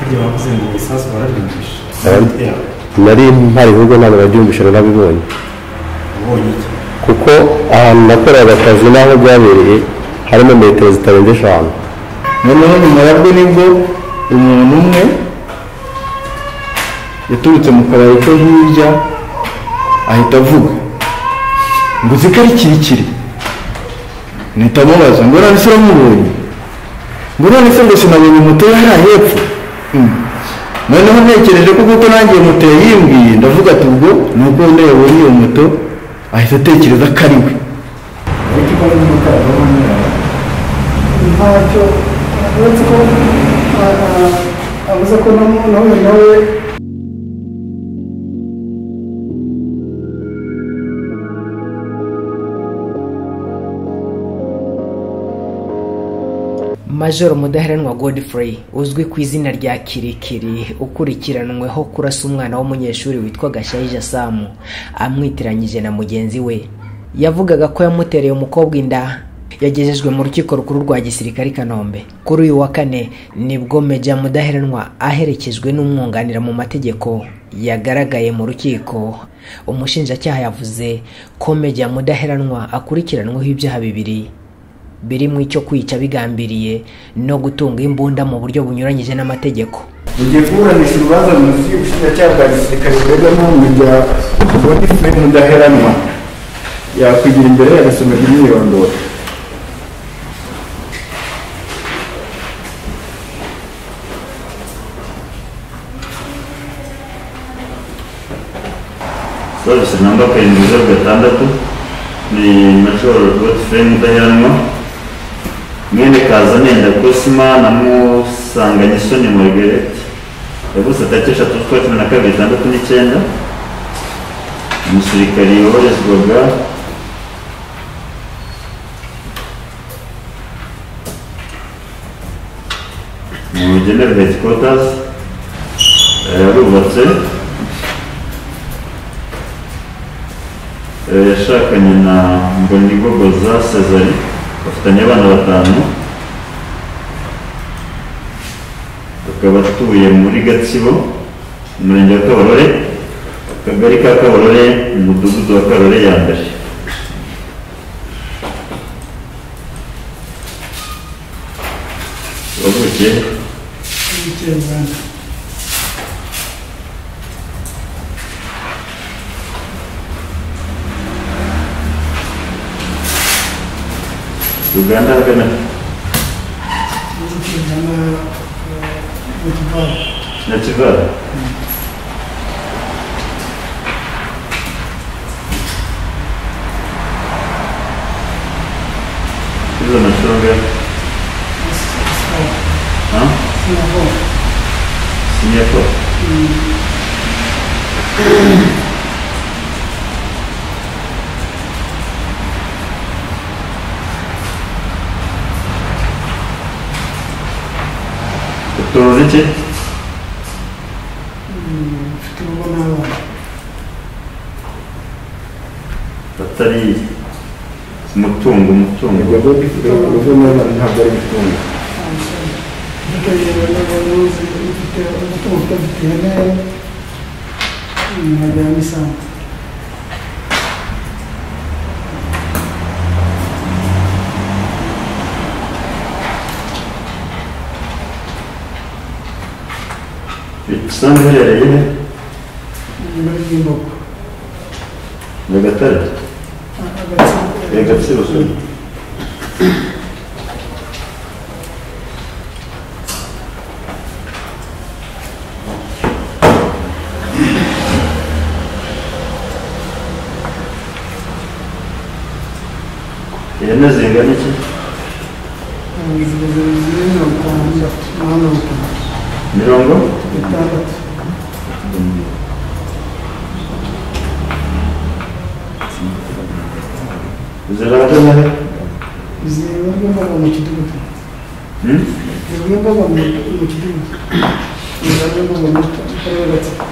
burya bavuze ngo ibisasu barabyumvisha Aba- bitera nari mpari ahubwo ntabwo nabyumvisha narabibonye ubonye iki kuko ahantu nakoreraga akazi n'aho byabereye harimo metero zitarenze eshanu noneho nyuma yabwo nibwo umuntu umwe yaturutse mu kabari ko hirya ahita avuga ngo uzi ko ari kirikiri mpita amubaza ngo none se uramubonye ngo none se ngo sinabonye moto ye hariya hepfo Mm. noneho ntekereje ko kuko nanjye moto yayimbwiye ndavuga ati ubwo ni ubwo wenda yabonye iyo moto ahita atekereza ko ari we ariko ko n'imodoka yavamo nyirayo ntacyo uretse ko ah, ah, avuze ko na- nawe nawe majoro mudaheranwa godfrey uzwi ku izina rya kirikiri ukurikiranweho kurasa umwana w'umunyeshuri witwa gashayija samu amwitiranyije na mugenzi we yavugaga ko yamutereye umukobwa inda yagejejwe mu rukiko rukuru rwa gisirikare i kanombe kuri uyu wa kane nibwo meja mudaheranwa aherekejwe n'umwunganira mu mategeko yagaragaye mu rukiko umushinjacyaha yavuze ko meja mudaheranwa akurikiranweho ibyaha bibiri birimo icyo kwica bigambiriye no gutunga imbunda mu buryo bunyuranyije n'amategeko ugiye kuburanisha urubanza mu nzu y'ubushinjacyaha bwa gisirikare rwego n'ubu rya godifure mudaheranwa yakwigira imbere yagasomerwa imyirondoro serivisi namba karindwi zeru gatandatu ni majoro godfrey mudaheranwa mwene kazanenda kosima na musanganisoni margaret yavutse tariki eshatu z'ukwa cumi na kabiri itandatu n'icyenda umusirikari woherezwaga mu general headquarters yarubatse Eh, yashakanye na mbonigogoza cezari bafitanye abana batanu akaba atuye muri gatsibo umurenge wa kabarore akagari ka kabarore umudugudu wa kabarore ya mbere wavukiye bikeye Uganda. uganda hagana Bikeye Uganda, ah, mu Kigali. na kivara izo mashuri angahe Huh? Senior four. Utunze iki? Mfite urugo n'abana. Atari umutungo umutungo ubwo godifure urugo n'abana ntabwo ari imitungo Bikeye n'abayobozi bafite umutungo udafite ihene, mm, nkajya n'isambu. isambu iherereye he Nyuma y'imbogo. nyagatare Ah, agatsiko. ya gatsibo ihene zingana iki Ah, ziba ziri mirongo itandatu, mirongo itandatu. mirongo Bitandatu. zirahagaze he Ziba n'imbogo mu kidugudu. Hmm? Zimwe mboga mu mu kidugudu. Zimwe mboga mu karere gatsiko.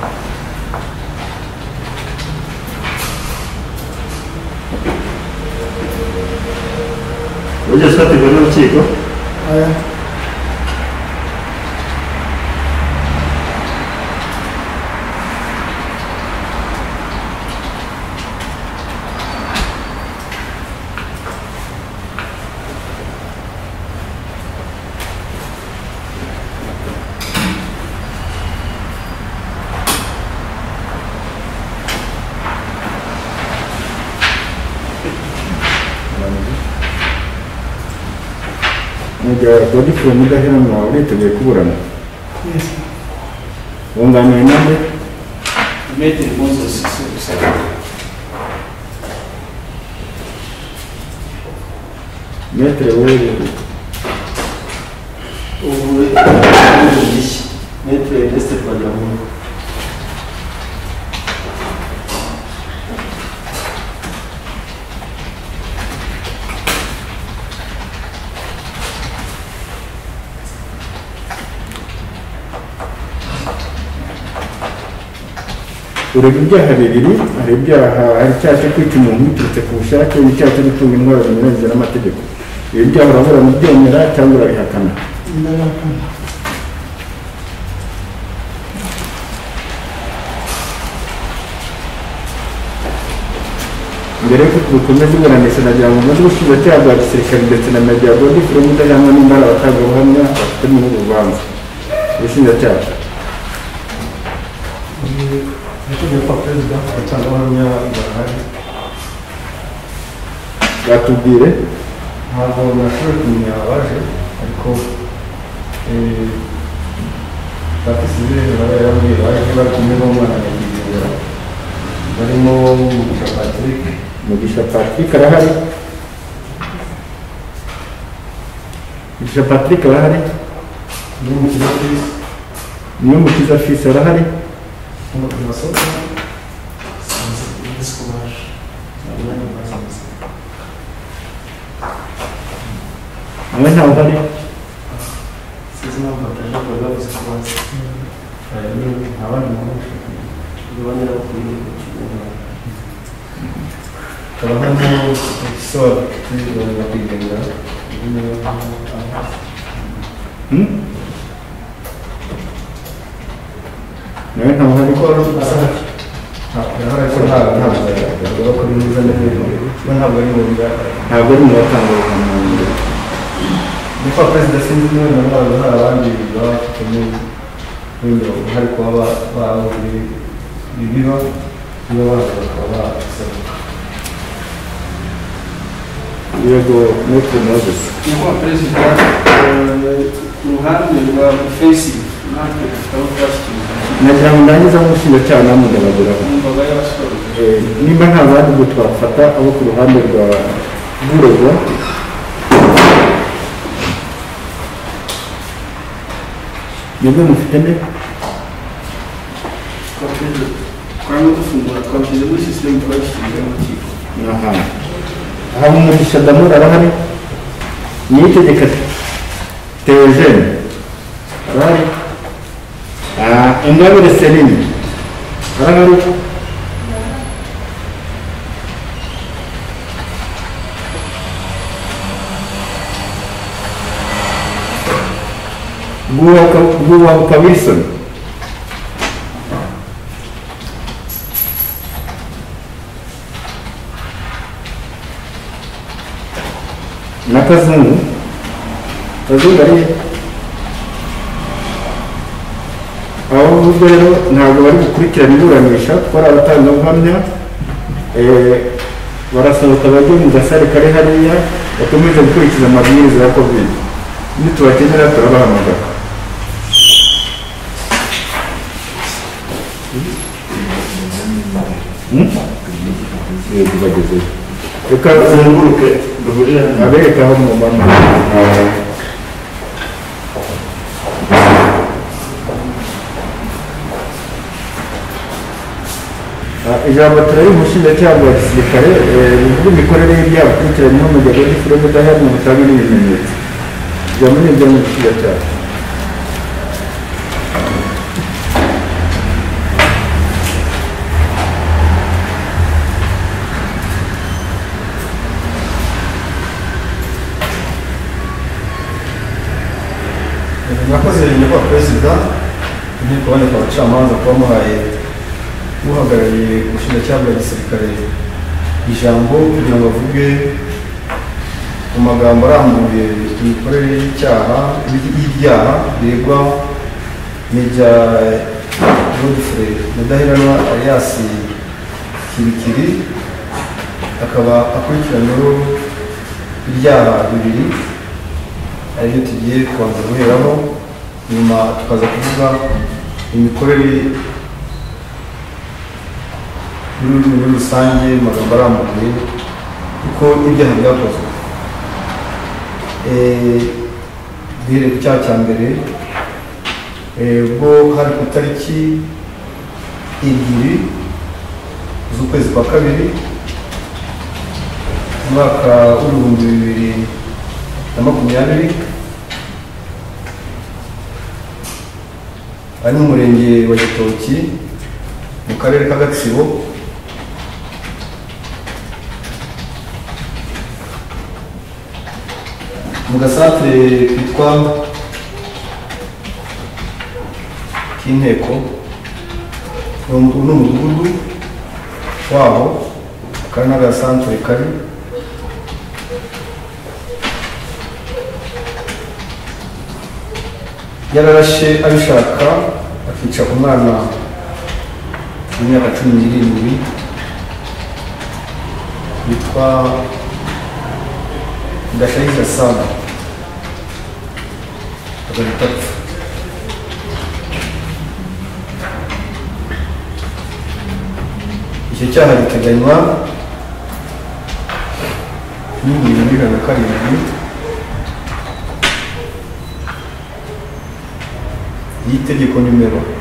ujya ufatirwa n'urukiko Aya. nega godifure mudaheranwa uriteguye kuburana Yes, sir. wunganiwe nande Metri Moses Sisera. metere w'iri Ubu ubu gishya. Metri Ernest Twagiramungu. ureba ibyaha bibiri hari ibyaha hari icyaha cyo kwica umuntu biturutse ku bushake n'icyaha cyo gutunga indwara zinyuranyije n'amategeko ibi byaha urabura mu byemera cyangwa urabihakana Ndabakana. mbere y'uko dukomeza iburanisha nagira ngo maze ubushinjacyaha bwa gisirikare ndetse na nagira ngo gifure mudaheranwa nimba ari abatangabuhamya bafite muri uru rubanza ubushinjacyaha Nyakubahwa Perezida, abatangabuhamya barahari. batubwire ntabwo nashoboye kumenya abaje ariko eh, batisize barayabwiye baje bari kumwe n'umwana nyakwigendera barimo umugisha patrick mugisha patrick arahari mugisha patrick arahari n'umukiza chris n'umukiza fisi arahari n'umukiza sosa nawe ntawe uhari Sinzi impamvu bataje bavuze ko bazi. abandi benshi Abandi bakwiye kukimenyera. hakaba harimo umukiza wa patrick nyakwigendera n'umwe nawe ntawe uhari ariko arahari ariko nta ntabwo yagaragara ko ari mwiza n'ibintu we ntabwo ari mu bigaragara ntabwo ari mu batangabuhamya Ni kwa perezida sinzi niba na none hari abandi baba bafitemo wenda uruhare kuba bahuriye ibiro niba baza bakaba basaba yego metero moses Nyakubahwa Perezida, eh, uruhande rwa fesi natwe tutaba twashyikirijwe nagira ngo ndangize aho umushinjacyaha namugaragaraho n'imbaga y'abasore. Eh, nimba nta bandi ubwo twafata abo ku ruhande rwa rw'uregwa nibwo mufite nde twakoze twarimo dufungura twashyize muri sisiteme twashyiriye mu kigo aha haba umugisha damura arahari niyitegeka teogene arahari Ah, ingabire selini arahari Guhabuka- guhabuka wilson na kazungu kazungu ari he abo ngubu rero ntabwo bari gukurikirana iburanisha kuko ari abatangabuhamya eh, barasohoka bajye mu gasare kari hariya bakomeze gukurikiza amabwiriza ya kovide nitubakenera turabahamagara Hmm? Yego, bagezeyo. Reka bazenguruke duhurire hano abereka aho mubona Ah, ijambo turari umushinjacyaha wa gisirikare eh, rivuga imikorere y'ibyaha bikurikiranyweho mu gihe gifite ubudaheranwa butanga n'ibimenyetso ijambo ni iry'umushinjacyaha mwakoze nyakubahwa perezida inteko aboneka abacamanza kuba muhaye uhagarariye ubushinjacyaha bwa gisirikare ijambo kugira ngo avuge ku magambo arambuye imikorere y'icyaha y'ibyaha biregwa n'ibya godfrey mudaheranwa alias kirikiri akaba akurikiranyweho ibyaha bibiri aribyo tugiye kubanza guheraho nyuma tukaza kuvuga imikorere y'ururimi muri rusange mu magambo arambuye kuko n'ibyaha byakozwe Eh, duhereye ku cyaha cya mbere eh, ubwo hari ku itariki ebyiri z'ukwezi kwa kabiri umwaka w'ibihumbi bibiri na makumyabiri ari mu murenge wa gitoki mu karere ka gatsibo mu gasantere kitwa k'inteko ni umu- ni umudugudu waho kari n'agasantere kari yararashe abishaka akica umwana w'imyaka cumi n'irindwi witwa ndashayija sana agahita apfa icyo cyaha giteganywa n'ingingo y'ijana na karindwi y'itegeko nimero mirongo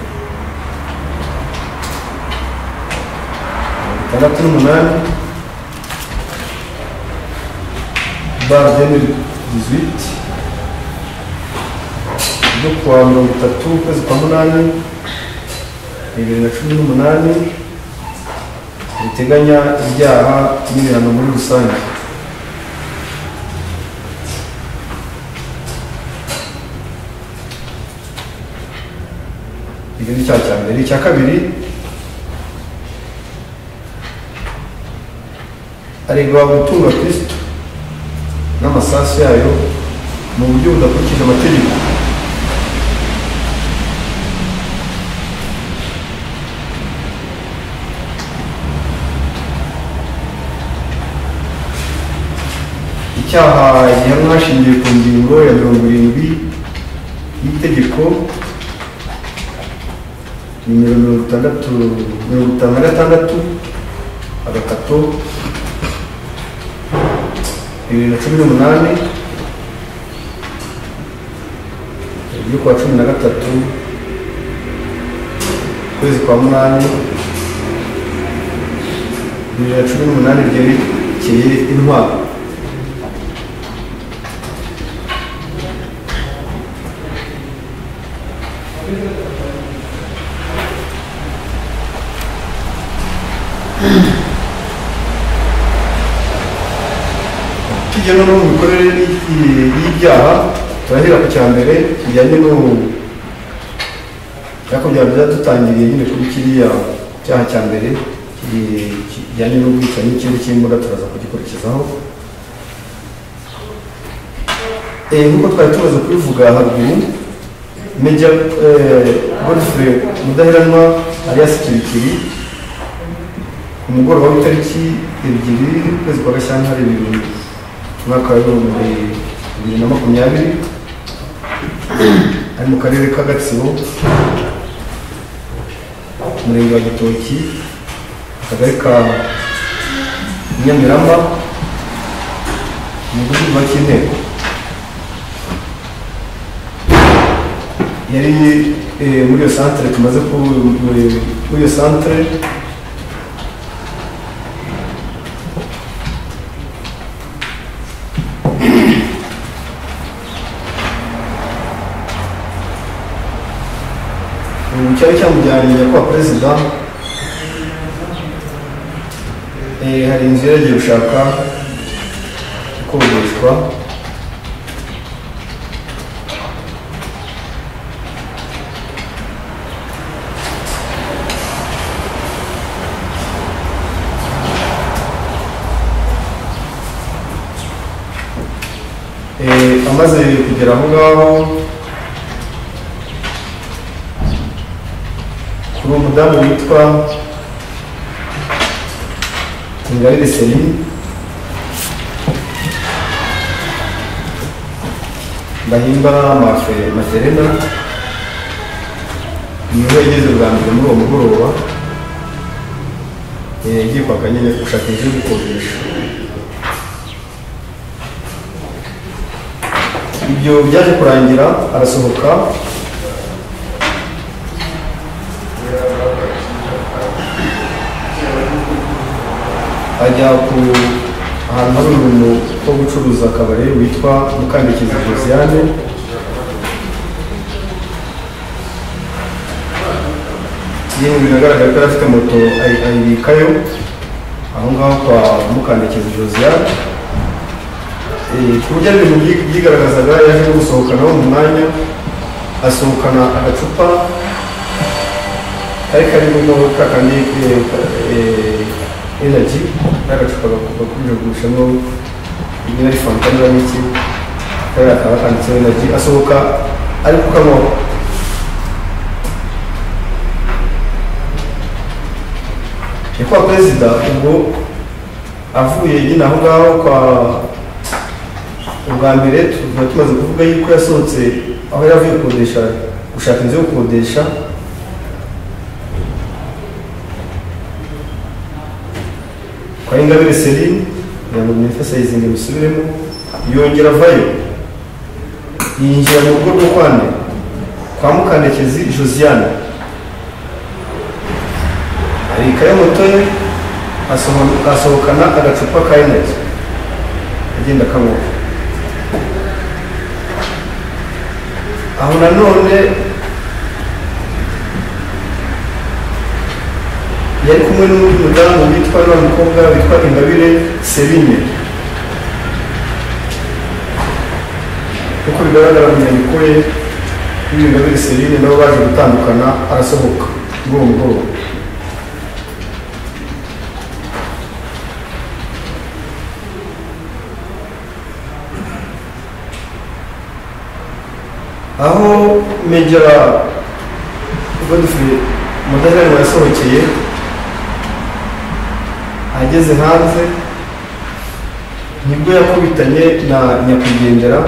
itandatu n'umunani bar 2018 ryo kuwa mirongo itatu ukwezi kwa munani bibiri na cumi n'umunani riteganya ibyaha n'ibihano muri rusange ibyo ni icyaha cya mbere icya kabiri aregwa gutunga kristo n'amasasu yayo mu buryo budakurikije amategeko icyaha gihanwa hashingiwe ku ngingo ya mirongo irindwi y'itegeko nimero mirongo itandatu mirongo itanu na gatandatu agakato bibiri na cumi n'umunani ryo kuwa cumi na gatatu ukwezi kwa munani bibiri na cumi n'umunani ryerekeye intwaro tujya no mu mikorere y- y'ibyaha turahera ku cya mbere kijyanye no ariko byaba byiza dutangiriye nyine kuri kiriya cyaha cya mbere ki- kijyanye n'ubwicanyi ikindi cy'imbura turaza kugikurikizaho Eh, nk'uko twari tumaze kubivuga haruguru meja godfre mudaheranwa alias kirikiri ku mugoroba w'itariki ebyiri ukwezi kwa gashyantare bibiri umwaka w'ibihumbi bibiri na makumyabiri ari mu karere ka gatsibo umurenge wa gitoki akagari ka nyamiramba umudugudu wa cy'inteko yari eh, muri iyo santere tumaze ku muri iyo santere ubu cyari cyamujyanye nyakubahwa perezida Eh, hari inzu yari yagiye gushaka ikodeshwa Eh, amaze kugera aho ngaho ni umudamu witwa ingabire seline ndahimba amafe maserena niwe yageze bwa mbere muri uwo mugoroba eh, yagiye kwaka nyine gushaka inzu yo gukodesha ibyo byaje kurangira arasohoka ajya ku ahantu hari umuntu wo gucuruza akabari witwa Mukandekezi Josiane yewe biragaragara ko yari afite moto ayi- ayibikayo aho ngaho kwa Mukandekezi Josiane Eh, ku buryo ari ibintu byi- byigaragazaga yaje no gusohokana wo mu mwanya asohokana agacupa kari karimo ka kandi eh, eh, energy n'agacupa gakunze kugurishamo rimwe ari fanta niba n'iki kariya kaba kanditseho energy asohoka ari kukanywaho ni kwa perezida ubwo avuye nyine aho ngaho kwa ubwa mbere tuba tumaze kuvuga yuko yasohotse aho yari avuye gukodesha gushaka inzu yo gukodesha kwa ingabire serine kugira ngo mwifasayizinde musubiremo yongera avayo yinjira mu rugo rwo kwa nde kwa mukandekezi josiane arikayo moto ye asoho- asohokana agacupa ka energy agenda akanywa aho nanone yari kumwe n'undi mudamu witwa wa mukobwa witwa ingabire serine nk'uko bigaragara mu nyandiko ye n'ingabire serine nabo baje gutandukana arasohoka muri uwo mugoroba aho megera godfrey mudahirwa yasohokeye ageze hanze nibwo yakubitanye na nyakwigendera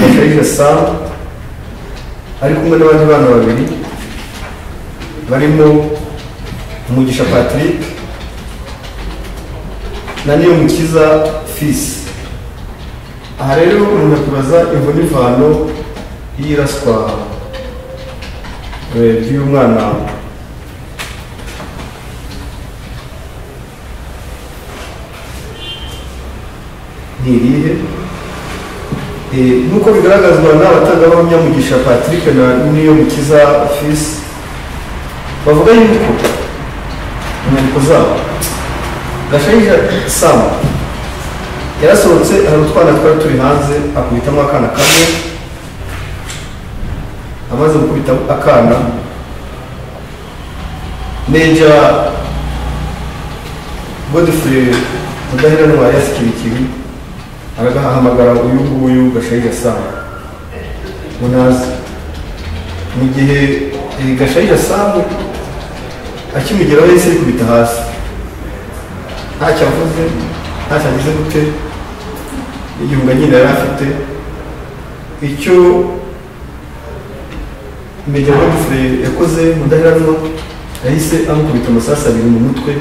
akarije sam ari kumwe n'abandi bana babiri barimo umugisha patrick na niyo mukiza fisi aha rero umuntu akubaza imvo n'ivano y'iraswa eh, ry'uyu mwana ntirihe Eh, nk'uko bigaragazwa n'abatangabuhamya mugisha patrick na niyo mukiza fils bavuga yuko mu nyandiko zabo gashayija sam yarasohotse hari utwana twari turi hanze akubitamo akana kamwe amaze gukubita akana neja godfrey mudaheranwa yasikirikiri aragahamagara uyu nguyu gashayija sama munazi mu gihe eh, gashayija samu akimugeraho yahise yikubita hasi ntacyo avuze ntacyo agize gute igihunga nyine yari afite icyo Major Godfrey yakoze mudaheranwa yahise amukubita amasasu abiri mu mutwe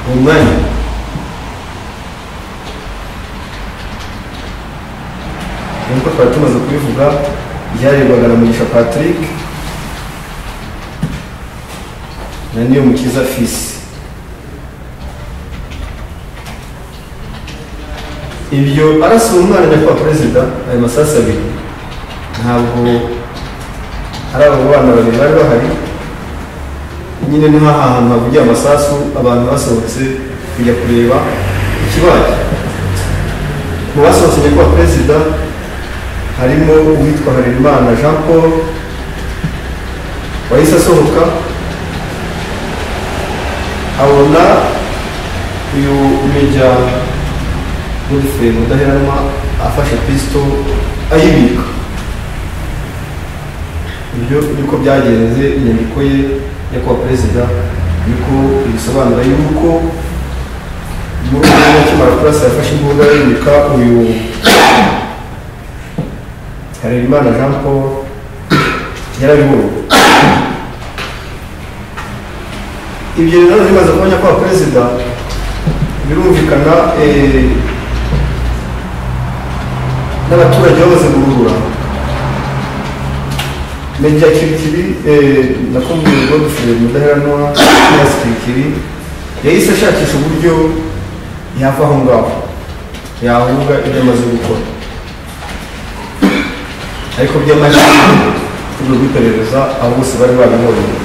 mu mwanya nkuko twari tumaze kubivuga byarebwaga na mugisha patrick na niyo mukiza fisi ibyo arasa uwo mwana nyakubahwa perezida ayo masasu abiri ntabwo hari abo bana babiri bari bahari nyine ni nka hantu havugiye amasasu abantu basohotse kujya kureba ikibaye mu basohotse nyakubahwa perezida harimo uwitwa harerimana jean paul wahise asohoka abona uyu meja godfrey mudaheranwa afashe pisito ayibika ibyo niko byagenze inyandiko ye yo kuba perezida niko bisobanura yuko muri uyu mwanya akimara kurasa yafashe imbunda yimika uyu harerimana jean paul nyarabihuru ibyo rero bimaze kubonye kwa perezida birumvikana eh, n'abaturage bamaze guhurura meja kirikiri eh, nakumbuye godfrey mudaheranwa yasi kirikiri yahise ashakisha uburyo yava aho ngaho yahunga ibyo amaze gukora ariko by'amashini turi rw'iperereza abo bose bari babibonye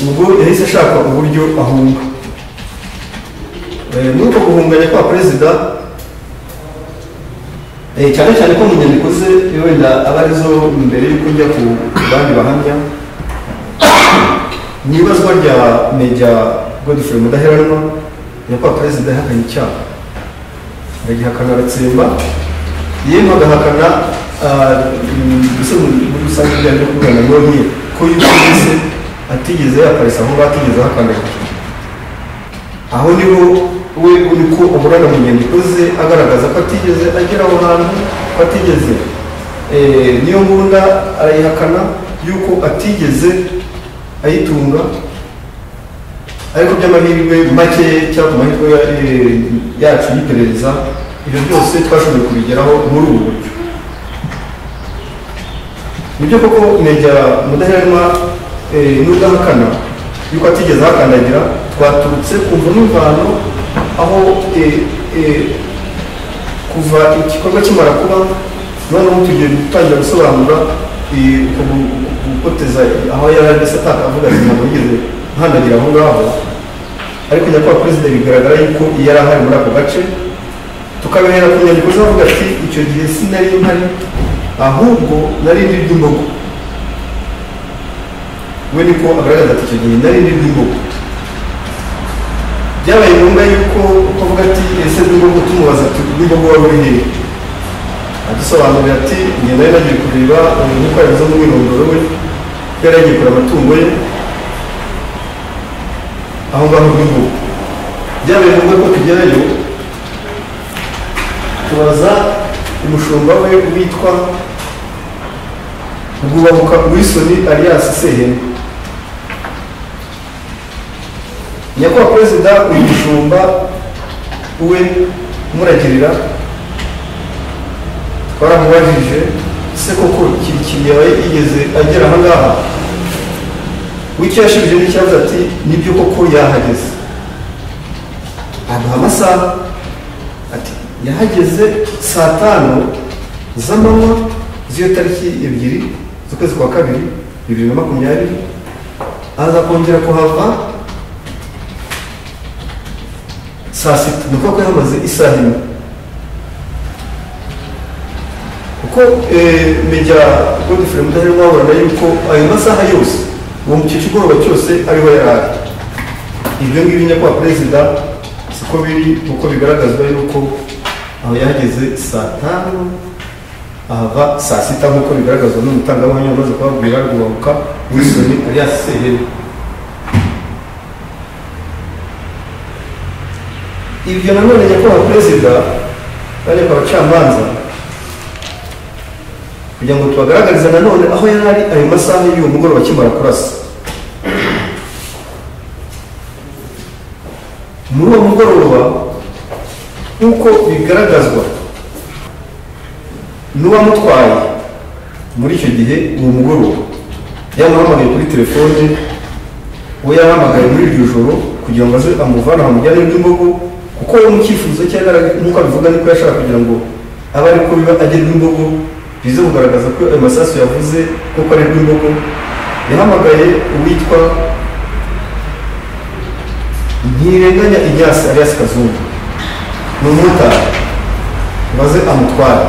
ubwo yahise ashaka uburyo ahunga Eh, muri uko guhunganya kwa perezida eh, cyane cyane ko mu nyandiko ze wenda aba arizo mbere y'uko njya ku bandi bahamya mu ibazwa rya meja godfrey mudaheranwa nyakubahwa perezida yahakanye icyaha agihakana aratsemba yemwe agahakana ah, mm, mbese muri muri rusange byari byo kubwira na none ko yumvise atigeze yaparisa aho ngaho atigeze ahakana aho niho we uri ko umurana mu nyandiko ze agaragaza ko atigeze agera aho hantu ko atigeze eh, niyo mbunda arayihakana yuko atigeze ayitunga ariko by'amahirwe make cyangwa ku mahirwe ya- eh, yacu y'iperereza ibyo byose twashoboye kubigeraho muri ubu buryo nibyo koko meja mudaheranwa eh, n'udahakana yuko atigeze ahakandagira twaturutse kumva n'imvano aho eh, eh, kuva igikorwa kimara kuba noneho tugiye gutangira gusobanura eh, uko gu- gu- gukoteza aho yari ari mbese atakavuga ati ntabwo yigeze nkandagira aho ngaho ariko nyakubahwa perezida bigaragara yuko yari ahari muri ako gace tukabihera ku nyandiko ze avuga ati icyo gihe sinari mpari ahubwo nari ndi ry'imbogo we niko agaragaza ati icyo gihe nari ndi ry'imbogo byabaye ngombwa yuko ukavuga ati ese rw'imbogo tumubaza ati rw'imbogo wari uri hehe adusobanurira ati njye nari nagiye kureba umuntu uko yabiza umwirondoro we ko yari yagiye kureba amatungo ye aho ngaho rw'imbogo byabaye ngombwa ko tugerayo tubaza umushumba we witwa rwubahuka wilson alias sehene nyakubahwa perezida uyu mushumba we umuragirira twaramubajije se koko kirikiri yaba yigeze agera aha ngaha w'icyo yashubije n'ikibazo ati nibyo koko yahageze aduha amasaha ati yahageze saa tanu z'amanywa z'iyo tariki ebyiri z'ukwezi kwa kabiri bibiri na makumyabiri aza kongera kuhava saa sita ni ukuvuga ko yahamaze isaha imwe kuko eh, meja godfrey mudaheranwa aburana yuko ayo masaha yose uwo mucyo kigoroba cyose ariho yari ari ibyo ngibyo nyakubahwa perezida siko biri uko bigaragazwa yuko aho yahageze saa tanu ahava saa sita nk'uko bigaragazwa n'umutangabuhamya umaze kubabwira rwubahuka wilson alias seheri ibyo nanone nyakubahwa perezida bajya ku bacamanza kugira ngo tubagaragarize nanone aho yari ari ayo masaha y'uwo mugoroba akimara kurasa muri uwo mugoroba nk'uko bigaragazwa n'uwamutwaye muri icyo gihe uwo mugoroba yamuhamagaye kuri telefone uwo yahamagaye muri iryo joro kugira ngo aze amuvane aho mujyane rw'imbogo kuko we mu cyifuzo cye yari- nk'uko abivuga niko yashaka kugira ngo abe ari ko biba agera rw'imbogo bize kugaragaza ko ayo masasu yavuze koko ari rw'imbogo yahamagaye uwitwa ntirenganya ibyasi arias kazungu ni umumotari maze amutwara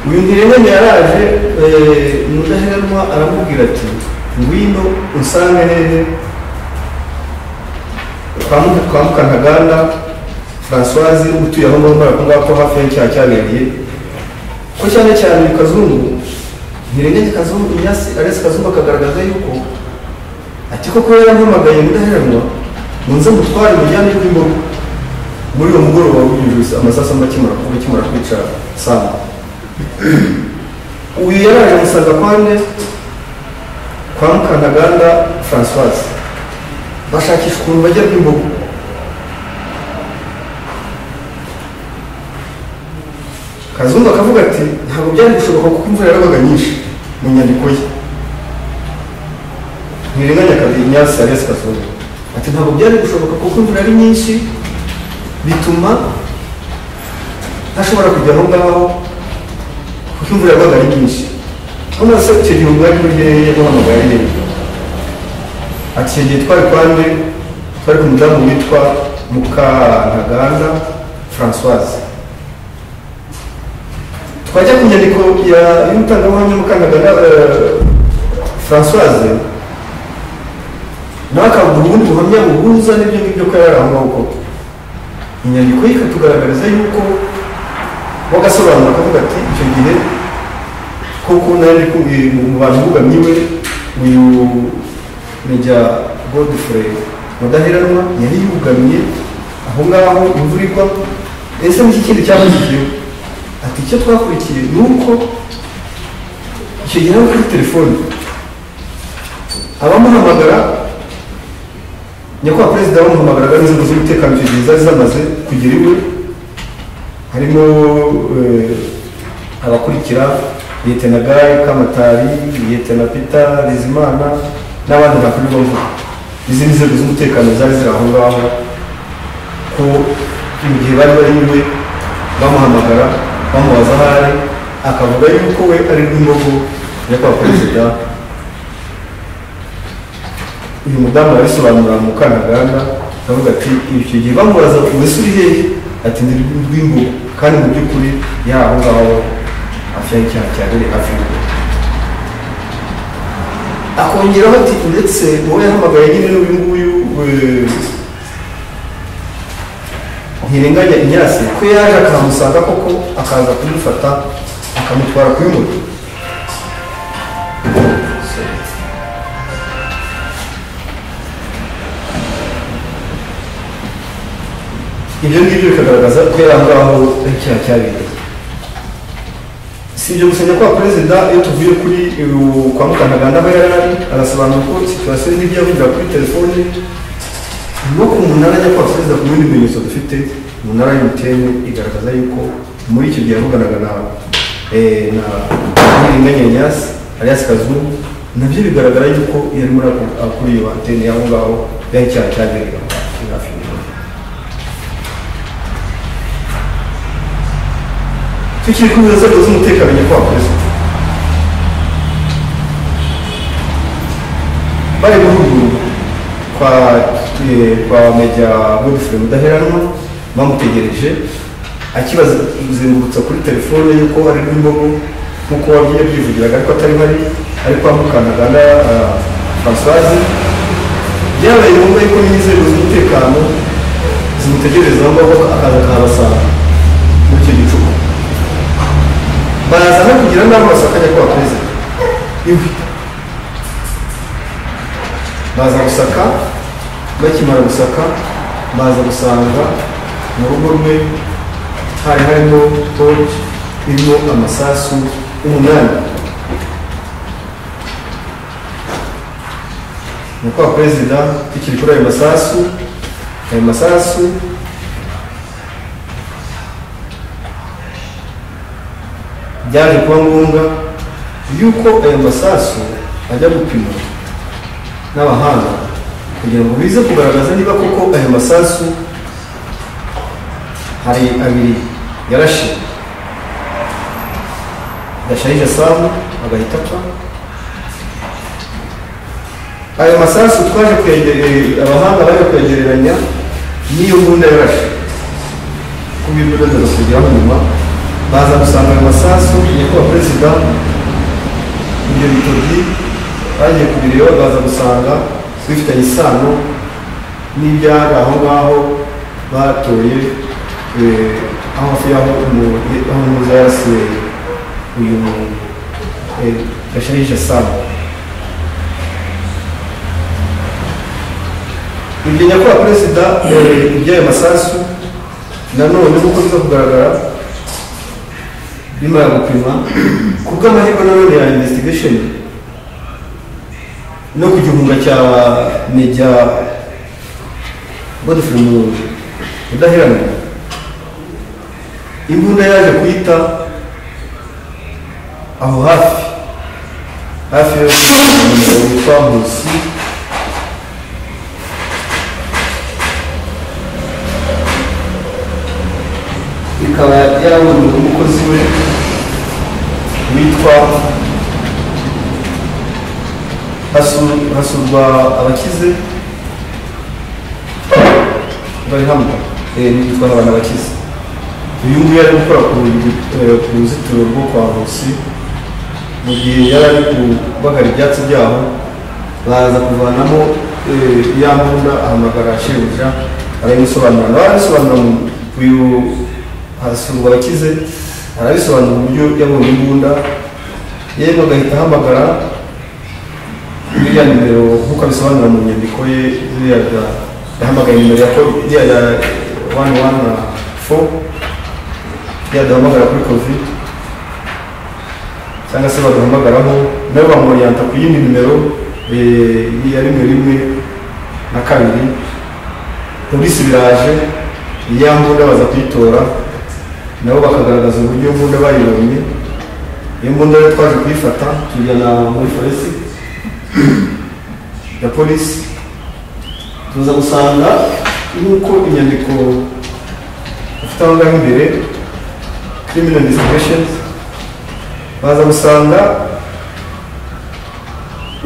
uyu ntirenganya yaraje eh, ni udaheranwa aramubwira ati ngwino unsange hehe twamuka kwa mukantaganda francoise utuye aho ngaho mbara kubwa ko hafi y'icyaha cyabereye ko cyane cyane uyu kazungu ntirenganya kazungu inyasi arese kazungu akagaragaza yuko ati koko yarampamagaye mudaheranwa ngo nze mutware mujyane rw'imbogo muri uwo mugoroba w'ubuvuzi amasasu amwe akimara kuba akimara kwica samu uyu yaraje amusanga kwa nde kwa mukanaganda francoise bashakisha ukuntu bajya bw'imbogo kazungu akavuga ati ntabwo byari gushoboka kuko imvura yarabaga nyinshi mu nyandiko ye ntirenganya kabiri nyasi arias kazungu ati ntabwo byari gushoboka kuko imvura ari nyinshi bituma ntashobora kujya aho ngaho kuko imvura yabaga ari nyinshi hano se icyo gihe ubwari buryo yamuhamagaye ari rero ati icyo gihe twari kwa nde twari ku mudamu witwa mukantaganda francoise twajya ku nyandiko ya y'umutangabuhamya mukantaganda francoise nawe akavuga ubundi buhamya buhuza n'ibyo ngibyo ko yari aho koko inyandiko ye ikatugaragariza yuko wagasobanura akavuga ati icyo gihe koko nari kumwe mu bantu bugamye we uyu mejya godfrey mudaheranwa yari yugamye aho ngaho imvura igwa ese n'iki kindi cyamurikiyeho ati icyo twakurikiye ni uko icyo gihe ari kuri telefone abamuhamagara nyakubahwa perezida bamuhamagaraga n'inzego z'umutekano icyo gihe zari zamaze kugira iwe harimo eh, abakurikira liyetena gaye kamatari liyetena pita bizimana n'abandi bakorerwa mvuga izi ni inzego z'umutekano zari ziri aho ngaho ko mu gihe bari bari iwe bamuhamagara bamubaza aho ari akavuga yuko we ari rw'imbogo nyakubahwa perezida uyu mudamu arabisobanura mu kanaganda aravuga ati icyo gihe bamubaza ese uri hehe ati ndi rw'imbu kandi mu by'ukuri yari aho ngaho hafi y'icyaha cya mbere hafi y'urugo akongeraho ati ndetse uwo yahamagaye nyine n'uyu nguyu eh, ntirenganya inyasi ko yaje akahamusanga koko akaza kumufata akamutwara kuri moto ibyo ngibyo bikagaragaza ko yari aho ngaho ari icyaha cyabereye si ibyo gusa nyakubahwa perezida iyo tuvuye kuri uyu kwa mukanaganda aba yari ari arasobanura ko situwasiyo n'ibyo yavugira kuri telefone no ku munara nyakubahwa perezida ku bindi bimenyetso dufite umunara y'umutiyene igaragaza yuko muri icyo gihe yavuganaga na eh, na nyiringanya nyasi alias kazungu nabyo bigaragara yuko yari muri ako- ako- kuri iyo antene y'aho ngaho yari icyaha cyabereye aho ngaho, hafi y'urugo. tukiri ku nzego z'umutekano nyakubahwa perezida bari guhugurwa kwa eh, kwa meja godfrey mudaheranwa bamutegereje akibazengurutsa kuri telefone yuko ari rw'imbogo nk'uko wabyiye byivugiraga ariko atari bari ari kwa mukanaganda ah, francoise byabaye ngombwa yuko n'inzego z'umutekano zimutegereza aho ngaho akaza kahabasanga muri icyo gicuku baraza no kugira n'aho basakanya ko bakomeza iwe baza gusaka bakimara gusaka baza gusanga mu rugo rwe hari harimo toki irimo amasasu umunani nyakubahwa perezida tukiri kuri ayo masasu ayo masasu byaje kuba ngombwa yuko aya masasu ajya gupimwa n'abahanga kugira ngo bize kugaragaza niba koko aya masasu hari abiri yarashe gasharije samu agahita apfa ayo masasu twaje kwegerera abahanga baje kwegereranya n'iyo mbunda yarashe ku bintu ndaza kugeraho nyuma baza gusanga ayo masasu nyakubahwa perezida ibyo bitoki bagiye kubireba baza gusanga bifitanye isano n'ibyari aho ngaho batoye eh, aho hafi y'aho umu- aho umuza yarasiye uyu eh, gasharije samu ibyo nyakubahwa perezida eh, iby'ayo masasu nanone nk'uko biza kugaragara nyuma ya gupima ku bw'amahirwe nanone ya investigation no ku gihunga cya meja godfrey mu udaheranwa imbunda yaje kuyita aho hafi hafi yo witwa nkusi ikaba yarabonye umukozi we witwa hasu- hasurwa abakize bari hamwe Eh, bitwa abantu abakize uyu nguyu yari gukora ku rugi- eh, ku ruzitiro rwo kwa Nkusi mu gihe yari ari kubagara ibyatsi byabo baza kuvanamo eh, ya mbunda ahamagara shebuja arabimusobanura nawe arabisobanura mu- uyu hasurwa abakize arabisobanura uburyo yabonye imbunda yewe agahita ahamagara iriya nimero nk'uko abisobanura mu nyandiko ye iriya ya- yahamagaye nimero ya ko- iriya ya wani wani na fo iriya duhamagara kuri covid cyangwa se baduhamagaraho nawe bamuriyanta ku yindi nimero eh, ya rimwe rimwe na kabiri polisi biraje ya mbunda baza kuyitora nabo bakagaragaza uburyo mbunda bayibonye iyo mbunda rero twaje kuyifata tujyana muri foresi ya polisi tuza gusanga nk'uko inyandiko ifite aho ngaho imbere criminal investigations baza gusanga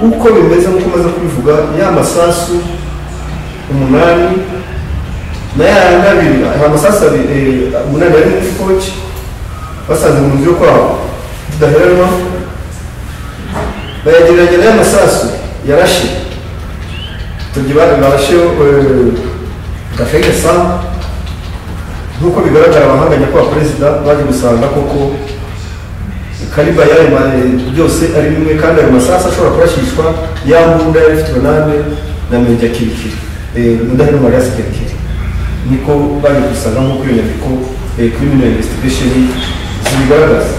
uko bimeze nk'uko umaze kubivuga ya masasu umunani na ya yandi abiri aya masasu abiri eh, umunani ari muri koci basanze mu nzu yo kwabo tudaheranwa bayagereranya n'aya masasu yarashe tugibane barashe gafege sa nk'uko bigaragara abahanganye kwa perezida baje gusanga koko kariba y'ayo ma- byose ari bimwe kandi ayo masasu ashobora kurashishwa ya mbunda yari ifite urunane na meja kirikiri eh, mudahino mariasi kirikiri niko baje gusanga nk'uko iyo nyandiko eh, criminal investigation zibigaragaza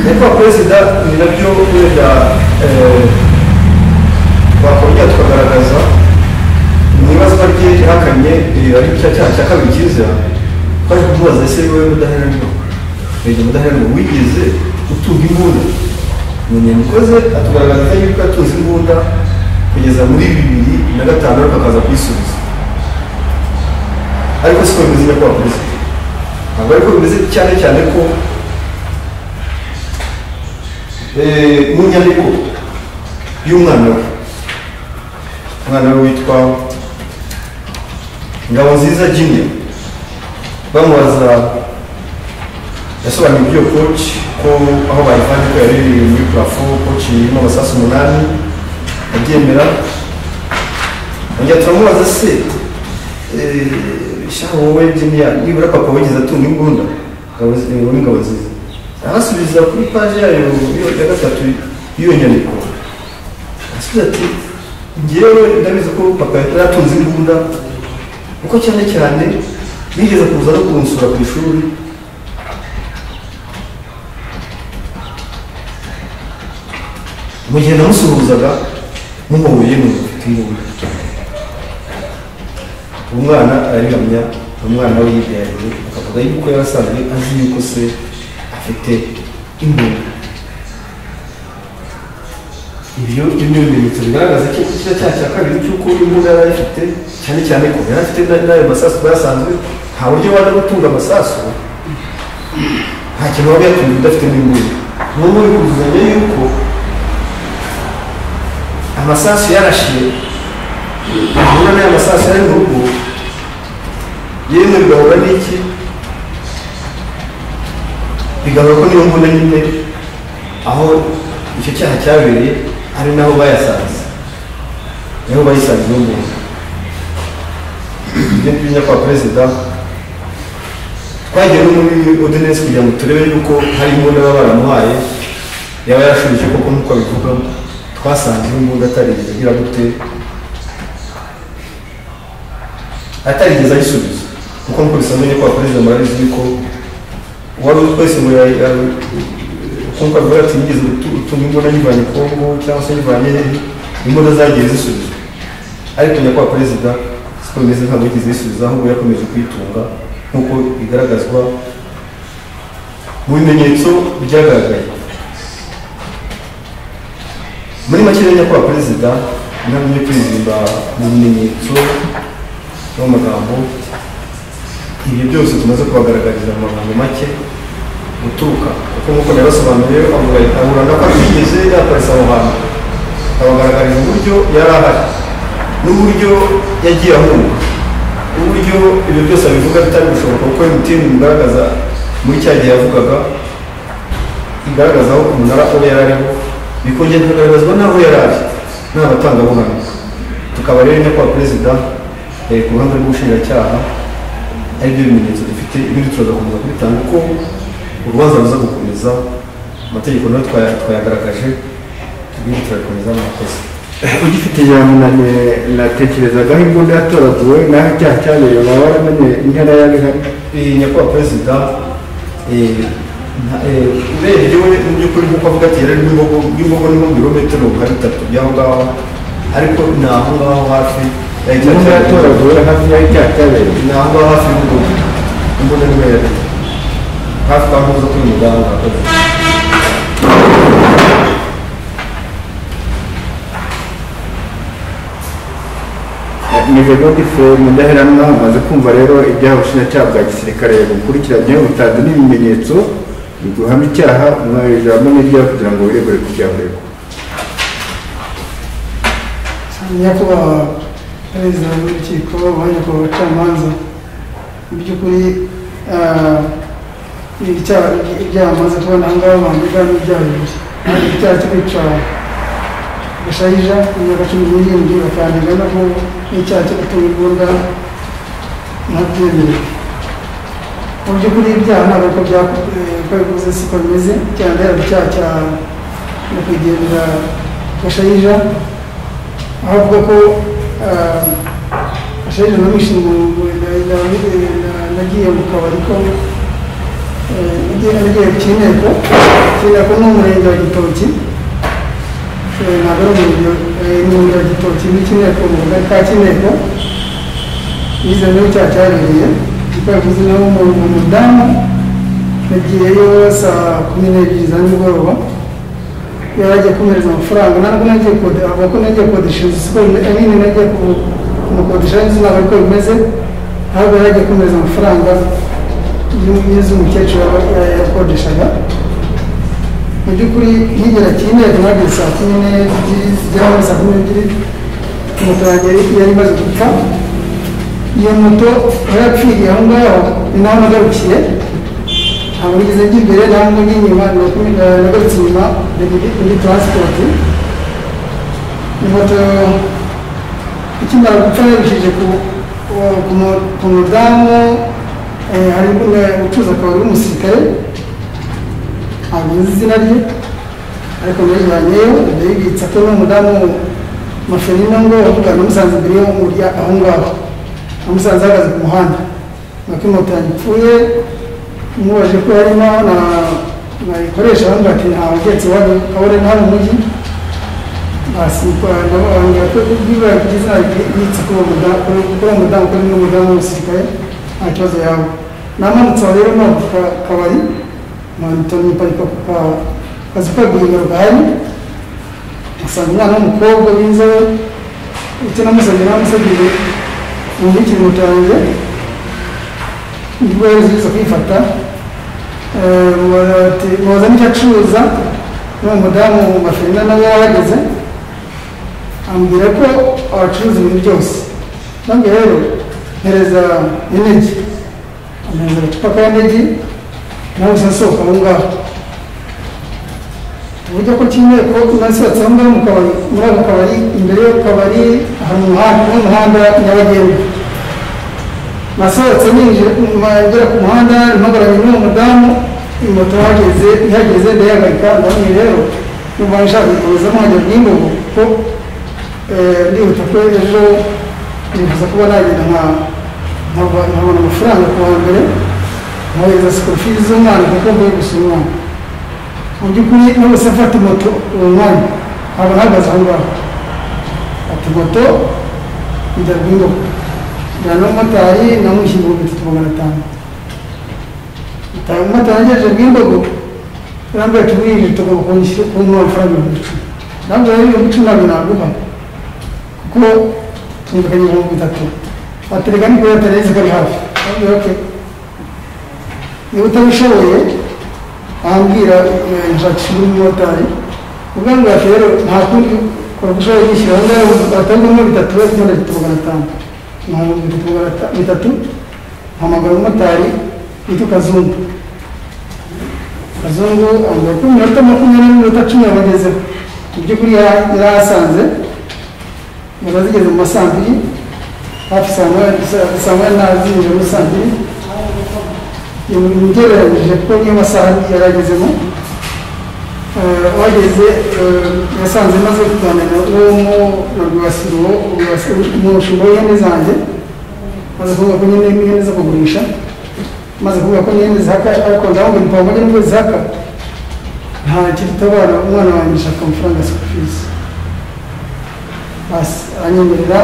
nyakubahwa perezida ni nabyo wenda twakongera tukagaragaza mu ibazwa rye yahakanye eh, ari cya cyaha cya kabiri cyiza twaje kumubaza ese wowe mudaheranwa rege mudaheranwa wigeze utunga imbunda mu nyandiko ze atugaragaza yuko yatunze imbunda kugeza muri bibiri na gatanu ariko akaza kuyisubiza ariko siko bimeze nyakubahwa perezida ntabwo ariko bimeze cyane cyane ko eh, mu nyandiko y'umwana we umwana we witwa ngabo nziza jimya bamubaza yasobanuye ibyo koci ko aho bayivanye ko yari iri muri purafo koci irimo amasasu umunani abyemera yongera turamubaza se eh, shahu wowe jimya nibura papa wigeze atunga imbunda Ngabo nzi- eh, wowe ngabo nziza arasubiza kuri paje yayo yo- ya gatatu y'iyo nyandiko asubiza ati ngewe ndabizi ko papa yari atunze imbunda kuko cyane cyane yigeze kuza no kunsura ku ishuri mu gihe namusuhuzaga muhuye mu ufite imbunda umwana arayiramya umwana we yibyariye akavuga yuko yari asanzwe azi yuko se afite imbunda ibyo ibyo bimenyetso bigaragaza ko ikice cyaha cya kabiri cy'uko imbunda yari ayifite cyane cyane ko yari afite na- n'ayo masasu bayasanzwe nta buryo wajya gutunga amasasu nta kintu waba yatunga udafite n'imbunda n'ubu biri kuzuzanya yuko amasasu yarashiye imbunda n'ayo masasu yari mu rugo yemwe bigahura n'iki bigaragara ko niyo mbunda nyine aho icyo cyaha cyabereye ari naho bayasanze niho bayisanze uwo muntu ibyo ngibyo kwa perezida twagiye no muri ordinance kugira ngo turebe yuko hari imbunda baba baramuhaye yaba yarashubije koko nk'uko abivuga twasanze imbunda atarigeze agira gute atarigeze ayisubiza kuko nk'uko bisanzwe nyakubahwa perezida murabizi yuko uwari uzi wese ngo yari- yari- nk'uko avuga ati nigeze gutu- gutunga imbunda nyivanye kongo cyangwa se nyivanye hehe imbunda zagiye zisubizwa ariko nyakubahwa perezida siko bimeze ntabwo yigeze yisubiza ahubwo yakomeje kuyitunga nk'uko bigaragazwa mu bimenyetso byagaragaye muri make rero nyakubahwa perezida intambwe yo kwirinda mu bimenyetso no mu magambo ibyo byose tumaze kubagaragariza mu magambo make guturuka kuko nk'uko yabasobanuriye avuga ahura na ko atigeze yaparitse aho hantu abagaragariza uburyo yari ahari n'uburyo yagiye ahunga uburyo ibyo byose abivuga bitari gushoboka kuko emutiyeni bigaragaza muri cya gihe yavugaga igaragaza aho umunara aho yari ariho bikongera bikagaragazwa n'aho yari ari nta batangabuhamya tukaba rero nyakubahwa perezida eh, ku ruhande rw'ubushinjacyaha ari byo bimenyetso dufite ibindi turazakomeza kubitanga uko urubanza ruza gukomeza amategeko nayo twaya- twayagaragaje ibindi turabikomeza murakoze ugifite ijambo na natekerezagaho imbunda yatoraguwe naho icyaha cyabereye baba baramenye intera yari ihari Eh, nyakubahwa perezida eh, nta- eh, urebye we mu by'ukuri nk'uko avuga ati yari n'imbogo n'imbogo ni nko birometero nka bitatu by'aho ngaho ariko ni aho ngaho hafi yahita imbunda ajya- yatoraguwe hafi y'aho icyaha cyabereye ni aho ngaho hafi y'urugo imbunda niyo yari hafi aho zo kuri muganga Mije Godfrey Mudaheranwa amaze kumva rero ibyaha ubushinjacyaha bwa gisirikare bukurikiranye butanze n'ibimenyetso biguhama icyaha umwari ijambo n'iryaha kugira ngo wiregure kucyahoregwa nyakubahwa perezida w'urukiko nyakubahwa abacamanza mu by'ukuri ah, ibyaha ibyaha bamaze kubona aha ngaha bambuka n'ibyaha bibiri hari icyaha cyo kwica gashayija mu myaka cumi n'irindwi bakanenga no ku n'icyaha cyo gutunga imbunda ntabyemerewe mu by'ukuri ibyaha ntabwo uko byako- eh, uko bivuze siko bimeze cyane hari icyaha cya nyakwigendera gashayija aho avuga ko ashayije n'umwishinga nagiye mu kabari ko eh, nagiye nagiye ku cy'inteko cy'inteko ni umurenge wa gitoki Eh, ntabwo ari umurenge eh, ni umurenge wa gitoki ni cy'inteko mu kagari ka cy'inteko yize niho cyaha cyabereye kuko yavuze naho umu- umudamu nagiyeyo saa kumi n'ebyiri za nimugoroba yari agiye kumereza amafaranga ntabwo nagiye kode avuga ko nagiye kodesha inzu siko nyine nagiye ku- kumukodesha inzu ntabwo ariko bimeze ahubwo yari agiye kumereza amafaranga y'u- y'inzu umukecuru yaba- ya- yakodeshaga mu by'ukuri nkigera kineko nageze saa kumi n'ebyiri zigera muri saa kumi n'ebyiri moto yanjye yari- yari imaze gupfa iyo moto aho yapfiriye aho ngaho ni naho nagarukiye ntabwo nigeze njya imbere ntabwo njya inyuma nakomeza- nagarutse inyuma ni muri- muri taransipoti moto ikimara gupfa yerekeje ku- ku- ku mu- ku mudamu eh, hari umwe ucuruza akabari w'umusirikare ntabwo nzi izina rye ariko nayijyanyeyo ndayibitsa ko n'umudamu maferino ngo yavuga namusanze imbere yo muri aho ngaho namusanze ahagaze ku muhanda nuko imoto yagipfuye mubajije ko yarimo na nayikoresha bambwira ati ntawe ugetse iwabo kabore nawe umujyi basibwira ko bibaye ku gizina yitsa kuri uwo mudamu kuri uwo mudamu kuri uwo mudamu w'umusirikare nta kibazo yaba namanutse aho rero mpamvu kabari mpamvu niparika ku ka- kazi kaguriro gahari asanga umwana w'umukobwa w'inzobe icyo namusabye namusabye ubundi ikiruhuko yanjye nibwo yaziza kwifata Eh, bati mubaza n'icyo acuruza n'uwo mudamu maferina nawe yahageze ambwira ko abacuruza ibintu byose nabwo rero mpereza inegi ampereza agacupa ka negi nawe usa nsohoka aho ngaho uburyo ko kimwe ko nasohotse aho ngaho mu kabari muri ako kabari imbere y'ako kabari ahantu mu muhanda n'umuhanda nyabagendwa nasohotse ninjira ma- ngera ku muhanda mpagaranye n'uwo mudamu moto hageze ihageze ndayihagarika ndabona rero numva nshaka kurizamo nkajya n'imbogo kuko eh, ndihuta ko ejo nifuza kuba nagenda nka nkaba- nkabona amafaranga ku wa mbere nkohereza sikuru fizi z'umwana kuko mvuye gusa umwana mu by'ukuri n'ubuse afata moto uwo mwanya nkaba ahagaze aho ngaho ati moto njya guhinduka njyana n'umumotari namushyira ibihumbi bitatu magana atanu umumotari agejeje bw'indogo yambaye tumwinjije tugomba kumushyira kumuha amafaranga ibihumbi icumi nabwo rero ibihumbi icumi ntabwo naguha kuko twumvikanye ibihumbi bitatu atereka niko yatareze kari hafi nabwo okay niba utabishoboye ambwira nshakisha undi mumotari ubwo ngwate rero nta kundi kora uko ushoboye yishyura aho ngaho atangamo bitatu we kugira ngo magana atanu ibihumbi bitatu magana ata- bitatu hamagara umumotari witwa kazungu kazungu ambwira ko mu minota makumyabiri n'iminota cumi yabagezeho mu by'ukuri yari yari ahasanze ziba zigeze mu ma saa mbiri hafi saa moya- saa- saa moya na zinjira muri saa mbiri ugereranyije ko niyo masaha yari agezemo Eh, uhageze eh, yasanze maze kuganira n'uwo mu- na rwibasiro umushinga w'ihene zanjye maze kuvuga ko nyine n'ihene zo kugurisha maze kuvuga ko n'ihene zihaka ariko ndabona impango njye n'ubwo zihaka nta kiruta abana umwana wanjye ashaka amafaranga ya school fees basi aranyemerera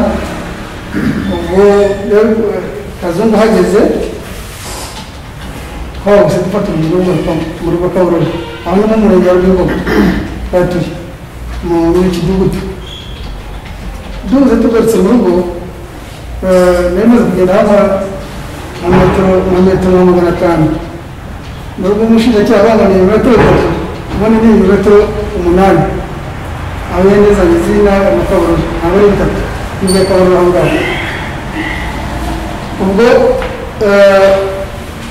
ubwo rero eh, kazungu uhageze twabuse dufata umuriro mu rugo kaburore aho ni mu murenge wa rwego batuye mu muri iki gihugu duhuze tugarutse mu rugo eh, nari maze kugenda hava nka metero nka metero magana atanu mu rugo umushinjacyaha banganiye ibirometero bitatu ubona ni ibirometero umunani aho yari yazanye izina na kaburore ntabwo ari bitatu bivuye kaburore aho ngaho ubwo eh,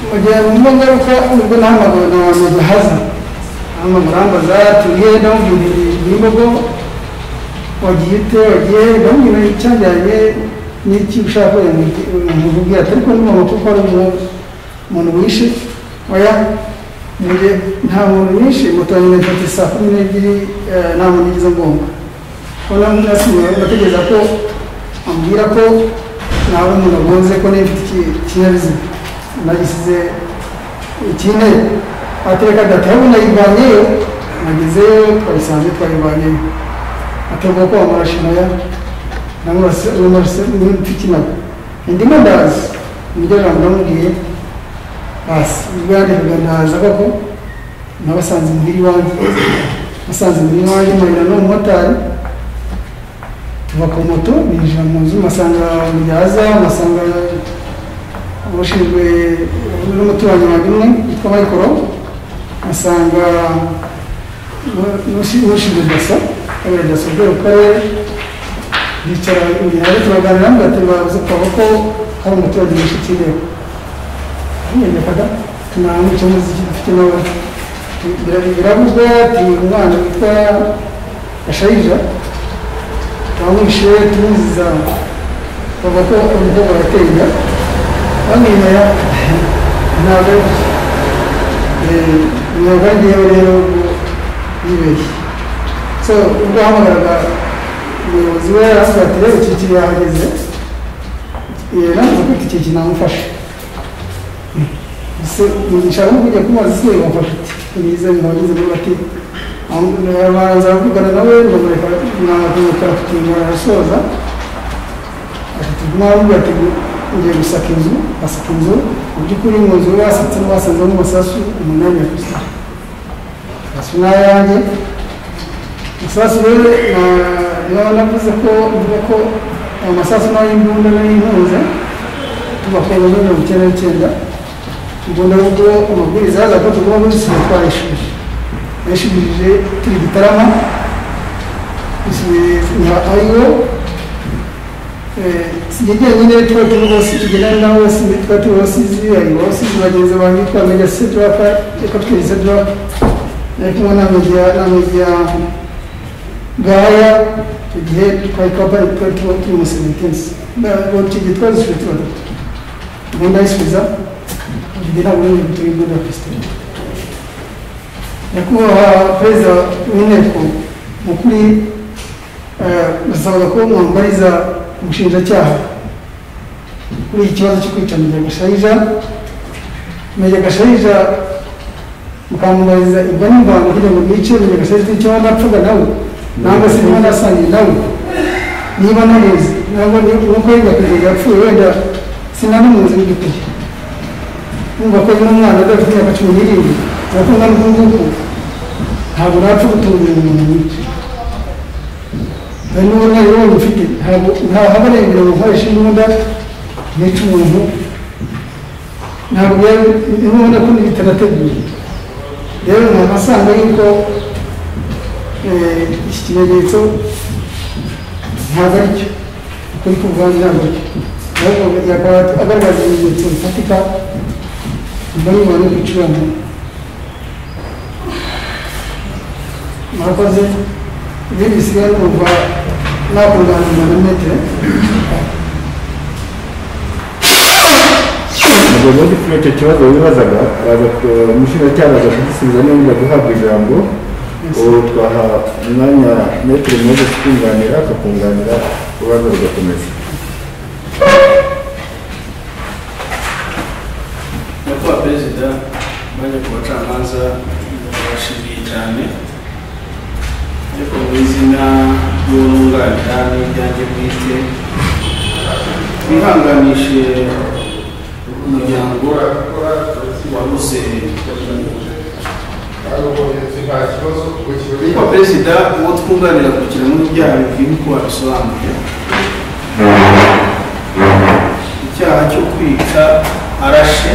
mu gihe mumba ngaruka ubwo nahamagawe na mugahaza ahamagara ambaza turiye ndamubwira n'imbogo wagiye ute wagiye ndamubwira icyajyanye n'iki ushaka nkubwira atari ko ndumva kuko ari umuntu umuntu wishe oya mu gihe nta muntu wishe moto yanjye nayifatiye saa kumi n'ebyiri eh, nta muntu igeze ngomba ko nawe nasigaye ndategereza ko ambwira ko nawe umuntu agonze ko niba mfite iki- ikinyabiziga nagisize ikine atereka data yabu nayivanyeyo nagezeyo twayisanze twayivanyeyo aterwa ko wamurashimaya namurasmfikinaga indimo ndazi nibyo jambo ndamubwiye basi ubwo yandikaga ndaza koko nabasanze imbere iwanjye basanze imbere iwanjye mpahira n'umumotari tuva ku moto ninjira mu nzu masanga mubyaza masanga abashinzwe n'umuturanyi wanjye umwe witwa mayikoro asanga n'ushinzwe daso kabera daso ubwo ku karere bicara imbere yawe turaganira ngo tubaze twaba ko hari umuturage w'inshuti yewe amenyekaga tunamwica umuziki dufite nawe biravuzwe ati umwana witwa gashayija turamwishe tumwiziza bavuga ko umukobwa arateye inda bamwemera ntabwo imyuga ngewe rero yibeshye so ubwo hamagaraga umuyobozi we aravuga ati rero iki kiri yahageze navuga ko iki kintu namufasha ese mugisha ahubwo ujya kumubaza ese wamufasha ati mwiza mwageze muri bati baranza baravugana nawe bamureka mwakumukara kutumura arasoza mwamubwira ati ngiye gusaka inzu asaka inzu mu by'ukuri mu nzu basatse basanzemo amasasu umunani yakusa amasasu ni ayanjye amasasu rero niba navuze ko mvuga ko amasasu ni ay'imbunda n'ay'inkunze tubakora muri mirongo icyenda n'icyenda ubwo nabwo amabwiriza yaza ko tugomba kuzisiga twayishubije yayishubije turi gitarama isubiza ayo sijya nyine tuba turi bose tugendana na bose tuba turi bose zihari bose bagenzi banjye twamenya sedraka reka twiri sedraka nari kumwe n'amajya n'amajya gaya icyo gihe twari kampani twari tuba turi mu seventensi icyo gihe twazishyuye tuba duto ubu ndayisubiza icyo gihe ntabwo nari turi muri pakisitani nyakubahwa perezida w'inteko mu kuri basabwa ko mwambariza umushinjacyaha kuri iki kibazo cyo kwita Munyagashayija Munyagashayija mukamubaza ibyo n'imvango kugira ngo mwice Munyagashayija icyo waba napfaga nawe nangwa se niba nasangiye nawe niba namuzi nangwa nuko yenda kugeza yapfuye wenda sinanamuzi n'igikuri numva ko ari n'umwana udafite imyaka cumi n'irindwi urakunda n'ukunguku ntabwo napfa gutunga umuntu nyinshi hari n'ubu nayo waba ufite ntabwo ntahabarengera gukoresha imbunda nica umuntu ntabwo yari ubona ko bitanateguye rero ni amasanga y'uko eh, iki kimenyetso ntabwo ari cyo kuri kuvuga ntabwo cyo ahubwo yakaba agaragaza ibimenyetso bifatika mbona umuntu w'ibicurano murakoze ibindi bisigaye numva nakunganirwa na metero ubwo ubundi kuri icyo kibazo wibazaga araza ku- umushinjacyaha araza kugisubiza nimba guhabwa ijambo ubu twaha umwanya metero mumaze kukunganira akakunganira urubanza rugakomeza nyakubahwa perezida bajya ku bacamanza barashimiye cyane ariko mu izina ry'ubunganira n'iryanjye bwite bihanganishe umuryango wabuze nyakubahwa perezida uwo twunganira kugira ngo ibyaha bikwiye uko wabisobanuye icyaha cyo kwica arashe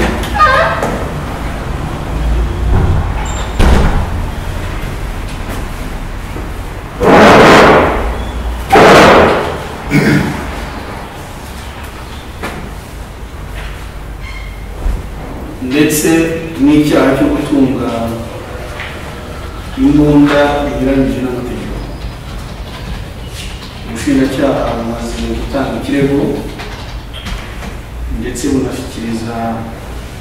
ndetse n'icyaha cyo gutunga imbunda binyuranyije n'amategeko ubushinjacyaha bumaze gutanga ikirego ndetse bunashyikiriza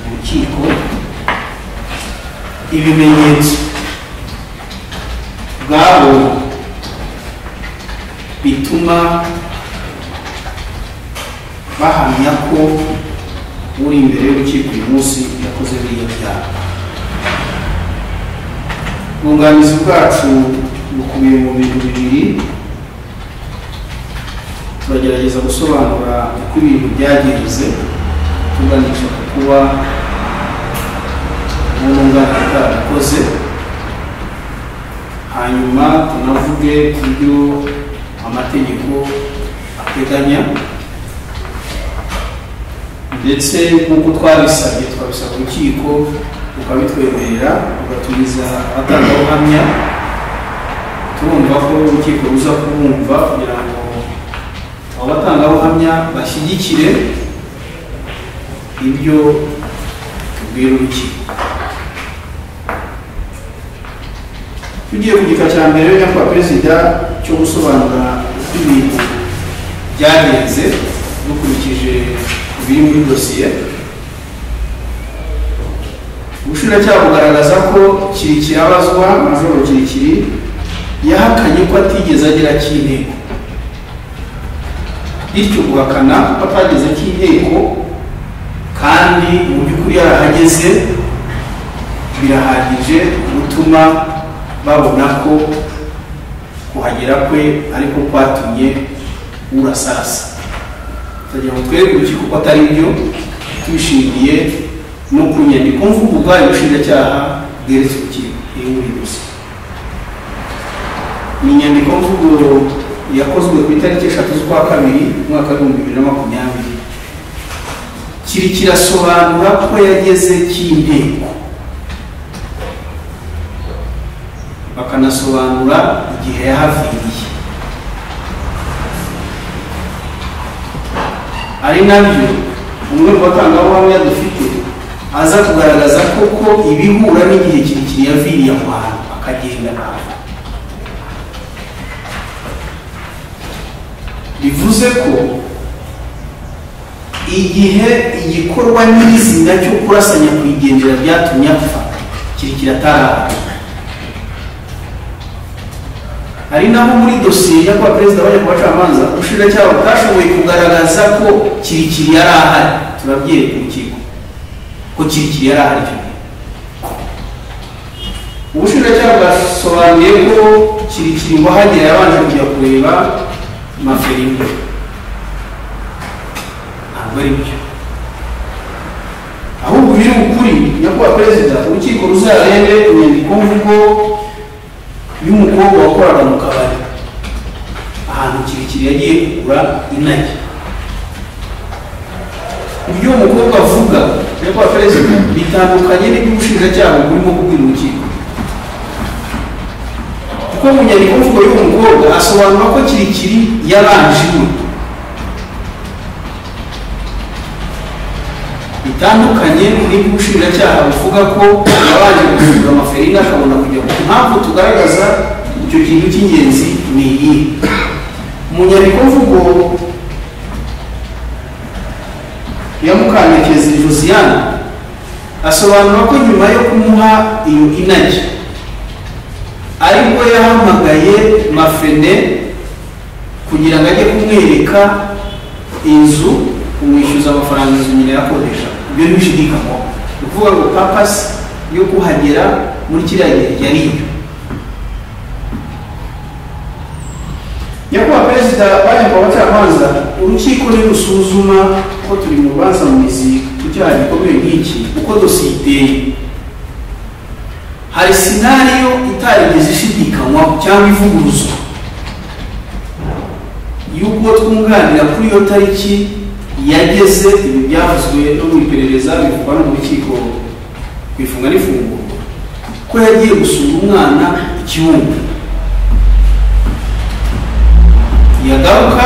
urukiko ibimenyetso bwabo bituma bahamya ko uri imbere y'urukiko uyu munsi yakoze biriya byaha ubwunganizi bwacu bukubiye mu bintu bibiri turagerageza gusobanura uko ibintu byagenze tuganisha ku kuba n'umwunganira bwarabikoze hanyuma tunavuge ku byo amategeko ateganya ndetse nk'uko twabisabye twabisaba urukiko rukabitwemerera rugatumiza abatangabuhamya turumva ko urukiko ruza kubumva kugira ngo abo batangabuhamya bashyigikire ibyo tubwira urukiko tugiye ku gika cya mbere nyakubahwa perezida cyo gusobanura uko ibintu byagenze dukurikije ibiri muri dosiye ubushinjacyaha bugaragaza ko kirikiri abazwa majoro kirikiri yahakanye ko atigeze agera cy'inteko bityo guhakana ko atageze cy'inteko kandi mu by'ukuri yarahageze birahagije gutuma babona ko kuhagera kwe ariko kwatumye urasarasa turagira ngo twereke urukiko ko atari byo tubishingiye no ku nyandiko mvuguga y'ubushinjacyaha bweretse urukiko iri muri dosiye ni inyandiko mvugo yakozwe ku itariki eshatu z'ukwa kabiri umwaka w'ibihumbi bibiri na makumyabiri kiri kirasobanura ko yageze cy'inteko bakanasobanura igihe yahaviriye ari nabyo umwe mu batangabuhamya dufite aza kugaragaza koko ibihura n'igihe kirekire yaviriye aho hantu akagenda ntabwo bivuze ko igihe igikorwa n'izina cyo kurasanya ku igendera ryatumye apfa kiri kirataraha hari naho muri dosiye yo kuba perezida bajya ku bacamanza ubushinjacyaha butashoboye kugaragaza ko kirikiri yari ahari turabyereka urukiko ko kirikiri yari ahari icyo gihe ubushinjacyaha bwasobanuye ko kirikiri wahagera yabanje kujya kureba maferingo ntabwo ari byo ahubwo biri ukuri nyakubahwa perezida urukiko ruzarebe inyandiko mvugo y'umukobwa wakoraga mu kabari ahantu kirekire yagiye kugura inagi ibyo uwo mukobwa avuga nyakubahwa perezida bitandukanye n'iby'ubushinjacyaha burimo kubwira urukiko kuko mu nyandiko mvugo y'uwo mukobwa asobanura ko kirikiri yabanje iwe bitandukanye n'iby'ubushinjacyaha buvuga ko yabanje gucuruzwa amaferina akabona kujya ku mpamvu tugaragaza icyo kintu cy'ingenzi ni iyi mu nyandiko mvugo ya mukantekezi josiane asobanura ko nyuma yo kumuha iyo inagi aribwo yahamagaye mafene kugira ngo ajye kumwereka inzu kumwishyuza amafaranga inzu nyine yakodesha ibyo ntibishidikanywaho ni ukuvuga ngo papasi yo kuhagera muri kiriya gihe yari iyo nyakubahwa perezida baje ku bacamanza urukiko ntirusuzuma ko turi mu rubanza mu mizi ku cyaha gikomeye nk'iki uko dosiye iteye hari sinariyo itarigeze ishidikanywaho cyangwa ivuguruzwa y'uko twunganira kuri iyo tariki yageze ibi byavuzwe no mu iperereza bivugwa no mu rukiko ku ifunga n'ifungurwa ko yagiye gusura umwana ikiwumbi yagaruka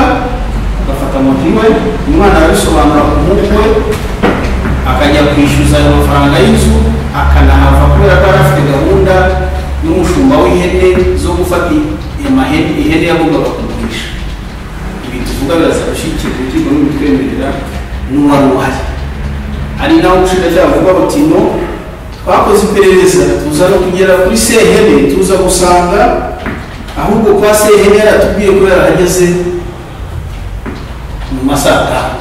agafata moto iwe umwana arabisobanura ku mutwe we akajya kwishyuza ayo mafaranga y'inzu akanahava kubera ko yari afite gahunda n'umushumba w'ihene zo gufata ihene ihene yagombaga kugurisha tuvuga biraza gushyigikira urukiko n'ubutwemerera n'uwari uhari hari naho ubushinjacyaha buvuga buti no twakoze iperereza tuza no kugera kuri sehene tuza gusanga ahubwo kwa sehene yaratubwiye ko yarahageze mu masaha atanu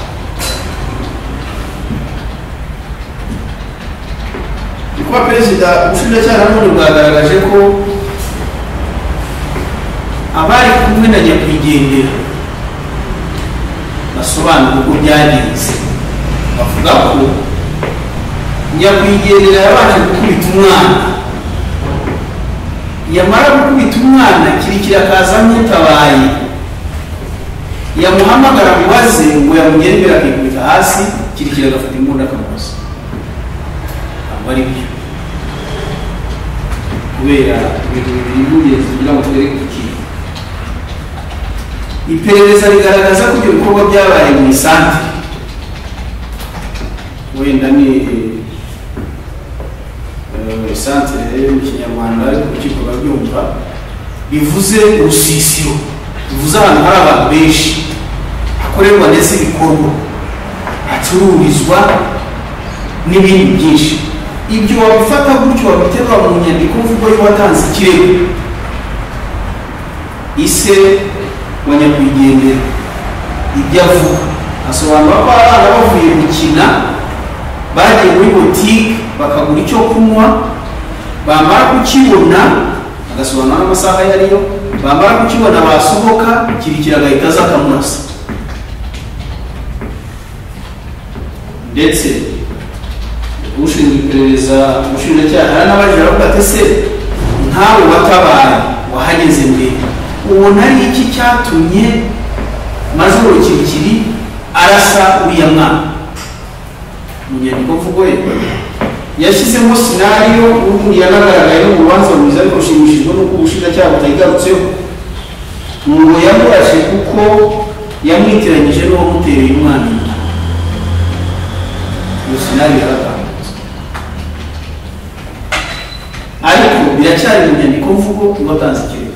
ni kuba perezida ubushinjacyaha nanone bwagaragaje ko abari kumwe na nyakwigendera basobanura uko byagenze bavuga ko nyakwigendera yabanje gukubita umwana yamara gukubita umwana kirikira akaza nk'utabaye yamuhamagara ngo aze ngo yamugere imbere akikubita hasi kirikira agafata imbunda akamuhoza ntabwo ari byo kubera ibintu bibiri by'ingenzi kugira ngo twereke ikintu iperereza rigaragaza ko ibyo bikorwa byabaye mu isantere wenda ni isantere yo mu kinyarwanda ariko urukiko rurabyumva bivuze urusisiro bivuze ahantu hari abantu benshi hakorerwa ndetse ibikorwa hacururizwa n'ibindi byinshi ibyo wabifata gutyo wabiterwa mu nyandiko mvugo y'uwatanze ikirego ise wa nyakwigendera ibyo avuga asobanura ko abana bavuye gukina bagiye muri botike bakagura icyo kunywa bamara kukibona agasobanura n'amasaha yariyo bamara kukibona basohoka kirikira agahita aza akamunasa ndetse ushinzwe iperereza umushinjacyaha yaranabaje aravuga ati se ntawe watabaye wahageze mbere ubona ari iki cyatumye majoro kirikiri arasa uriya mwana mu nyandiko mvugo ye yashyizemo sinariyo yanagaragaye mu rubanza rwiza ariko ushimishijwe n'uko ubushinjacyaha butayigarutseho ngo yamurashe kuko yamwitiranyije n'uwamutereye umwana inda iyo sinariyo yaratambutse ariko biracyari mu nyandiko mvugo watanze ikirego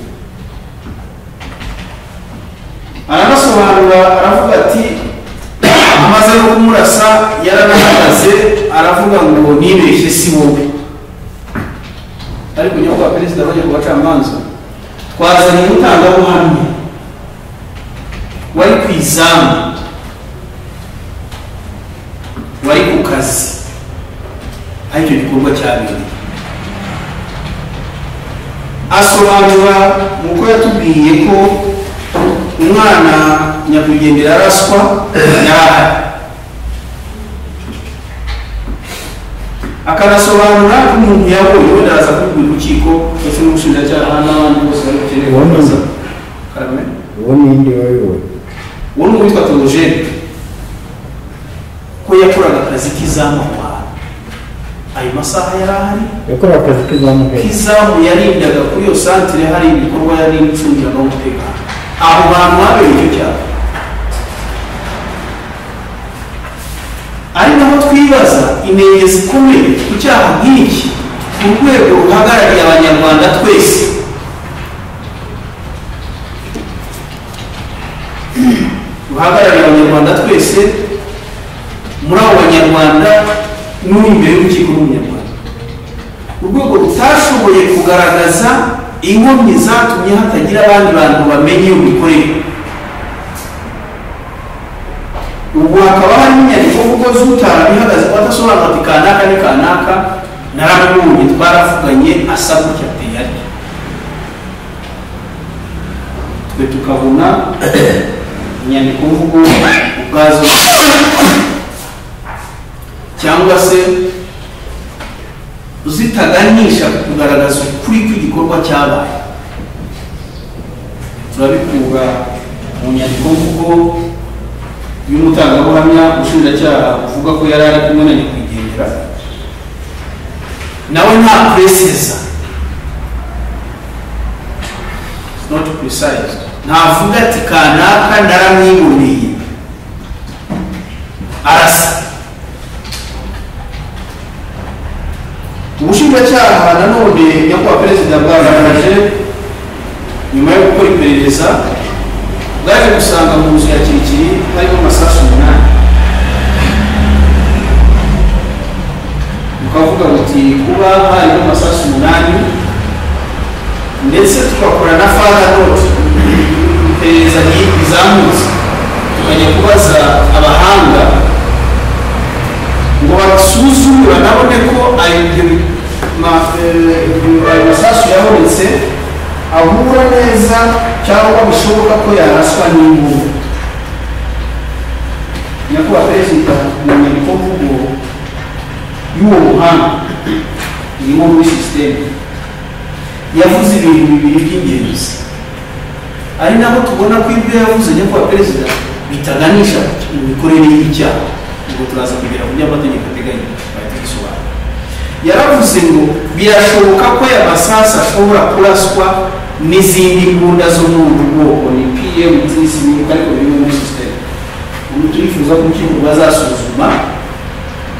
aranasobanura aravuga ati amaze no kumurasa yaranahagaze aravuga ngo nibeshye si wowe ariko nyakubahwa perezida bajya ku bacamanza twazanye umutangabuhamya wari ku izamu wari ku kazi aho icyo gikorwa cyabereye asobanura uko yatubwiye ko umwana nyakwigendera araswa yari ahari akanasobanura ko umuntu yabonye wenda araza kubwira urukiko ndetse n'ubushinjacyaha n'abandi bose bari bukeneye Wowe ni- kubaza karame uwo ninde wayoboye uwo ni uwitwa theogene ko yakoraga akazi k'izamu aho hantu ayo masaha yari ahari yakorewe akazi k'izamuhera kizamu yarindaga kuri iyo santire hari ibikorwa yari icungira n'umutekano aho bantu habereye icyo cyaha ari naho twibaza inenge zikomeye ku cyaha nk'iki ku rwego ruhagarariye abanyarwanda twese ruhagarariye abanyarwanda twese muri abo banyarwanda n'uri imbere y'urukiko n'umunyarwanda urwego rutashoboye kugaragaza inkomyi zatumye hatagira abandi bantu bamenya iyo mikorere ubu hakaba harimo inyandiko kuko z'utara ihagaze ko adasobanura ati kanaka ni kanaka naramubonye twaravuganye asa gutya ateye atya twe tukabona inyandiko mvugo ubwazo cyangwa se zitaganisha ku kugaragaza ukuri kw'igikorwa cyabaye turabikura mu nyandiko mvugo y'umutangabuhamya umushinjacyaha uvuga ko yari ari kumwe na nyakwigendera nawe nta pureseza not precise ntavuga ati kanaka naramwiboneye arasa ubushinjacyaha nanone nyakubahwa perezida bwagaragaje nyuma yo gukora iperereza bwaje gusanga mu nzu ya kirikiri harimo amasasu umunani bukavuga buti kuba harimo amasasu umunani ndetse tugakora na fada noti iperereza ri- rizamutse tukajya kubaza abahanga ngo basuzumura nabone ko ayo ibyo- ma- eh, ibyo- ayo masasu yabonetse ahura neza cyangwa bishoboka ko yaraswa n'imbunda nyakubahwa perezida mu nyandiko mvugo y'uwo muhanda irimo muri sisiteme yavuze ibintu bibiri by'ingenzi ari nabo tubona ko ibyo yavuze nyakubahwa perezida bitaganisha mu mikorere y'icyaha ubwo turaza kugera ku by'amategeko ateganya bahita bisobanura yaravuze ngo birashoboka ko aya masasu ashobora kuraswa n'izindi mbunda zo muri ubu bwoko ni pmt sinibuka ariko biri muri sisiteme ubu turifuza ko urukiko bazasuzuma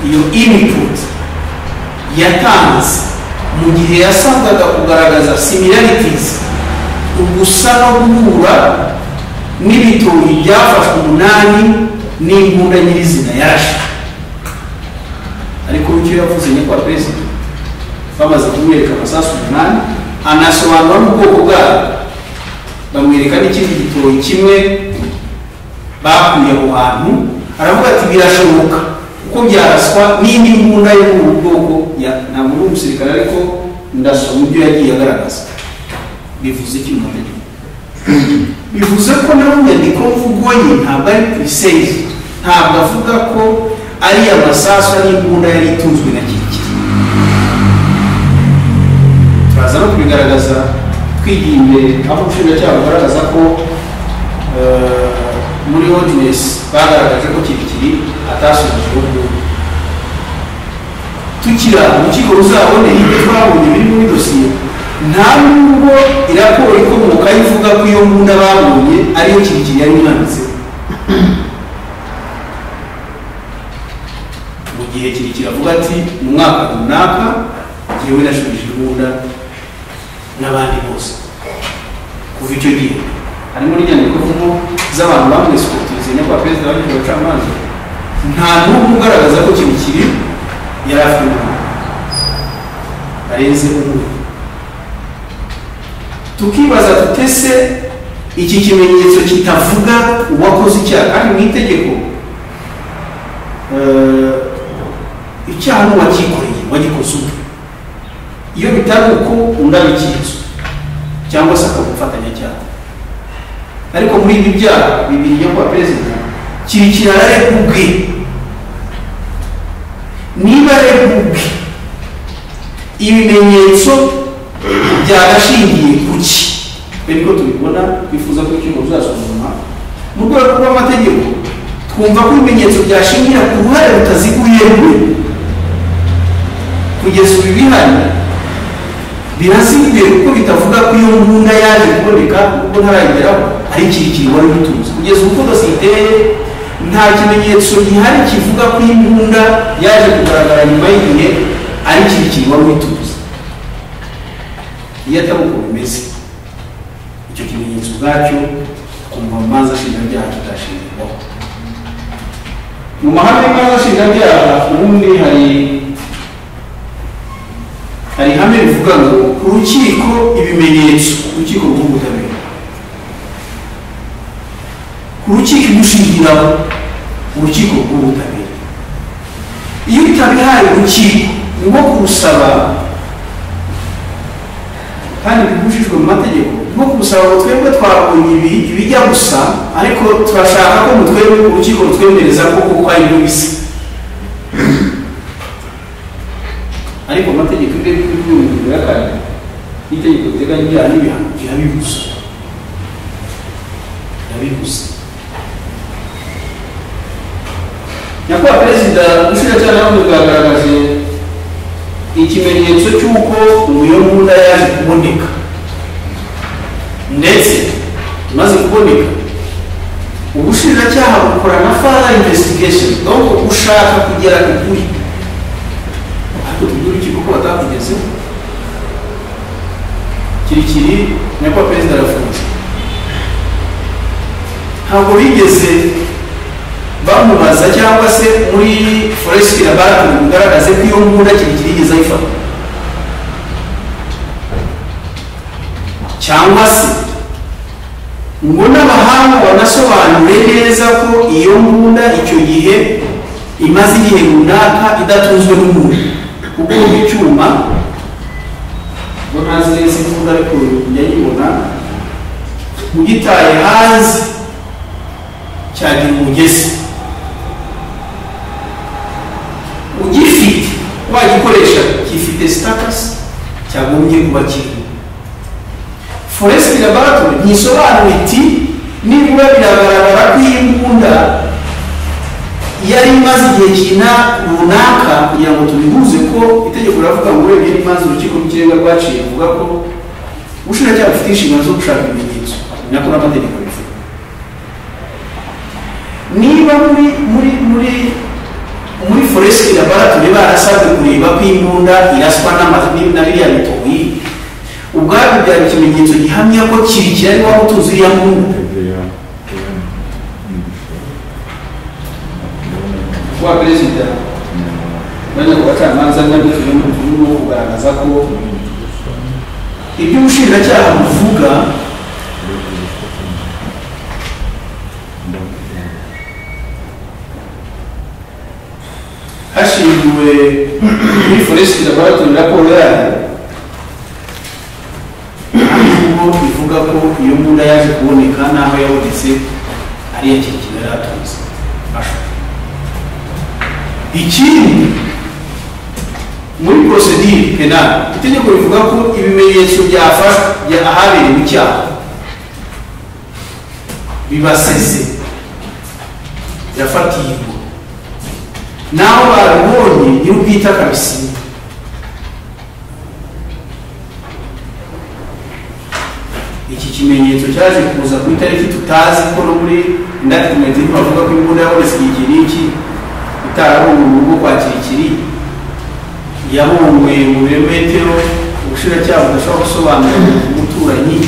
iyo input yatanze mu gihe yasabwaga kugaragaza similarities ugusa no guhura n'ibitoki byafashwe umunani n'imbunda nyirizina yarashe ariko icyo yavuze nyakubahwa perezida bamaze kumwereka amasasu umunani anasobanura n'ubwoko bwayo bamwereka n'ikindi gitoki kimwe bakuye aho hantu aravuga ati birashoboka ko byaraswa n'indi mbunda yo mu bwoko ya- ntabwo uri umusirikare ariko ndasoma ibyo yagiye agaragaza bivuze iki mu mategeko bivuze ko nawe inyandiko mvugo ye ntabwo ari purisezi ntabwo avuga ko ari amasasu n'imbunda yari itunzwe na kirikiri turaza no kubigaragaza twigiye imbere aho ubushinjacyaha bugaragaza ko eh, muri hodinesi bagaragaje ko kirikiri atasubije uburyo tukira urukiko ruzabone ibyo twabonye biri muri dosiye nta nubwo iraporo ikomoka ivuga ko iyo mbunda babonye ariyo kirikiri yari imwanditseho mu gihe kirekire avuga ati mu mwaka runaka jyewe nashubije imbunda n'abandi bose kuva icyo gihe harimo n'inyandiko mvugo z'abantu bamwesikotirize nyakubahwa perezida wa leta abacamanza nta n'umwe ugaragaza ko kirikiri yari afite umuntu arenze umwe tukibaza tuti ese iki kimenyetso kitavuga uwakoze icyaha kandi mu itegeko eh, icyaha ni uwakikoreye uwagikoze ubwe iyo bitari uko undi abikinze cyangwa se akaba umufatanyacyaha ariko muri ibi byaha bibiri nyakubahwa perezida kiri kirara ubwe niba ubwe ibimenyetso byagashingiye ku ki niko tubibona twifuza ko urukiko ruzasuzuma mu rwego rw'amategeko twumva ko ibimenyetso byashingira ku ruhare rutaziguye rwe kugeza ubu ibihari biraziguye kuko bitavuga ko iyo mbunda yaje kuboneka kuko ntarageraho ari ikirikiri wari ubitunze kugeza ubu ko dosiye iteye nta kimenyetso gihari kivuga ko imbunda yaje kugaragara nyuma y'igihe ari ikirikiri wari ubitunze iyo atari uko bimeze icyo kimenyetso ubwacyo kumva mu manza shinjabyaha kitashingirwaho mu mahame y'inka shinjabyaha ubundi hari hari ihame rivuga ngo urukiko ibimenyetso urukiko rw'ubutabera urukiko imushingiraho urukiko rw'ubutabera iyo utabihaye urukiko ni nko kurusaba kandi bibujijwe mu mategeko ni nko kurusaba ngo twebwe twabonye ibi ibijya gusa ariko turashaka ko mutwebwe urukiko rutwemereza ko kuko ari byo bisa ariko mu mategeko ibyo ngibyo by'umwihariko bihakana n'itegeko riteganya ibyaha n'ibihano birabibuza birabibuza nyakubahwa perezida umushinjacyaha nawe bwagaragaje ikimenyetso cy'uko umuyombunda yaje kuboneka ndetse imaze kuboneka ubushinjacyaha bukora na further investigation donc ushaka kugera ku kuri ariko tubwire urukiko ko batakugezeho kirikiri nyakubahwa perezida arafunze ntabwo bigeze bamubaza cyangwa se muri foresiti laboratori bugaragaze ko iyo mbunda kirekire yigeze ayifata cyangwa se ngo n'abahanga banasobanure neza ko iyo mbunda icyo gihe imaze igihe runaka idatunzwe n'umuntu kuko mu cyuma ngo ntazi neza imbunda ariko njya nyibona ugitaye hanze cyagira umugezi ugifite wagikoresha gifite sitatusi cyagombye kuba kiriho foresiti laboratori ntisobanura iti nibura biragaragara ko iyi mbunda yari imaze igihe kina runaka kugira ngo tubihuze ko itegeko riravuga ngo urebye n'imanza urukiko rw'ikirenga rwaciye ruvuga ko ubushinjacyaha bufite inshingano zo gushaka ibimenyetso ni nako n'amategeko bivuga niba muri muri muri muri foresiti laboratori barasabwe kureba ko imbunda iraswa n'amazina na biriya bitoyi ubwabyo byari ikimenyetso gihamya ko kirikira ari waba utuzi iriya mbunda wa perezida mwanya ku bacamanza n'abituje mu gihugu kugaragaza ko ibyo ubushinjacyaha buvuga hashingiwe muri foresiti laboratori raporo yayo ahubwo ivuga ko iyo mbunda yaje kuboneka n'aho yabonetse ari iya kirekire yari atunze ikindi muri porosedire penali itegeko rivuga ko ibimenyetso byafashwe bya ahabereye icyaha bibaseze birafatirwa naho barabonye nyir'ubwite akabisiba iki kimenyetso cyaje kuza ku itariki tutazi ko no muri indatimenti ntibavuga ko imbunda yabonetse igihe n'iki itarabonye mu rugo kwa kirikiri yabonwe mu birometero ubushinjacyaha budashobora gusobanura umuturanyi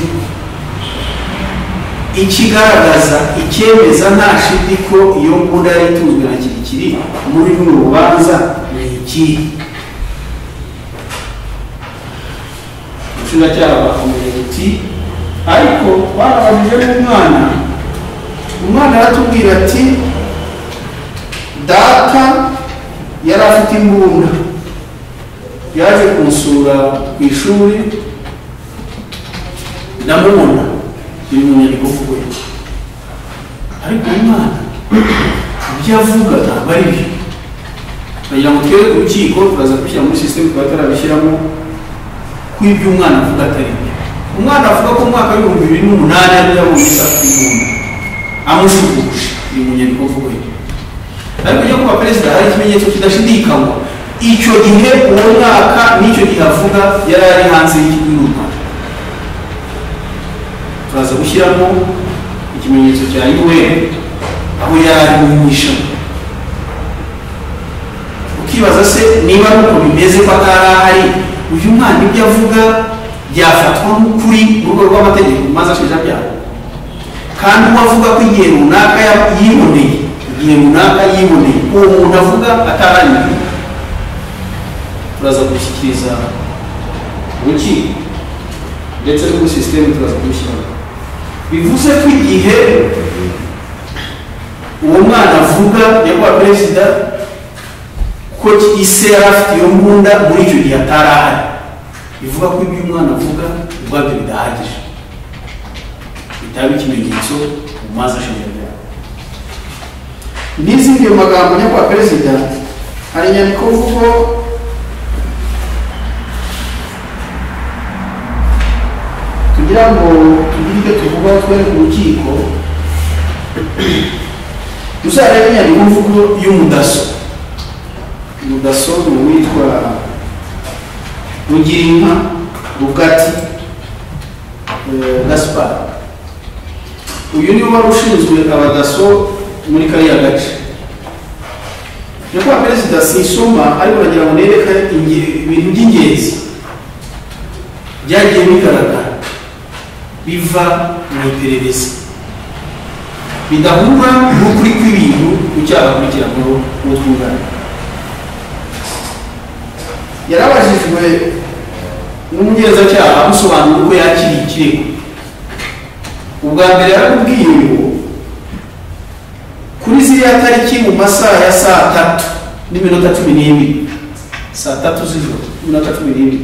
ikigaragaza icyemeza nta shidi ko iyo mbunda yari itunzwe na kirikiri muri runo rubanza ni iki ubushinjacyaha bakomeje uti ariko barabajije n'umwana umwana aratubwira ati data yari afite imbunda yaje kumusura ku ishuri ndamubona biri mu nyandiko mvugo ye ariko uyu mwana ibyo avuga ntabwo ari byo bagira ngo twebwe ku rukiko turaza kubishyira muri sisiteme tukaba turabishyiramo ko ibyo umwana avuga atari byo umwana avuga ko mu mwaka w'ibihumbi bibiri n'umunani ariyo yabonye isaha imbunda amushuguje biri mu nyandiko mvugo ye ariko iyo kuba perezida hari ikimenyetso kidashidikanywa icyo gihe uwo mwaka n'icyo gihe avuga yari ari hanze y'igihugu y'u rwanda turaza gushyiramo ikimenyetso cya un aho yari ari mu mwishamu ukibaza se niba ari uko bimeze ko atari ahari uyu mwana ibyo avuga byafatwa nk'ukuri mu rwego rw'amategeko maze ashinja byaha kandi uwo avuga ko igihe runaka ya- yiboneye igihe runaka yiboneye uwo muntu avuga ataranyuze turaza gushyikiriza urukiko ndetse no muri sisiteme turaza kubishyiramo bivuze ko igihe uwo mwana avuga nyakubahwa perezida ko ise yari afite iyo mbunda muri icyo gihe atari ahari bivuga ko ibyo umwana avuga ubwabyo bidahagije bitaba ikimenyetso mu mazi ashinzwe byawe n'izindi magambo nyakubahwa perezida hari inyandiko mvugo kugira ngo tugire ibyo tuvuga twereke urukiko tuzarebe inyandiko mvugo y'umudaso umudaso ni uwitwa rugirinka rugati eh, gaspar uyu niwe wari ushinzwe abadaso muri kariya gace nyakubahwa perezida sinsoma ariko nagira ngo nereka inge- ibintu by'ingenzi byagiye bigaragara biva mu iperereza bidahura n'ukuri kw'ibintu ku cyaha kugirango n'utwunganira yarabajijwe n'umugenzacyaha amusobanura uko yakiriye ikirego ubwa mbere yaramubwiye ngo kuri ziriya tariki mu masaha ya saa tatu n'iminota cumi n'ibiri saa tatu z'ijoro n'iminota cumi n'ibiri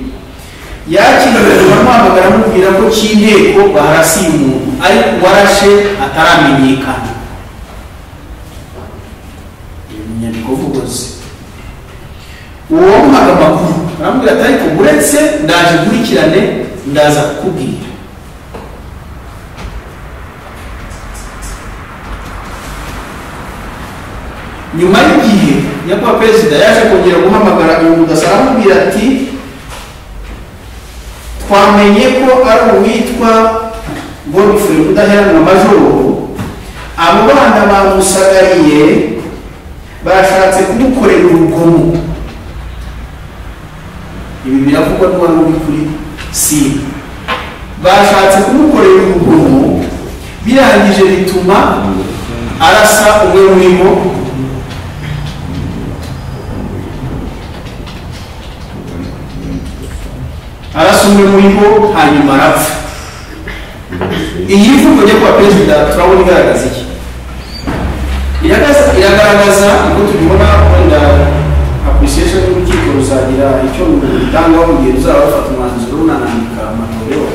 yakiriwe baramuhamagara amubwira ko cy'inteko baharasiye umuntu ariko uwarashe ataramenyekana iyo ni inyandiko vugozi uwo wamuhaga amakuru aramubwira ati ariko uretse ndaje nkurikirane ndaza kukubwira nyuma y'igihe nyakubahwa perezida yaje kongera guhamagara uyu mudasa aramubwira ati twamenye ko ari uwitwa godfrey udaheranwa majoro abo bana bamusagariye bashatse kumukorera urugomo ibi biravugwa n'uwari uri kuri sida bashatse kumukorera urugomo birangije bituma arasa umwe muri bo arasa umwe muri bo hanyuma arapfa iyi mvugo njya kwa perezida turabona igaragaza iki Iragaragaza- iragaragaza uko tubibona wenda apurisiyeshi y'urukiko ruzagira icyo rutangaho mu gihe ruzaba rufata umwanzuro runanandika amatorero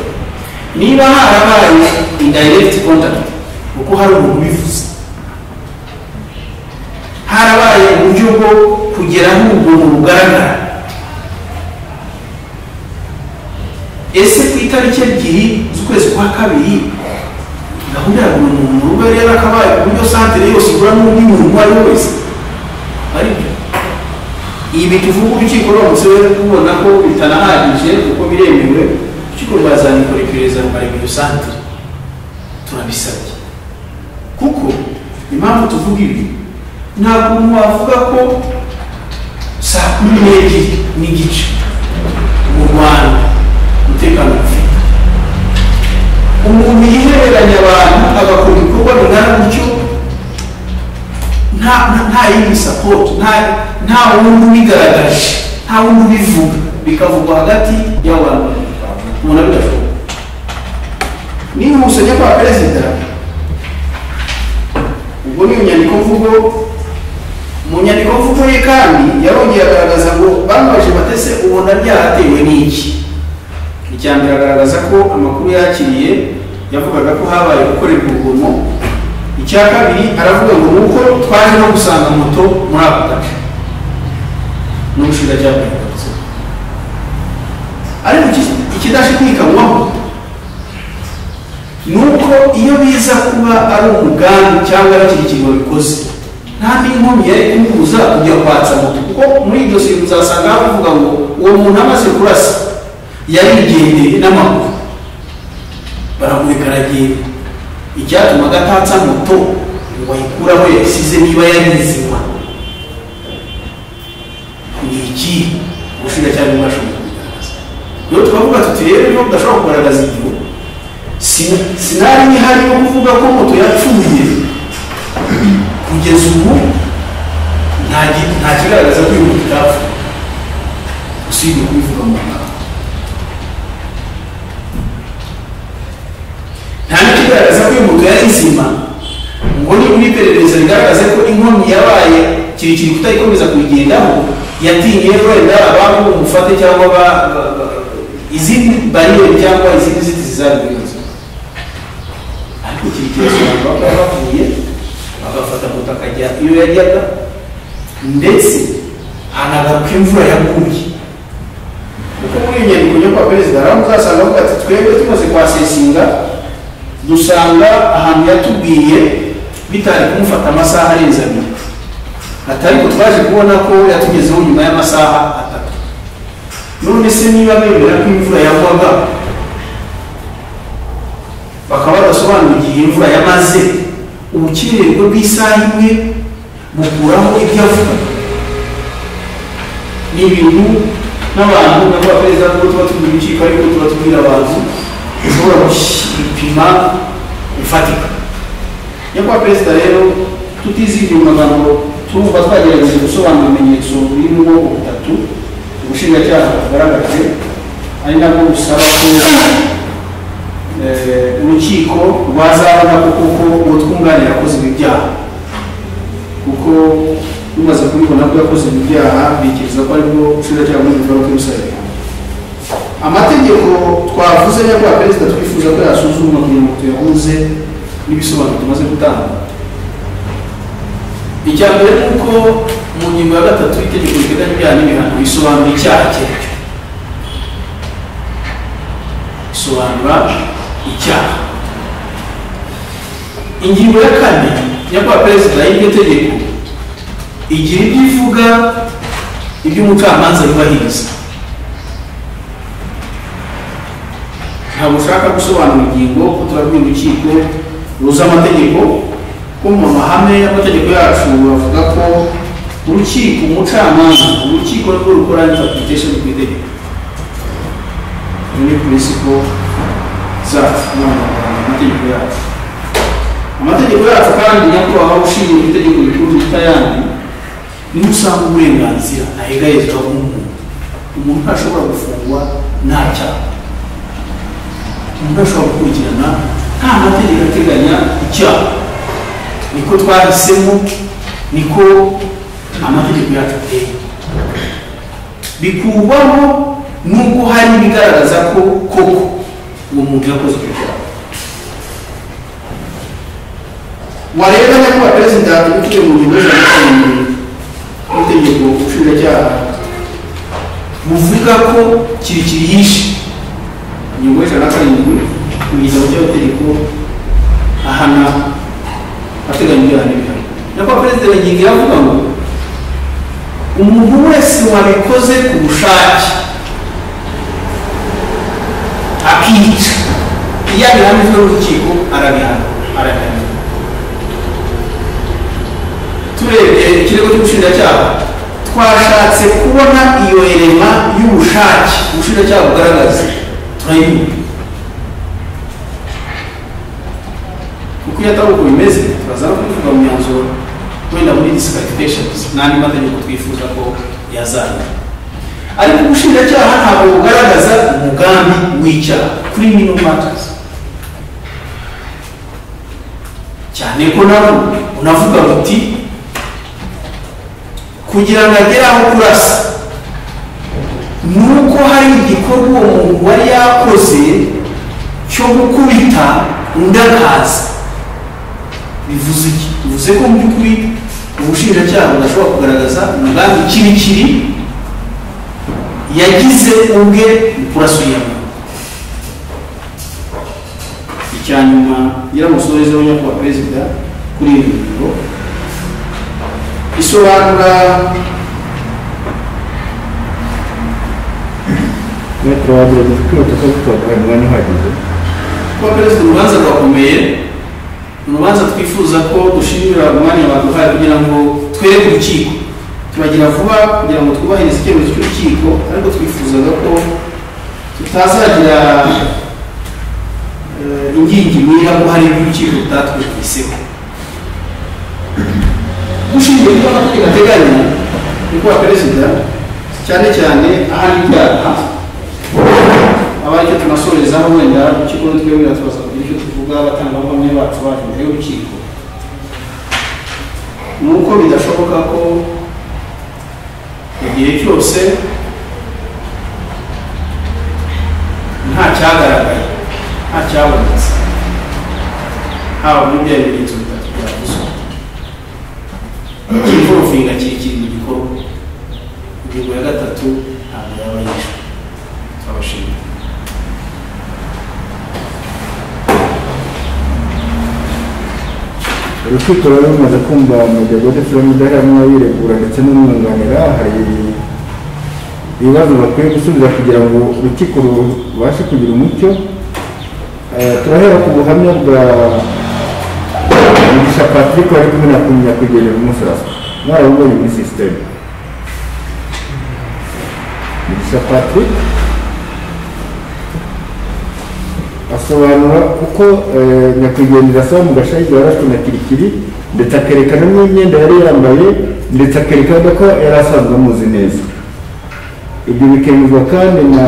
niba harabaye indirekiti kontakiti kuko hari umuntu ubivuze harabaye uburyo bwo kugera n'ubuntu bugaragara ese ku itariki ebyiri z'ukwezi kwa kabiri gahunda ya buri muntu uba yari yarakabaye ku buryo santere yose igura n'undi muntu uwo ari we wese aribyo ibi tuvuga urukiko ruramutse rubona ko bitanahagije kuko biremewe urukiko rwazabikora iperereza rukareba iyo santere turabisabye kuko impamvu tuvuga ibi ntabwo umuntu wavuga ko saa kumi n'ebyiri n'igice mu rwanda umutekano ufite umuntu yihereranya abantu agakora ibikorwa bingana gutyo nta nta- nta yindi sapoti nta nta wundi ubigaragaje nta wundi ubivuga bikavugwa hagati y'abantu babiri. ubona bidashoboka n'ihuse njya kwa perezida ubwo ni inyandiko mvugo mu nyandiko mvugo ye kandi yarongeye agaragaza ngo bamubajije batese ubona ryatewe n'iki icya mbere agaragaza ko amakuru yakiriye yavugaga ko habaye gukorerwa urugomo icya kabiri aravuga ngo ni uko twaje no gusanga moto muri ako gace n'ubushinjacyaha bwabigarutseho ariko iki- ikidashidikanywaho ni uko iyo biza kuba ari umugambi cyangwa ari ikintu babikoze nta n'inkomyi yari kumubuza kujya kwatsa moto kuko muri iryo siri muzasanga bavuga ngo uwo muntu amaze kurasa yarigendeye n'amaguru baramureka aragenda icyatuma atatsa moto ngo ayikure aho yasize niba yari nzima ni iki ubushinjacyaha bwashoboye kubigaragaza rero twavuga tuti rero niba udashobora kugaragaza igihu sin- sinari nihari yo kuvuga ko moto yapfuye kugeza ubu nta gi- nta kigaragaza ko iyo moto itapfuye usibye kubivuga mu magambo nta n'ikigaragaza ko iyo moto yari nzima ngo ni uri iperereza rigaragaza ko inkomyi yabaye kirekire kutayikomeza kuyigendaho yatinye wenda abantu umufate cyangwa ba- ba- ba- izindi bariyeri cyangwa izindi ziti zizabigaragaza ariko kirekire abantu baba bavuye bagafata moto akajya iyo yajyaga ndetse anagaruka imvura yaguye kuko muri iyo nyandiko yo kwa perezida haraho uzasanga avuga ati twebwe tumaze kwasesinga dusanga ahantu yatubwiye bitari kumufata amasaha arenze abiri ati ariko twaje kubona ko yatugezeho nyuma y'amasaha atatu none se niba bemera ko imvura yagwaga bakaba badasobanura igihe imvura yamaze ubukererwe bw'isaha imwe bukuraho ibyo avuga ni ibintu n'abantu nabwo perezida kuko tuba tubwira urukiko ariko tuba tubwira abantu ushobora gupima bifatika nyakubahwa perezida rero tutizigye mu magambo turumva twagerageje gusobanura ibimenyetso biri mu bwoko butatu ubushinjacyaha bugaragaje ari nabwo busaba ko eh, urukiko rwazabona ko koko uwo twunganira akoze ibi byaha kuko rumaze kubibona ko yakoze ibi byaha bikiriza ko aribwo ubushinjacyaha buri bugaruke busabira amategeko twavuze nyakubahwa perezida twifuza ko yasuzumwa kugira ngo tuyahuze n'ibisobanuro tumaze gutanga icya mbere ni uko mu ngingo ya gatatu y'itegeko riteganya ibyaha n'ibihano bisobanura icyaha icyo ari cyo bisobanura icyaha ingingo ya kane nyakubahwa perezida y'iryo tegeko igira ibyo ivuga ibyo umucamanza yubahiriza ntabwo ushaka gusobanura ingingo ko turabwira urukiko ruzi amategeko ko mu mahame y'amategeko yacu bavuga ko urukiko umucamanza urukiko rwo rukora interpretation ku itegeko muri principle zacu n'amagambo amategeko yacu amategeko yacu kandi nyakubahwa ushingiye ku itegeko rikuru ryita yandi niho usanga uburenganzira ntahegarizwa bw'umuntu umuntu ntashobora gufungwa nta cyaha umuntu ashobora gukurikirana nta mategeko ateganya icyaha niko twahisemo niko amategeko yacu ateye bikurwaho n'ubwo hari ibigaragaza ko koko uwo muntu yakoze icyo cyaha wareba nyakubahwa perezida utuye mu ngingo za gatanu n'itegeko nshinjacyaha buvuga ko kirekire yishe ingingo y'ijana na karindwi mu gitabo cy'amategeko ahana ateganya ibyaha n'ibihano nyakubahwa perezida yagiye avuga ngo umuntu wese wabikoze ku bushake akica iyo abihamijwe n'urukiko arabihana arabihana turebye ikirego cy'ubushinjacyaha twashatse kubona iyo erema y'ubushake ubushinjacyaha bugaragaza turayibura kuko iyo atari uko bimeze turaza no kubivuga mu myanzuro wenda muri disqualifications n'andi mategeko twifuza ko yazana ariko ubushinjacyaha ntabwo bugaragaza umugambi w'icyaha criminal matters cyane ko nabo unavuga uti kugira ngo agere aho kurasa ni uko hari igikorwa uwo muntu wari yakoze cyo gukubita undi akaza bivuze iki bivuze ko mu by'ukuri ubushinjacyaha budashobora kugaragaza umugambi kirikiri yagize ubwe mu kurasa uyu muntu icya nyuma nyiramusozi wa nyakubahwa perezida kuri iyi ngingo isobanura metero wa mbere kwihuta ko gutora umwanya uhagije kuba perezida urubanza rwakomeye ni urubanza twifuza ko dushimira umwanya baduhaye kugira ngo twereke urukiko tubagira vuba kugira ngo twubahirize icyemezo cy'urukiko ariko twifuzaga ko tutazagira eh, ingingimira ko hari ibyo urukiko rutatwumviseho dushingiye kuba amategeko ateganya nyakubahwa perezida cyane cyane ahari ibyaha aba aricyo tunasorezaho wenda urukiko nitwebwira tubaza kugira icyo tuvuga abatangabuhamya bacu baje imbere y'urukiko ni uko bidashoboka ko igihe cyose nta cyagaragaye nta cyabonetse haba muri bya bimenyetso bitatu byavuzwe ikivurufinga kiri kiri mu gikorwa ingingo ya gatatu ntabwo yaba yishwe turabashimira urukiko rero rumaze kumva umugabo ndetse n'umudaharanwa wiregura ndetse n'umwunganira hari ibibazo bakwiye gusubiza kugira ngo urukiko rubashe kugira umucyo Eh, turahera ku buhamya bwa mugisha patrick wari kumwe na kunyakugenera umusarasi mwarabubonye muri sisiteme mugisha patrick asobanura uko eh, nyakwigendera asaba mu gashayigi warashwe na kirikiri ndetse akerekana n'imyenda yari yambaye ndetse akerekana ko yari asanzwe amuzi neza ibyo bikemezwa kandi na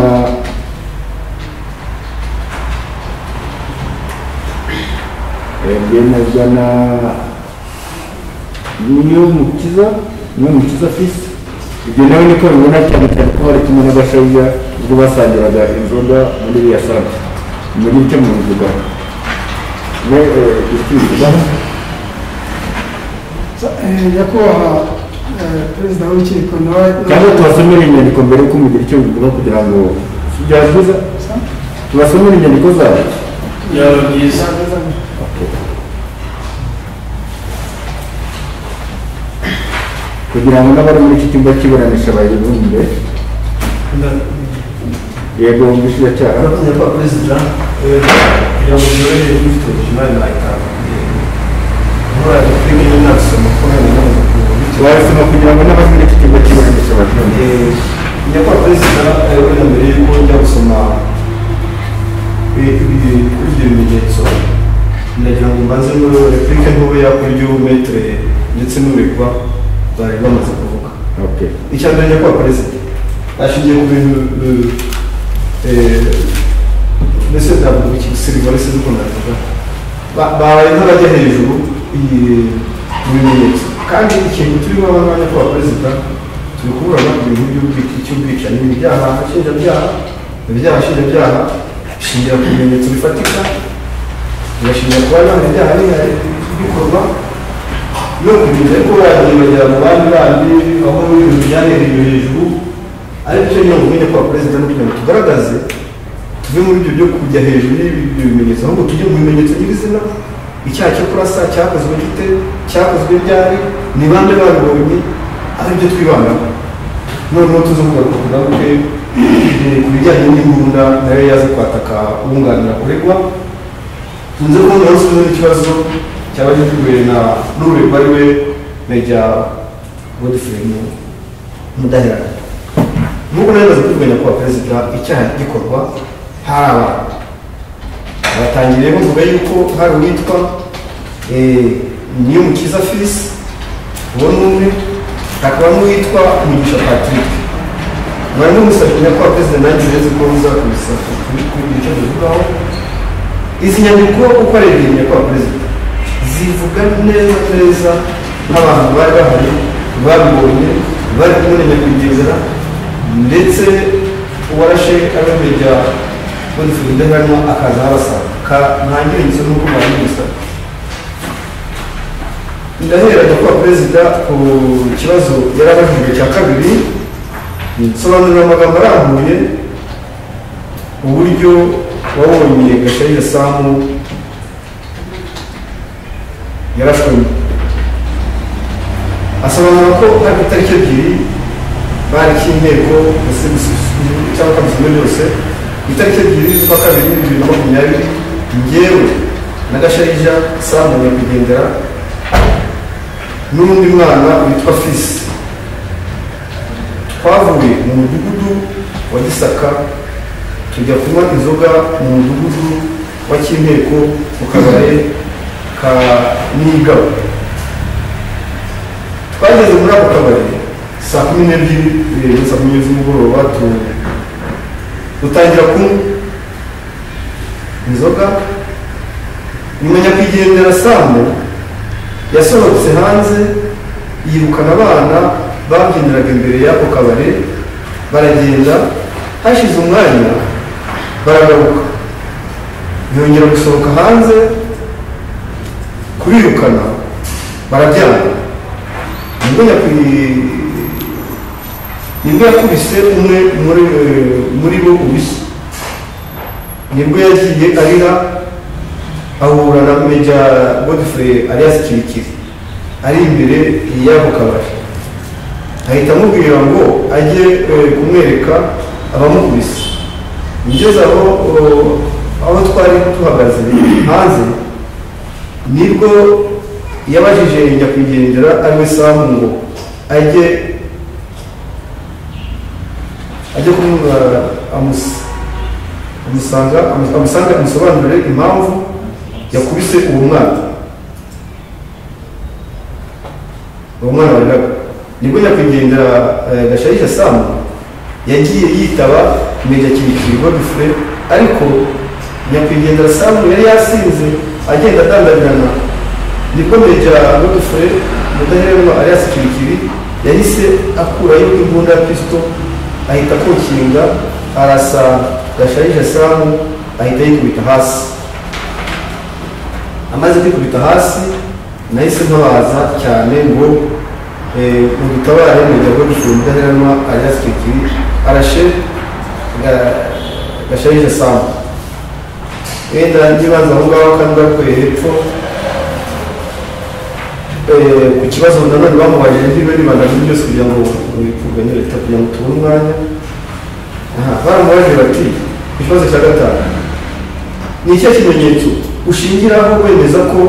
eh, byemezwa na niyumukiza niyumukiza fisi ibyo nawe niko bibona cyane cyane ko bari kumwe n'abashaija ubwo basangiraga inzoga muri iriya sante muri icyo mu nzoga we ikivuga nyakubahwa eh, perezida w'urukiko nawe cyangwa tubasomere inyandiko mbere y'uko mugira icyo bivuga kugira ngo si byavuza tubasomere inyandiko zabo byaba byiza kugira ngo n'abari muri iki cyumba cy'iburanisha bayibumbe yego umushinjacyaha nyakubahwa perezida eh, kugira ngo uyobereye ufite ubuzima nayitanga nkora filime y'inasoma ko hano n'abantu bakuru wabisoma kugira ngo n'abari muri iki cyumba cy'iburanisha babyumve Eh, nyakubahwa perezida eh, wenda mbere y'uko njya gusoma eh, ibi- kuri ibyo bimenyetso ndagira ngo mbanze muri repubulika ntoya kuri ibyo metere ndetse n'uregwa bari bamaze kuvuga Okay. icya mbere nyakubahwa perezida ashingiye ku bintu eh, eh, mbese ntabwo ikisirivare se nuko nabivuga Ba- babaye nk'abajya hejuru iyi- mu bimenyetso kandi ikintu turimo abanya kwa perezida turi kuburana ku bintu by'ubwiki- cy'ubwicanyi ni ibyaha nshinjabyaha ibyaha nshinjabyaha bishingira ku bimenyetso bifatika bigashingira ku bana ibyaha biha- bikorwa no kumenya ko wagiye bagera mu bandi bandi aho muri ibintu byahereye hejuru ariko icyo nyine umenya kwa perezida no kugira ngo tugaragaze tuve muri ibyo byo kujya hejuru y'ibyo bimenyetso ahubwo tujye mu bimenyetso nyirizina icyaha cyo kurasa cyakozwe gite cyakozwe ryari ni bande babibonye ari byo twibandaho noneho tuzavuga ku ngaruke eh, ku bijyanye n'imbunda nayo yaza kwataka uwunganira uregwa nze kubona yasubiza n'ikibazo cyaba giteguwe na n'uregwa ari we mejya godfrey Mu- mudaherana nubwo nari maze kuvuganya kuba perezida icyaha gikorwa hari abantu batangiye bavuga yuko hari uwitwa eh, niyumukiza fisi uwo ni umwe hakaba n'uwitwa mugisha patrick mwari mumusabye nyakubahwa perezida nanjye uretse ko muzakubisa kuri kuri icyo bivugaho izi nyandiko uko ari ebyiri nyakubahwa perezida zivuga neza neza nk'abantu bari bahari babibonye bari kumenya kugendera ndetse uwarashe abamenya bose ubudahangarwa akaza abasanga ntangira inzu n'uko babibuza ndahera nyakubahwa perezida ku kibazo yari abajijwe cya kabiri nsobanurira amagambo arambuye uburyo wabonye gashayija samu yarashwemo asobanura ko hari itariki ebyiri bari cy'inteko ndetse cyangwa kabisa byose itariki ebyiri z'ukwa kabiri bibiri na makumyabiri ngewe na gashayija samu nyakwigendera n'undi mwana witwa fisi twavuye mu mudugudu wa gisaka tujya kunywa inzoga mu mudugudu wa cy'inteko mu kabare ka nigabo twageze muri ako kabari saa kumi n'ebyiri eh, saa kumi z'umugoroba tu- dutangira kunywa inzoga nyuma nyakwigendera samu yasohotse hanze yirukana abana babyiniraga imbere y'ako kabari baragenda hashize umwanya baragaruka yongera gusohoka hanze kubirukana barabyana nibwo nyakwi nibwo yakubise umwe muri muri bo ubisa nibwo yagiye arira ahura na meja godfrey alias kirikiri ari imbere y'ako kabari ahita amubwira ngo ajye eh, kumwereka abamukubise ngeze aho oh, aho twari duhagaze hanze nibwo yabajije nyakwigendera ariwe samu ngo ajye ajye kumubwira amusa amusanga amu- amusanga amusobanurire impamvu yakubise uwo mwana uwo mwana wa Rugaba nibwo nyakwigendera eh, gasharija samu yagiye yitaba meja kirikiri godfre ariko nyakwigendera samu yari yasinze agenda adandabirana nibwo meja godfre mudahererwa alias kirikiri yahise akurayo imbunda ya pisito ahita akukinga arasa gasharija samu ahita yikubita hasi amaze kwikubita hasi nahise ntabaza cyane ngo eh, mudutabare mujya bwo gufunga udaheranwa arasitiri arashe gasharije samu wenda ngibanza aho ngaho kandi bakuye hepfo Eh, ku kibazo nanone bamubajije niba ribanda kuri byose kugira ngo bikurwanye leta kugira ngo tubone umwanya Aha, baramubajije bati ku kibazo cya gatanu ni icyo kimenyetso ushingiraho wemeza ko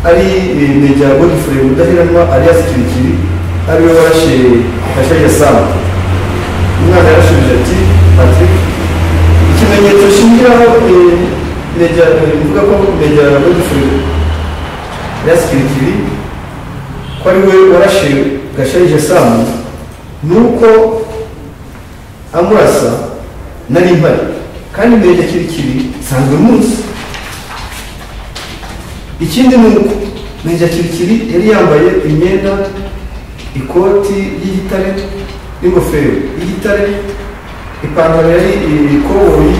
ari eh, meja godfrey mudaheranwa alias kirikiri ari we warashe gashayija samu umwana yarashubije ati patrick ikimenyetso shingiraho eh, meja eh, mvuga ko meja godfrey alias kirikiri ko ari we warashe gashayija samu ni uko amurasa nari mpari kandi meja kirikiri nsanzwe munsi ikindi ni uko meja kirikiri yari yambaye imyenda ikoti y'igitare n'ingofero y'igitare ipantaro yari ikoboyi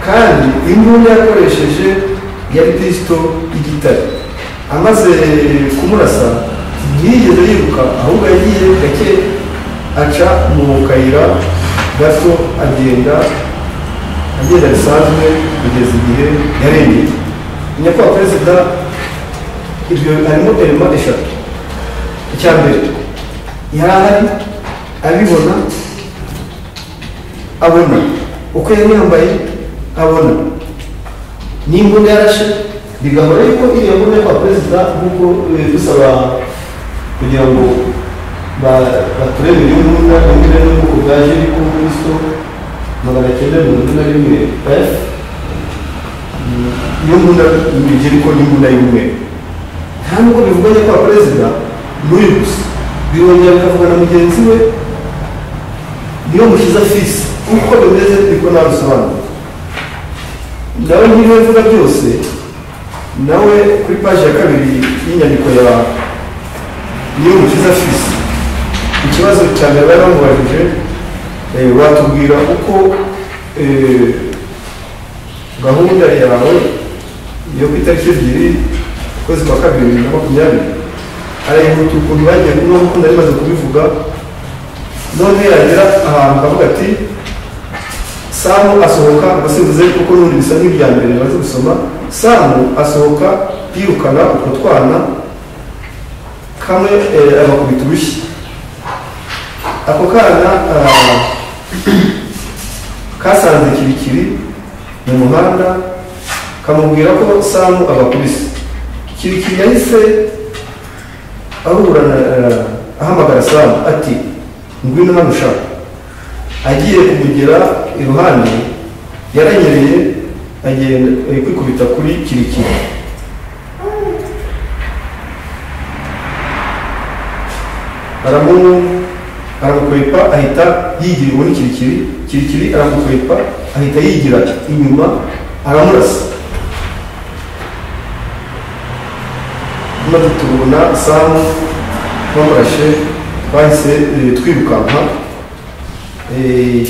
kandi imbunda yakoresheje yari pisito y'igitare amaze kumurasa ntiyigeze yiruka ahubwo yagiye gake aca mu kayira gato agenda agenda bisanzwe kugeza igihe yarengeye nyakubahwa perezida ibyo harimo elema eshatu icya mbere yari ahari abibona abona uko yari yambaye abona n'imbunda yarashe bigahora yuko iriya mbunda yo kwa perezida nk'uko eh, dusaba kugira ngo ba- baturebere imbunda imbunda n'ubwoko bwa jeri ko muri so magana cyenda mirongo ine na rimwe f iyo mbunda igira ko n'imbunda y'umweru nta nubwo bivuganye kwa perezida muri gusa birongera bikavuga na mugenzi we niyo mushyize fisi uko bimeze niko nabisobanura nawe nk'ibyo mvuga byose nawe kuri paji ya kabiri y'inyandiko ya niyo mukiza fisi ikibazo cya mbere bari bamubajije eh, watubwira uko eh, gahunda yawe yo ku itariki ebyiri ukwezi kwa kabiri bibiri na makumyabiri arayihuta ukuntu bagiye n'uko nari maze kubivuga none yagera ahantu akavuga ati samu asohoka abasinzize kuko n'ubundi bisa n'ibya mbere bamaze gusoma samu asohoka yirukana utwo twana kamwe eh, abakubita urushyi ako kana ah, kasanze kirikiri mu muhanda kamubwira ko samu abakubise kirikiri yahise ahura na eh, ahamagara samu ati ngwino hano ushaka agiye kumugera iruhande yaranyereye agenda eh, kwikubita kuri kirikiri aramu aramukwepa ahita yigira ubundi kirikiri kirikiri aramukwepa ahita yigira inyuma aramurasa maze tubona samu bamurashe bahise eh, twirukanka Eh,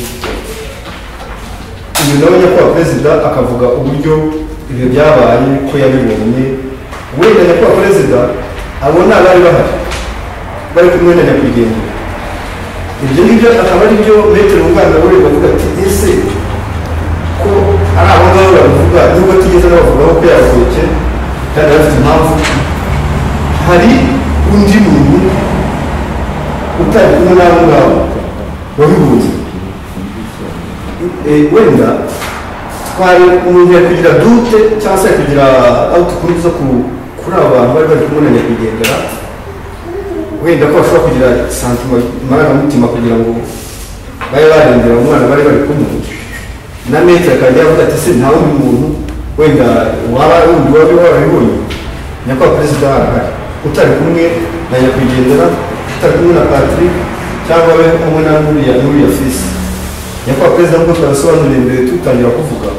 uyu nawe nyakubahwa perezida akavuga uburyo ibyo byabaye ko yabibonye wenda nyakubahwa perezida abo ni abari bahari bari kumwe na nyakwigendera ibyo ngibyo akaba ari byo metero muganga we bavuga ati ese ko ari abo ngabo babivuga nubwo atigeze anabavugaho ko yaruhuke kandi afite impamvu hari undi muntu utari kumwe n'abo ngabo wabibuze Eh, wenda twari umuntu yakugira dute cyangwa se yakugira aho dukunda zo ku- kuri abo bantu bari bari kumwe na nyakwigendera wenda ko bashobora kugira santima marangamutima kugira ngo babe barengera umwana bari bari kumwe na metero akajya avuga ati se nta wundi muntu wenda waba wundi wabi warabibonye nyakubahwa perezida arahari utari kumwe na nyakwigendera utari kumwe na patrick cyangwa we kumwe na nuriya nuriya fisi nyakubahwa perezida nk'uko twabisobanuriye mbere tutangira kuvuga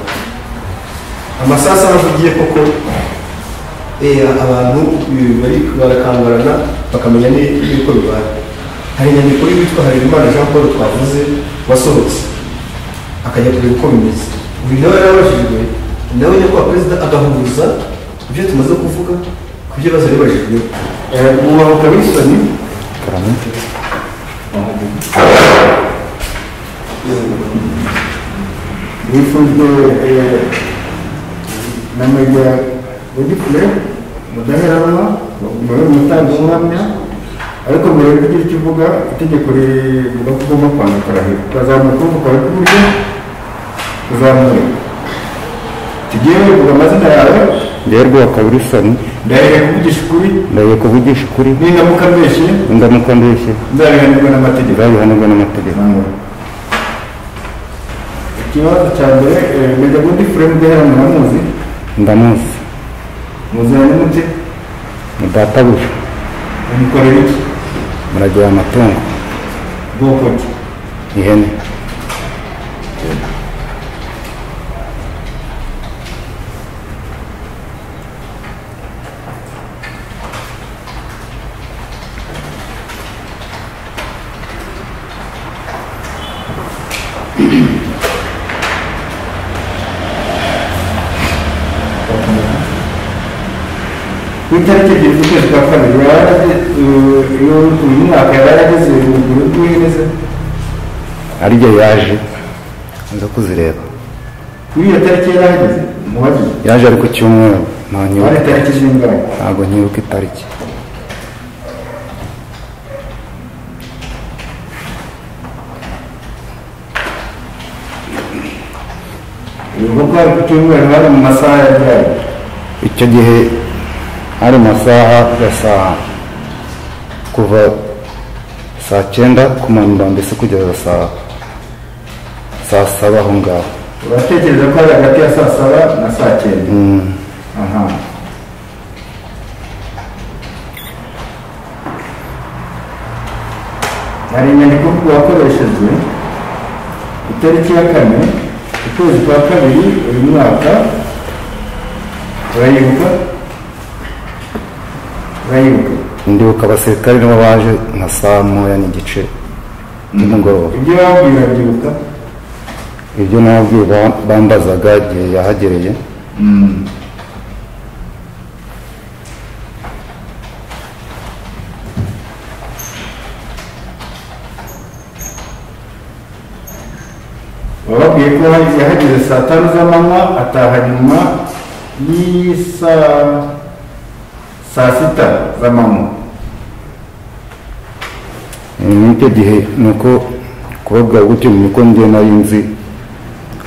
amasasu ahavugiye koko eh, abantu eh, bari barakangarana bakamenya ni- n'uko bibaye hari inyandiko y'uwitwa harerimana jean paul twavuze wasohotse akajya kureba uko bimeze uyu nawe yarabajijwe nawe nyakubahwa perezida agahuza ibyo tumaze kuvuga ku byo bibazo yabajijweho Eh, mubahuka wilson yifujwe eh, na meya godifure mudaheranwa muri umutanga umwanya ariko mbere yo kugira icyo uvuga itegeko rivuga ko ugomba kwandika arahira ukazamuka ukuboko kwawe kw'iburyo uzamuye tugiye uvuga amazina yawe ngewe rwaka wilson ndahera kuvugisha ukuri ndagiye kuvugisha ukuri nindamuka mbeshye ndamuka mbeshye nzabihanirwa n'amategeko nzabihanirwa n'amategeko ikibazo cya mbere eh, meya godifure mudaheranwa muramuzi ndamuzi muziranye mute ni databuja umukorera iki muragira amatungo bwoko ki ihene ku itariki ebyiri z'ukwezi kwa kabiri yarageze uyu mwaka yarageze urugero rw'iheze ariyo yaje nza kuzireba kuri iyo tariki yarahageze muhagi yaje ari ku cyumweru nta hari nyibuka tariki zingahe ntabwo nyibuka itariki ubwo ko hari ku cyumweru hari mu masaha ya ryari icyo gihe hari amasaha ya saa kuva saa cyenda kumanura mbese kugeza saa saa saba aho ngaho uratekereza ko hari hagati ya saa saba na saa cyenda Mm, aha hari inyandiko wakoreshejwe ku itariki ya kane ukwezi kwa kabiri uyu mwaka urayibuka urayibuka ndibuka abasirikare nibo baje nka saa moya n'igice nimugoroba ibyo babwiye urabyibuka ibyo nababwiye ba- bambazaga igihe yahagereye wababwiye ko yahageze saa tanu z'amanywa ataha nyuma y'isaa saa sita z'amanywa n'icyo gihe ni uko kubabwira gutyo niko njye nari nzi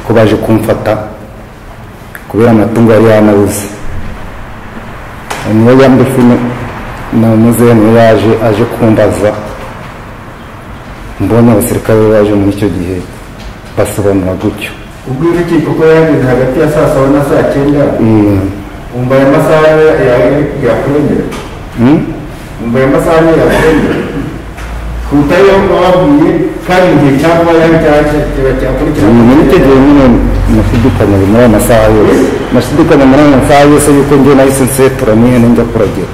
ko baje kumfata kubera amatungo yari yanabuze niyo yambufu na muzehe niyo yaje aje kumbaza mbonye abasirikare baje muri icyo gihe basobanura gutyo ubwo urukiko ko yahageze hagati ya saa saba na saa cyenda Mm. wumva aya masaha yawe yakurengera Mm? wumva aya masaha yawe yakurengera kuruta yo wababwiye kandi igihe cyangwa yawe cyaje kiba cyakurikirana muri icyo gihe nyine nashidikanya muri ayo masaha yose nashidikanya muri ayo masaha yose yuko njye nahise nsetura n'ihene njya kuragira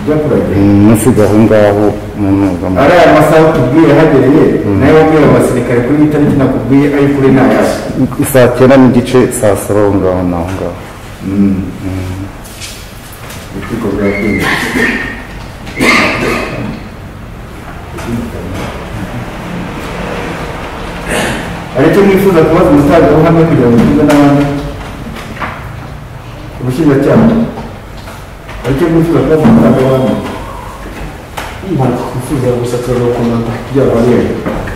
ujya kuragira umusiga aho ngaho mu ntuza mu- ari aya masaha utubwiye ahagereye nayo wabwiye abo basirikare kuri iyi tariki nakubwiye ari kuri n'ayawe saa cyenda n'igice saa saba aho ngaho n'aho ngaho urukiko rwabwiye hari icyo mwifuza kubaza umutangabuhamya kugira ngo mugire n'abandi ubushinjacyaha hari icyo mwifuza kubaza umutangabuhamya ntabwo twifuza gusa turakomanga byaba rero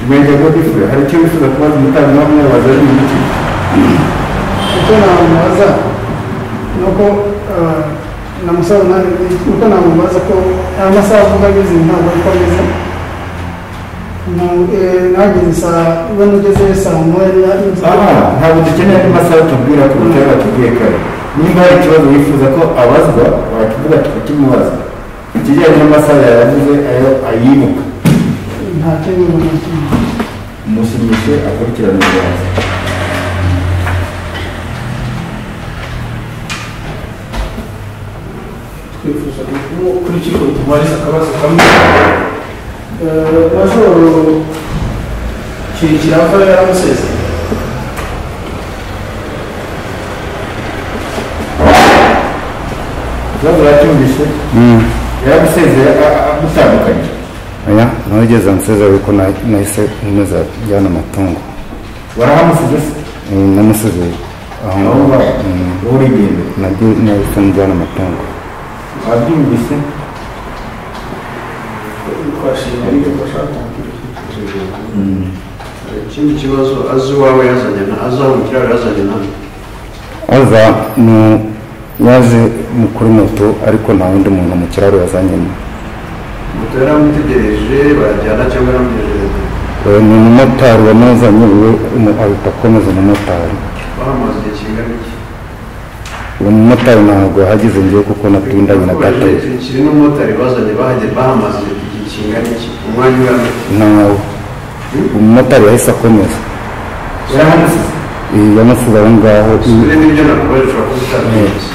imyenda godifure hari icyo wifuza kubaza umutangabuhamya waza ari ibiki icyo namubaza ni uko eh, namusaza nawe ni uko namubaza ko aya masaha avuga ageze ntabwo ariko ageze Mu- eh, nageze saa ubona ugeze saa moya aha ntabwo dukeneye andi masaha tubwira ku bitaro batubwiye kare nimba hari ikibazo wifuza ko abazwa wakivuga tukakimubaza ikijyanye n'amasaha yayavuze ayo ayibuka nta kindi umuntu akimenya. umushimishe akurikirana ibiganza twifuza ko urukiko rutumariza akabazo kamwe Eh, majoro kirekire ava yaramusezeye ikibazo yacyumvise yaragusezeye agutandukanye oya ntugeze ansezera ariko na- nahise nkomeza njyana amatungo warahamusize se Eh, namusize aho aho ngaho ngaho Mm. wowe urigenda Nabyo nahise njyana amatungo wabyumvise twashima ibyo bashaka ikindi kibazo azi iwawe yazanye na azi aho umukiriya wawe yazanye nawe aza mu- yaje mu- kuri moto ariko nta wundi muntu mu kiraro yazanyemo moto yari amutegereje barajyana cyangwa yaramugejeje Eh, ni umumotari wamuzanye we umu- ahita akomeza umumotari bamubaza igihe kingana iki uwo mumotari ntabwo yahageze njyewe kuko natindanye na gato kiri n'umumotari bazanye bahagera bahamaze igihe kingana iki umwanya ungana iki? ntawe umumotari yahise akomeza yarahamusize Eh, yamusize aho ngaho sure n'ibyo nakubajije ushobora kubitangiza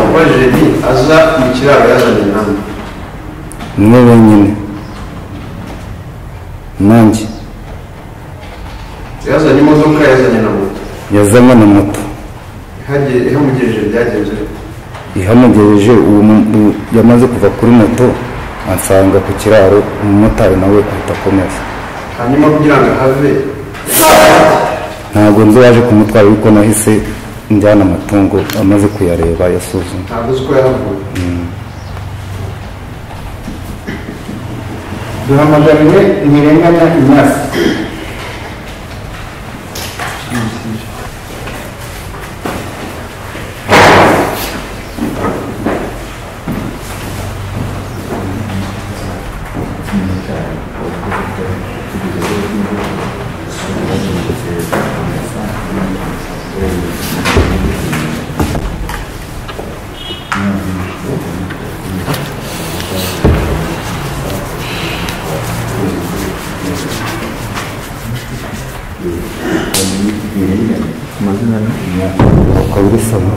ubajije ni aza mu kiraro yazanye nawe mwe wenyine nanjye yazanye imodoka yazanye na moto yazanye na moto ihagere ihamugejeje byagenze bite ihamugereje uwo mu- u- yamaze kuva kuri moto ansanga ku kiraro umumotari nawe ahita akomeza hanyuma kugira ngo ahave ntabwo nzi waje kumutwara ariko nahise njyana amatungo amaze kuyareba yasuzuma ntabwo uzi ko yahavuye duhamagariwe ntirenganya inyasi ukaba ubisoma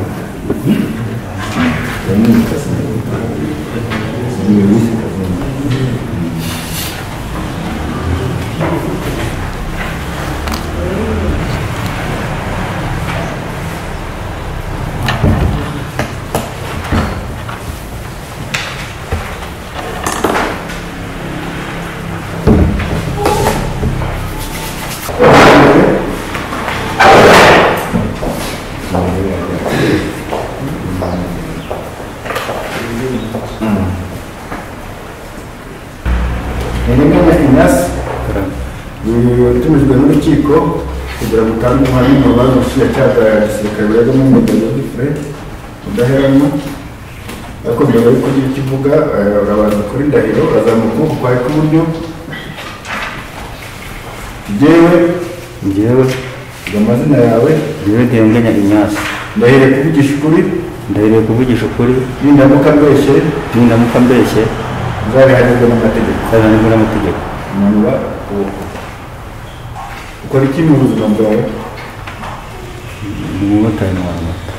Irenganya Ignace yatumijwe n'urukiko kugira ngo utange umuhamya mu rubanza ubushinjacyaha bwa gisirikare buregamo umwuga Godfrey Mudaheranwa ariko mbere yuko ugira icyo uvuga eh, urabanza kuri ndahiro urazamuka ukuboko kwawe kw'iburyo jyewe njyewe ngo amazina yawe njyewe ndenganya inyasi ndahire kuvugisha ukuri ndahiriye kuvugisha ukuri nindamuka mbeshye nindamuka mbeshye nzabihanirwe n'amategeko nzabihanirwe n'amategeko manura ukuboko ukora iki mu buzima bwawe ni umumotari wa moto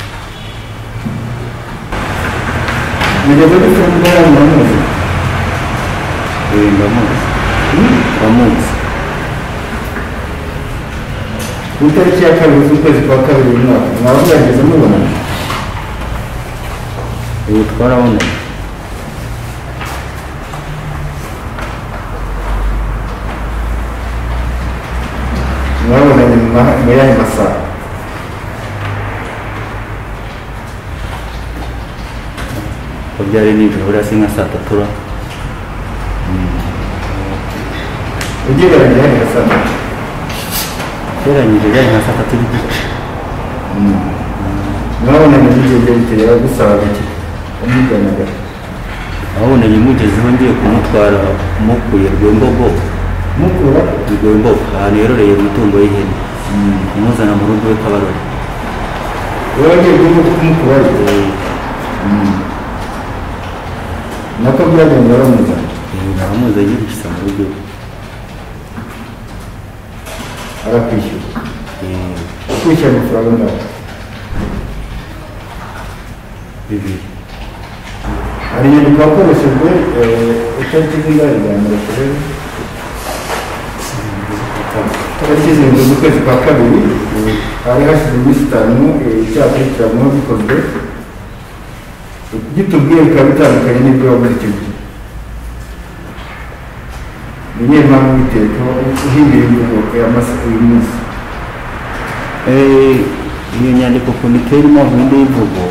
nigeze gufunga uramuzi uyu ndamuzi ndamuzi ku itariki ya kabiri z'ukwezi kwa kabiri uyu mwaka mwaba mwagize mubonana uyu twarabonanye mwabonanye mu ma- mu yahe masaha ko byari nijoro hasi nka saa tatu ura ugereranya yahe masaha ugereranyije byari nka saa tatu n'igice mwabonanye n'igihe byo biteye bagusaba bike umuganaga ababonanye mugezeho ngiye kumutwara mukuye rwembogo mukura rwembogo ahantu yororeye imitungo y'ihene umuzana mu rugo iwe kabarore wowe agiye kumukura ariko nako byagenda bamuzana naramuzi ayirushyize mu rugo iwe arakwishyura Eh, ukwishyura amafaranga angana bibiri hari inyandiko wakoreshejwe eh, itariki z'indani za mbere kurebe itariki zirindwi z'ukwezi kwa kabiri hari hashize iminsi itanu eh, icyaha cy'ikiranywaho gikozwe gitubwiye bikaba bitandukanye n'ibyo wavuze icyo gihe ni iyihe mpamvu biteka uhindura ingingo ya masa uyu munsi Eh, iyo nyandiko komite irimo gahunda y'imvugo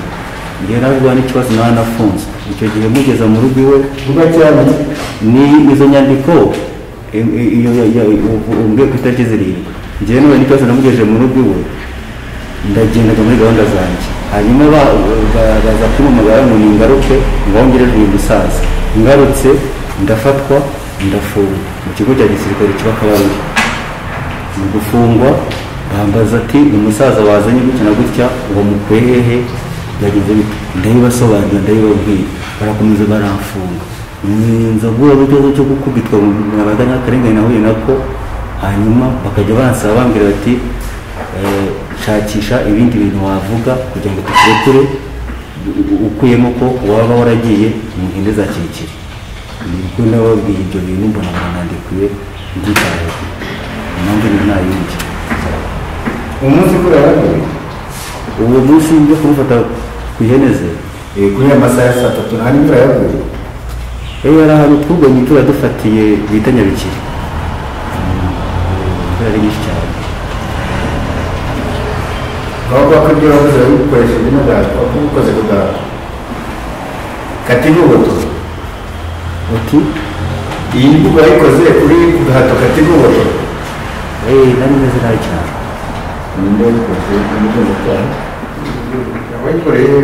ngenerwa n'ikibazo nawe nafunzwe icyo gihe mugeza mu rugo iwe vuga cyane ni izo nyandiko eh, eh, iyo umbwiye ku itariki zirindwi njyewe niba n'ikibazo namugejeje mu rugo iwe ndagendaga muri gahunda zanjye hanyuma ba- ba- baza kumpamagara ngo ningaruke ngongere rwimba isaza ngarutse ndafatwa ndafungwa mu kigo cya gisirikare kiba kabarore mu gufungwa bambaza ati umusaza wazanye gutya na gutya uwo mukuye hehe byagenze bite ndayibasobanurira ndayibabwira barakomeza baramfunga nza guhura n'ikibazo cyo gukubitwa nabaga n'akarengane nahuye nako hanyuma bakajya bansaba bambwira bati "Eh, shakisha ibindi bintu wavuga kugira ngo tukurekure u- u- ukuyemo ko waba waragiye mu hinde za kirekire nibwo nababwiye ibyo bintu mbona baranandikuye nditayeho impamvu ni nta yindi umunsi kuri arabiri uwo munsi njya kumufata ku ihene ze eh, kuri ya masaha ya saa tatu nta n'imvura yaguye ejo hari ahantu twuganye imvura dufatiye bita nyabikiri imvura ari nyinshi cyane ahubwo ko ibyo wavuze wari ukoresheje n'agahato waba ubikoze ku gahato kati n'ubuto uti iyi mvugo wayikoze kuri ku gahato kati n'ubuto eee nari meze nabi cyane ni nde wayikoze umutungo cyawe wayikoreye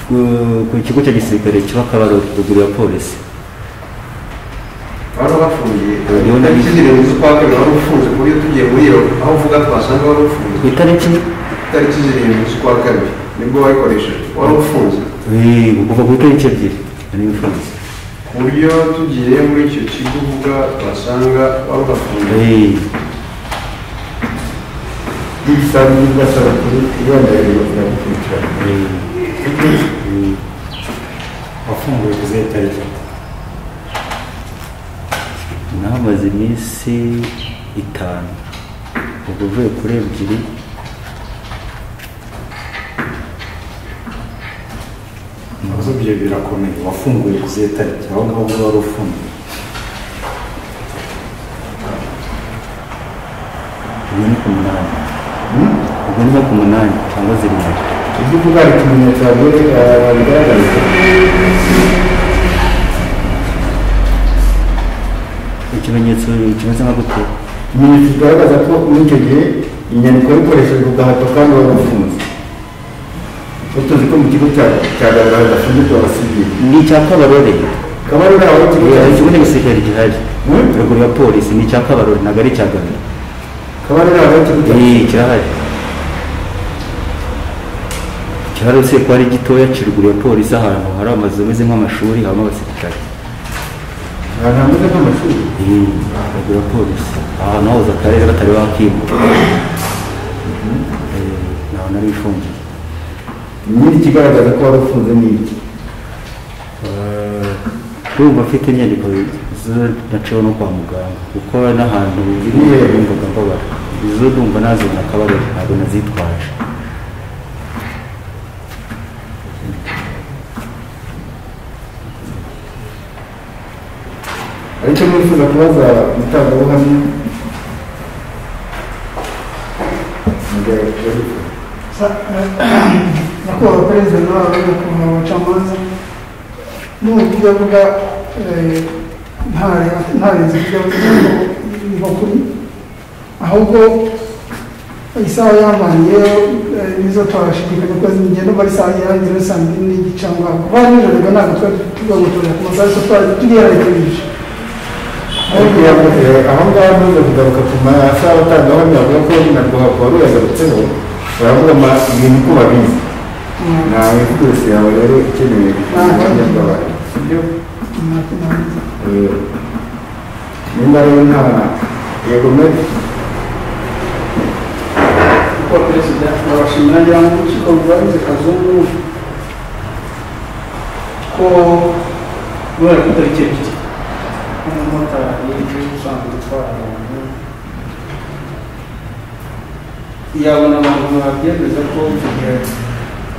Ku- ku kigo cya gisirikare kiba kabarori ruguru ya polisi wari wapfuye Niyo nari- itariki zirindwi z'ukwa kabiri wari ufunze ku buryo tugiye muri iyo aho uvuga twasanga wari ufunze ku itariki itariki zirindwi z'ukwa kabiri nibwo wayikoresheje wari ufunze eee kuva ku itariki ebyiri nari mfunze ku buryo tugiye muri icyo kigo uvuga twasanga wari uhafunze eee n'igisambu n'ubwasaba kuri iyo ndahiro bakagukurikirana wafunguye izihe tariki nahamaze iminsi itanu ubwo uvuye kuri ebyiri ibibazo bye birakomeye wafunguye izihe tariki aho ngaho ubwo wari ufunguye ubwo ni ku munani ubwo ni nko ku munani cyangwa zirindwi ibyo uvuga ari ikimenyetso yaguye bigaragaza ikimenyetso kimeze nka gute ikimenyetso kigaragaza ko muri icyo gihe inyandiko yakoreshejwe bwa hato kandi wari ufunze utuzi ko mu kigo cya cya garagara gashinzwe abasivili ni icya kabarore kabarore aho ikigo cya hari ikigo n'igisirikare gihari ruguru ya polisi ni icya kabarore ntabwo ari icya gabiro kabarore aho ikigo cya Ni kirahari kirahari usibye ko ari gitoya kiri ruguru ya polisi ahantu hari amazu ameze nk'amashuri habamo abasirikare ahantu hameze nk'amashuri Ni ruguru ya polisi ahantu hahoze akarere batari bakimura Eh, ni ahantu ari ifungiye nyiri ikigaragaza ko wari ufunze ni iki urumva afite inyandiko zo naciwe no kwa muganga kuko n'ahantu yumvaga mbabara izo ndumva nazibona akabariro ntabwo nazitwaje aricyo mwifuza kubaza umutangabuhamya nyakubahwa perezida nawe nyakubahwa abacamanza n'uburyo uvuga eh, nta- nta renze ibyo avuga ko niho kuri ahubwo isaha yamanye eh, nizo twashidikanya ko zigenda muri isaha irangira saa mbiri n'igice aho ngaho kuba nijoro ntabwo twari tugagutorera ku masaha yose twari tuyiherekeje ariko yavuze aho ngaho ntuze kugaruka ku masaha abatangabuhamya bavuga ko narwo wari uyagarutseho baravuga ama- ibintu ko babizi ntawe mvuga wese yawe rero ukeneye ubuhamya bw'abantu sibyo Eh, nimba rero nta yego medi kuko perezida ndabashimira ngira ngo urukiko rwabize kazungu ko rwari ku tariki ebyiri nk'umumotari usanzwe utwara abantu yabona abantu babyemeza ko icyo gihe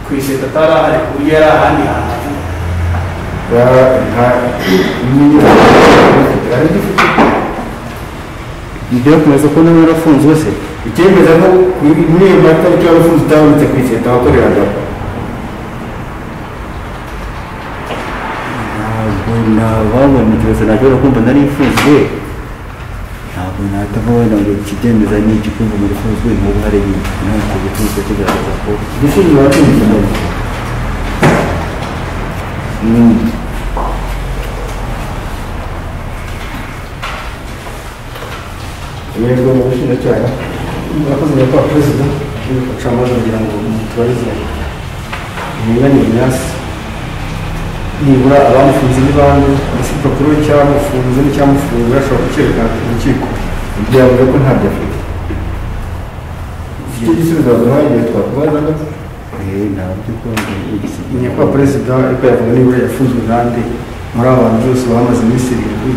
ku iseta atari ahari ku buryo yari ahandi hantu Ya, nta inyungu hari igifite ibyo kumeze ko niba yarafunze wese icyemeza ko muri- muri iyo matariki wari ufunze utabonetse ku iseta wakoreragaho ntabwo nababona ikibazo nagera kumva narifunzwe ntabwo natabona ngo ikibyemezo ni iki kumva murifunzwe ni uruhare ntabwo bifunzwe kigaragaza ko igisubizo wacyumvise yego mu bushinjacyaha murakoze nyakubahwa perezida abacamanza kugira ngo mutubarize inyungu nyasi nibura abamufunze n'ibanze ndetse urupapuro cy'abamufunze n'icyamufunze bashobora kucyerekana ku rukiko ibyo yavuze ko ntabyo afite icyo gisubizo waduhaye igihe twakubazaga eh, ntabwo kumva igisigaye nyakubahwa perezida ariko yavuga nibura yafunzwe nande muri aba bantu bose bamaze iminsi irindwi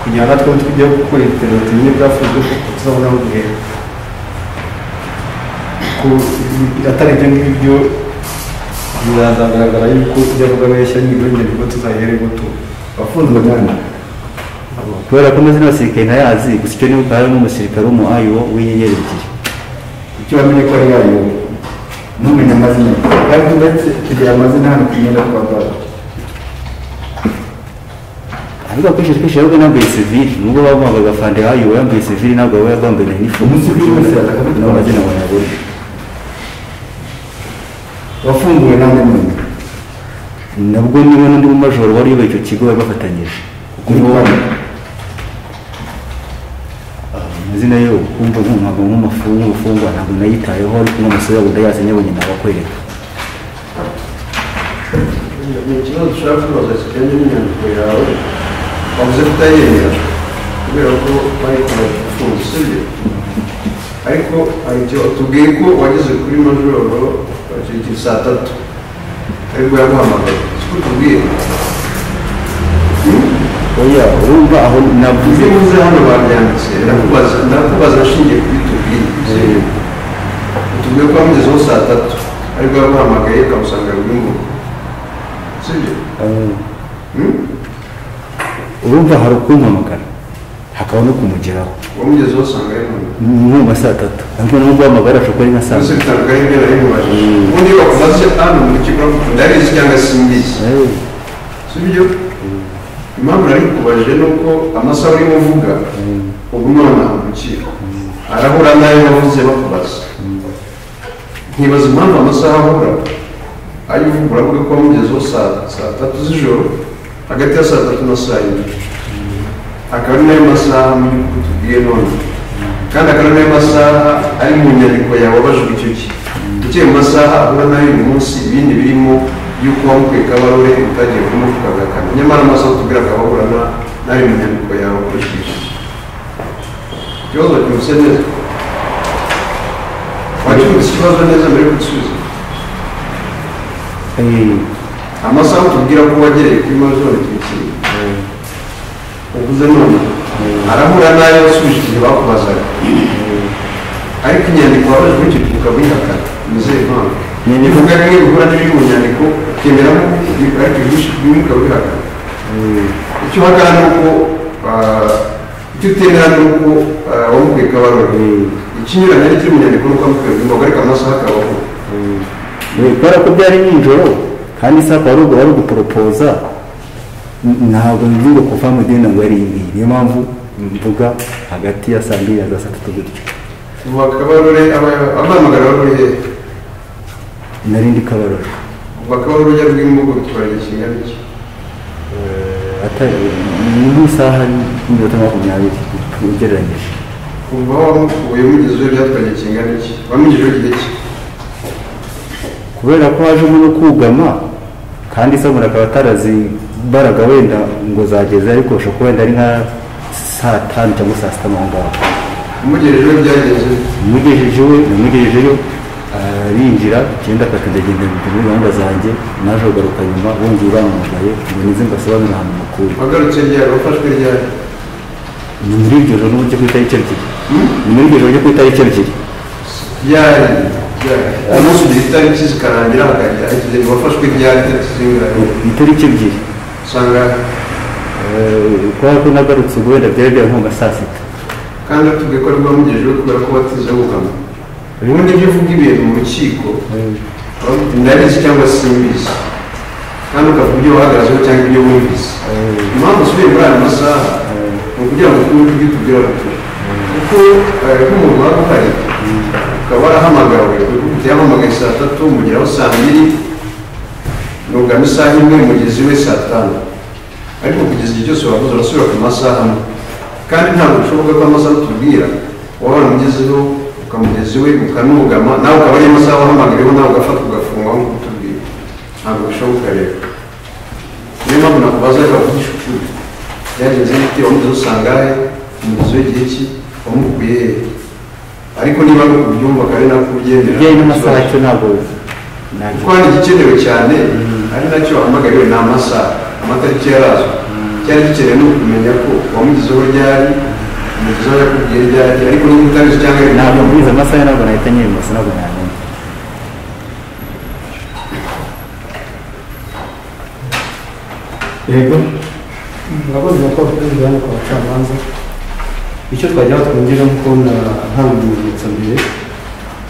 kugira ngo natwe tujye gukora iperereza tumenye ibyafunzwe kuko tuzabona aho guhera ko atari ibyo ngibyo bizagaragara yuko ibyo avuga abeshya nibura inyandiko tuzayiherego tu wafunzwe nande kubera ko amazina y'abasirikare ntayazi gusa icyo nibuka hari n'umusirikare w'umu ayo w'inyenyeri ebyiri icyo wamenye ko ari yayobe ntumenye amazina ye. kandi ndetse tugira amazina hano ku myenda twambara ariko akenshi twinshi yabaga yambaye sivili nubwo bamuhaga fande ayo yambaye sivili ntabwo yaba yambaye na inifomu Umusivili wese yatakabaga nawe uragena ngo ntabwo wafunguwe nande none nabwo niba n'undi mumajoro wari uyoboye icyo kigo bari bafatanyije kuko Ni nibo bane. amazina yo kumva nk'umwaga nk'umufungu nk'umufungwa ntabwo nayitayeho ariko n'umusore yabo ndayazi nyabonye nabakwereka ni ikibazo ushobora kubaza kijyanye n'inyandiko yawe wavuze ko utayemera kubera ko bari kumanika ufunze sibyo ariko hari icyo tubwiye ko wageze kuri majoro bakirikira saa tatu aribwo yaguhamagaye siko tubwiye oya urumva aho navuze ibyo uvuze hano babyanditse ndakubaza ndakubaza nshingiye kuri tubwiye tubwiye ko wamugezeho saa tatu aribwo yaguhamagaye ukamusanga buri muntu sibyo urumva hari ukumpamagara hakaba no kumugeraho wamugezeho usanga ari muntu ni nko mu ma saa tatu ariko nubwo uhamagara ashobora kuba ari nka saa byose sita bitandukanye n'ibyo nari nkubajije ubundi bakubaze hano mu kigo ndabizi cyangwa simbizi Eh, si byo impamvu nari kubajije ni uko amasaha urimo uvuga ubu none urukiko arahura n'ayo wavuze bakubaza nkibaza impamvu amasaha ahura ayo uvuga uravuga ko wamugezeho saa saa tatu z'ijoro hagati ya saa tatu na saa yine akaba ari nayo masaha mu by'ukuri tubwiye none kandi akaba ari nayo masaha ari mu nyandiko yawe wabajijwe icyo gihe ugiye mu masaha ahura nayo uyu munsi ibindi birimo y'uko wamukwiye kabarure utagiye kumuvuga agakana nyamara amasaha utubwira akaba ahura na- n'ayo mu nyandiko yawe wakurikije ikibazo cyose neza wakemutse ikibazo neza mbere yo gusubiza amasaha utubwira ko wagereye kuri majoro ikintu uvuze none arahura n'ayo wasubije igihe bakubazaga ariko inyandiko wabajwe icyo gihe ukabihakana nizeye impamvu bivuga ko iyo bihura n'ibiri mu nyandiko ukemeramo ariko ibyinshi bimwe ukabihakana icyo uhakana ni uko ah, icyo utemera ni uko ah, wamukwiye kabarore ikinyuranye ari kiri mu nyandiko ni uko wamukwiye kabarore ariko amasaha akaba ahura kubera ko byari nijoro kandi isaha akaba ari ubwo bari guporopoza n- ntabwo nzi ngo kuva mu gihe ntabwo ari ibi niyo mpamvu mvuga hagati ya saa mbiri na za saa tatu gutyo ubu akabarore abamagana barore hehe nari ndi kabarore ubu akabarore ujya rw'imbogo bitwara igihe kingana iki atari ni mu isaha n'iminota makumyabiri ugereranyije kuva aho wamukuye mugezeho byatwara igihe kingana iki wamugejeho igihe ki kubera ko haje umuntu kugama kandi isamura akaba atarazibaraga wenda ngo zageze ariko bashobora kuba wenda ari nka saa tanu cyangwa saa sita aho ngaho umugejejeho byagenze umugejeje we namugejejeyo arinjira icyenda akakagenda muri gahunda zanjye naje kugaruka nyuma bongeye bampamagaye ngo nize mbasobanurire ahantu mukuye wagarutse ryari wafashwe ryari ni muri iryo joro n'uburyo ku itariki ebyiri ni muri iryo joro ryo ku itariki ebyiri ryari ryari umunsi ugira itariki zikarangira hakagira ikigeni wafashwe ryari itariki zingana ni itariki ebyiri usanga Eh, kubera ko nagarutse ubwo wenda byari byari nko nka saa sita kandi atubwiye ko ari bwamugejejeho kubera ko batize bugama ubundi iyo uvuga ibintu mu rukiko uba ufite ndabizi cyangwa simbizi kandi ukavuga ibyo wahagazeho cyangwa ibyo wumvise impamvu usubiye muri aya masaha ni ukugira ngo twumve ibyo tubwira abaturage kuko eh, nk'umuntu waba uhari ukaba warahamagawe ufite yahamagaye saa tatu umugeraho saa mbiri nugana isaha imwe mugezi we saa tanu ariko kugeza igihe cyose wakoze urasubira ku masaha amwe kandi ntabwo bishoboka ko amasaha atubwira waba waramugezeho ukamugezi we ukanugama nawe ukaba ari amasaha wahamagariyeho nawe ugafata ugafungwa nk'uko utubwira ntabwo bishoboka rero niyo mpamvu nakubaza reka uvugisha ukuri byagenze bite wamugeze usanga he umugezi w'igihe ki wamukuye he ariko niba ari ukubyumva kandi nako ubyemera bijyanye n'amasaha cyo ntabwo kuko hari igikenewe cyane ari nacyo wahamagariwe ni amasaha amatariki yarazwe cyari gikenewe ni ukumenya ko wamugezeho ryari umugezeho yakubwiye ryari ariko niba utabizi cyangwa ari ntabwo ntabwo mbizi amasaha ntabwo nahita nyemeza ntabwo nayamenya yego murakoze nyakubahwa perezida wa nyakubahwa abacamanza icyo twageraho twongera nk'uko na ntabimenyetso mbere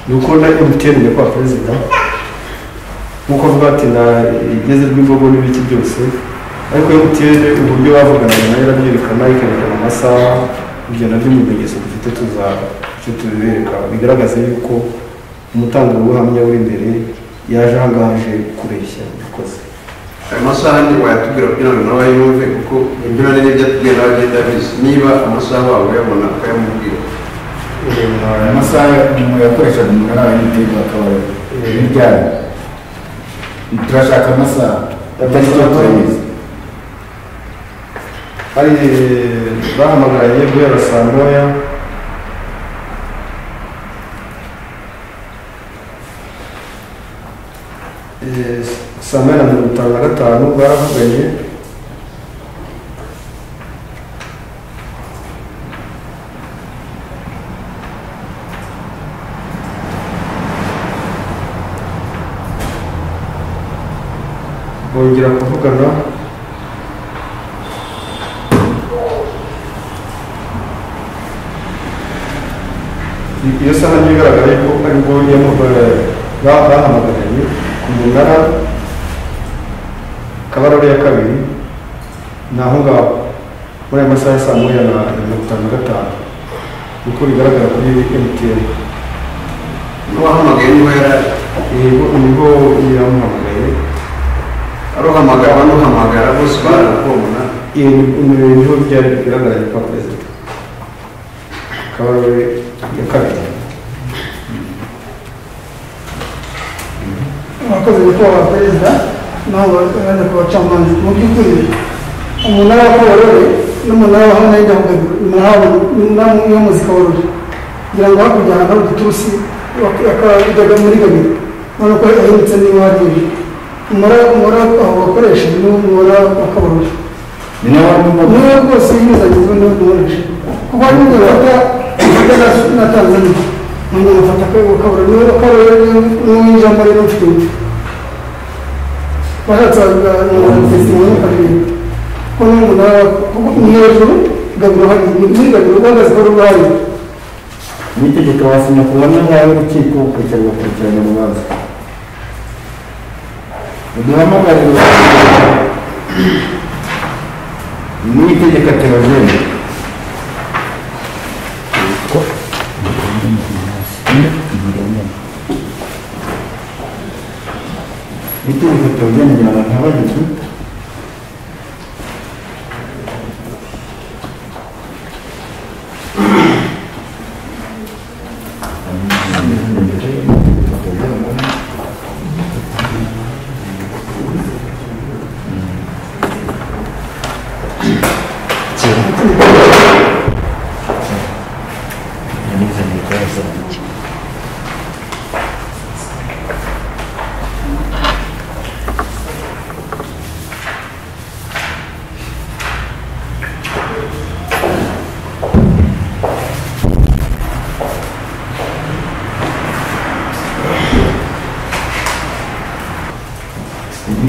ni uko na mtn nyakubahwa perezida nk'uko avuga ati na igeze rw'imbogo n'ibiki byose ariko mtn uburyo bavuganaga nayo irabyerekana ikerekana amasaha ibyo nabyo mu bimenyetso dufite tuza icyo tubibereka bigaragaza yuko umutangabuhamya uri imbere yaje aha ngaha aje kureshya murakoze ayo masaha ni wayatubwira kugira ngo nawe yumve kuko ibyo na n'ibyo atubwira nawe agenda abizi niba amasaha waba uyabona ukayamubwira amasaha yakoreshaga umugana wa mtn akaba n'ibyari turashaka amasaha atariki yo kwemeza hari bahamagaye guhera saa moya Eh, saa moya na mirongo itanu na gatanu baravuganye bongera kuvugana iyo saha niyo igaragara ko aribwo bahamagariye ku munara kabarore ya kabiri ni aho ngaho muri ayo masaha ya saa moya na mirongo itanu na gatanu niko bigaragara kuri emutiyeni n'uwahamagaye niba yari ari nibo nibo yamuhamagaye aruhamagara banuhamagara bose barakubona ibi niho byari bigaragara kwa perezida akaba ari we ya kabiri abakozi nyakubahwa perezida nabo bajya ku bacamanza mu by'ukuri umunara wa kabarore n'umunara wa hano y'idahugabiro umunara w'umuzi kabarore kugira ngo hakurya ahantu hari udutusi bakajyaga muri gabiro ubona ko yahindutse niba waririye umunara umunara aho bakoresha ni umunara wa kabarore ni ni nawe wamubona we rwose yizagizwe n'uwo dukoresha kuko hari n'ibyo bafata bafata na- na tanzania umuntu bafata ko kabura niwe kabarore n'uwo ijambo rero mfite bashatse bagatesimoni karindwi ko n'umunara kuko ni hejuru gabiro hari ni gabiro ugaragaza ko rurwaye n'itegeko wasinya ku buhamya bwawe urukiko ukurikira ugakurikirana urubanza uduhamagarire n'itegeko terogene n'itegeko terogene rya ntabagizi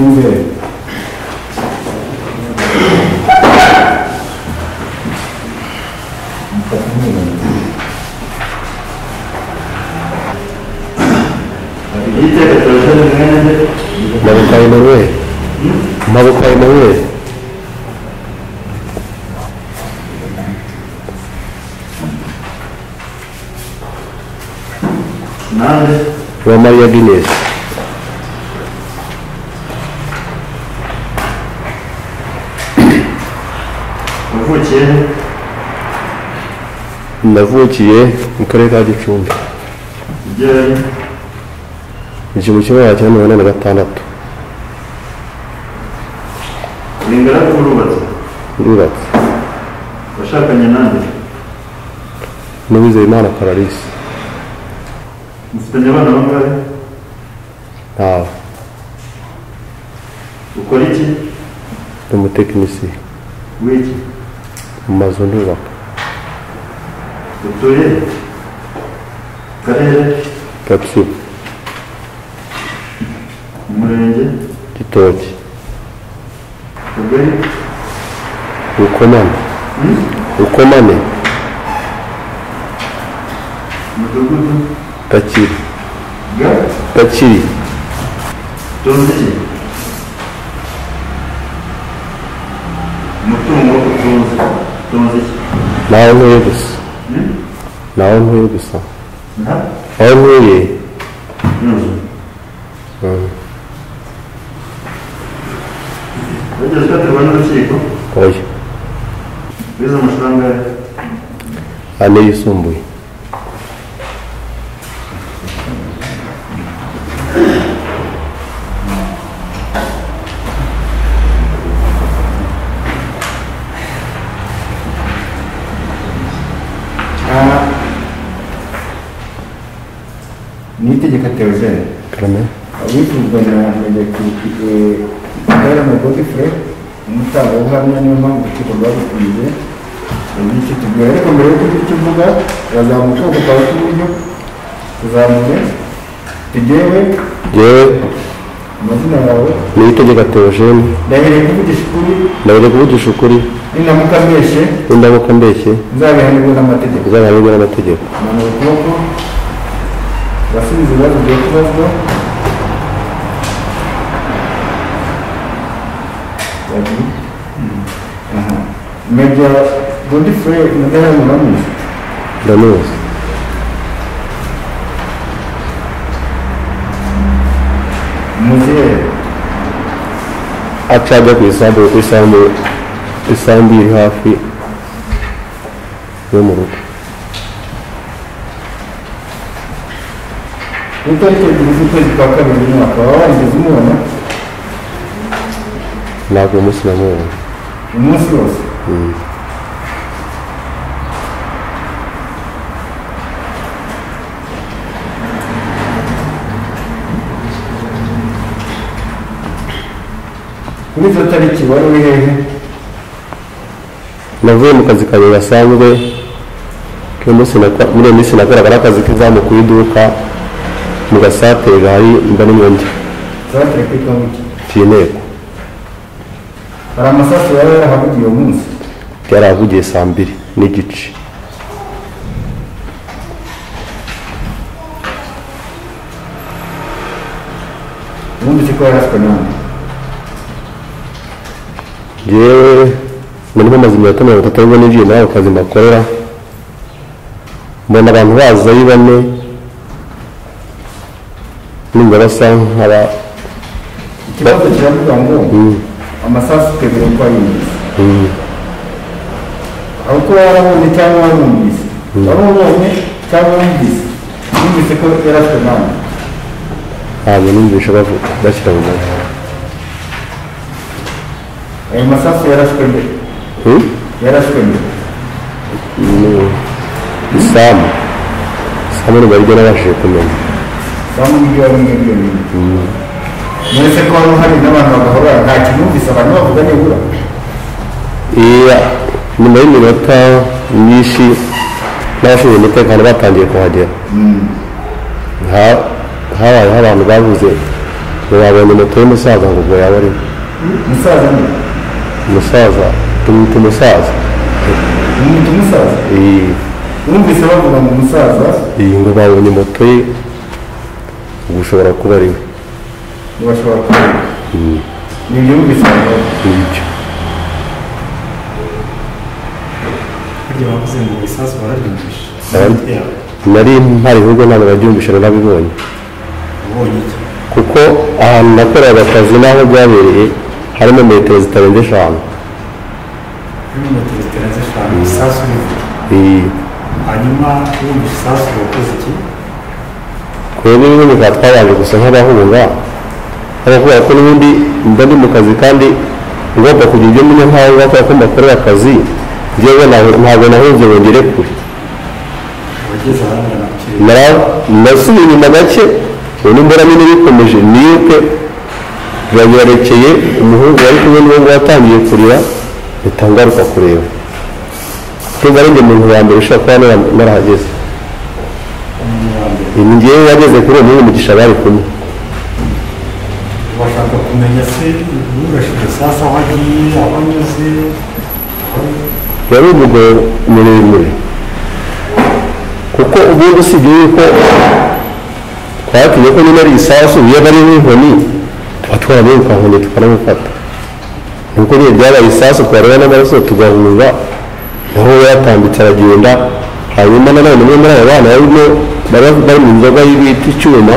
imbere itegeko terogene mwene maboko ya emanuweli maboko ya emanuweli nande wa mariya ginesi uvukiye he? navukiye mu karere ka gicumbi ibyo yari igihumbi kimwe magana cyenda mirongo ine na gatandatu ni ingaragu urubatse ruratse washakanye nande n'uwizeyimana pararisi mufitanye abana bangahe ntawe ukora iki ni umutekinisiye wiki mu mazu ndubaka utuye karere gatsibo umurenge gitoki ubwari rukomane rukomane umudugudu gakiri ga gakiri tonzi ki umutungo utunze tonzi ki nawe ntuye gusa Hmm? nawe ntuye gusa nta aho ntuye inzu mm, wigeze ukatirwa n'urukiko oya wize amashuri angahe ane yisumbuye n'itegeko terogene karame abifuzwa na Bwana Godfrey umutangabuhamya niyo mpamvu urukiko rwabikwiye iki tubwira ariko mbere yo kugira icyo uvuga urazamuka ukaba k'iburyo tuzamure tugewe yewe amazina yawe niyitegeka teogene ndahereye kuvugisha ukuri ndabona kuvugisha ukuri ninamuka mbeshe n'indamuka mbeshye nzabihanirwe n'amategeko uzabihanirwe n'amategeko manura ukuboko urasubiza ibibazo ugiye kubazwa major godfrey mudahari muramuzi ndamuzi muzehe aca ajya ku isambu kuko isambu isambu iri hafi yo mu rugo ni itariki ebyiri z'ukwezi kwa kabiri umwaka waba warigeze umubona ntabwo uwo munsi namubonye umunsi wose Mm. kuri izo tariki wari uri hehe navuye mu kazi kanjye gasanzwe k'uyu munsi nakora- muri iyo minsi nakoraga n'akazi k'izamu ku iduka mu gasatere gahari mba n'umwenda zatere ku itongo fiyineko hari amasasu yari yarahavugiye uwo munsi yarahavugiye saa mbiri n'igice wumvise ko yaraswe nande yewe nari maze iminota mirongo itatu aribwo ninjiye muri ako kazi mbakorera mbona abantu baza ari bane numva basa nk'aba ikibazo kiravuga ngo amasasu utegura ko ari ingenzi mm, aho kuba warabonye cyangwa warumvise warubonye cyangwa wumvise wumvise ko yaraswe nande ntabwo numvisha bavu- bashyira mu mutwe ayo masasu yaraswe mbere Hmm? yaraswe mbere Ni- isamu isamu ni baryo nabashije kumenya cyangwa uburyo wari umwe bw'iyo nyine mwese ko wari uhari n'abantu bagahora nta kintu wumvise abantu bavuga nibura iya nyuma y'iminota myinshi n'abashinzwe umutekano batangiye kuhagera Ha- habayeho abantu bavuze ngo babonye moto y'umusaza ngo ubwo yaba arimo umusaza ni umusaza tumwita umusaza umwita umusaza Iyi- wumvise bavuga ngo umusaza iyi ngo babonye moto ye ubwo ushobora kuba ari we ntibashobora kumenya ni ibyo wumvise abantu nibyo burya bavuze ngo ibisasu barabyumvisha Abandi- yabo nari mpari ahubwo ntabwo babyumvisha nabibonye ubonye iki kuko ahantu nakoreraga akazi n'aho byabereye harimo metero zitarenze eshanu kuri moto zitarenze eshanu isasu rivuga Iyi, hanyuma wumvise isasu wakoze iki twebwe n'ubundi tukaba twabanje gusa nk'abahunga abakubwira ko n'ubundi mba ndi mu kazi kandi ngomba kugira ibyo menya nk'aho bakora ko mbakorera akazi njyewe ntabwo ntabwo nahunze ngo ngere kure wageze ahangana ku kirere Nara- nasubiye inyuma gake ubundi mbona nyine bikomeje niruke biranyerekeye umuhungu wari kumwe n'uwo nguwo atangiye kurira mpita ngaruka kureba kumva ari njye muntu wa mbere ushobora kuba nara- narahageze umuntu wa mbere ni njyewe wageze kuri uwo muhungu mugisha bari kumwe bashaka kumenya se urashije isasu aho agiye aho anyuze aho yari umugabo muremure kuko ubundi usibye yuko twatinye ko niba ari isasu yaba ari nk'inkoni tuba twaramuka nkoni tukanamufata nuko nyine byabaye isasu twareba n'amaraso tugahunga naho we yatambitse aragenda hanyuma nanone umwe muri abo bana barimo bari bari mu nzoga y'ibiti icyuma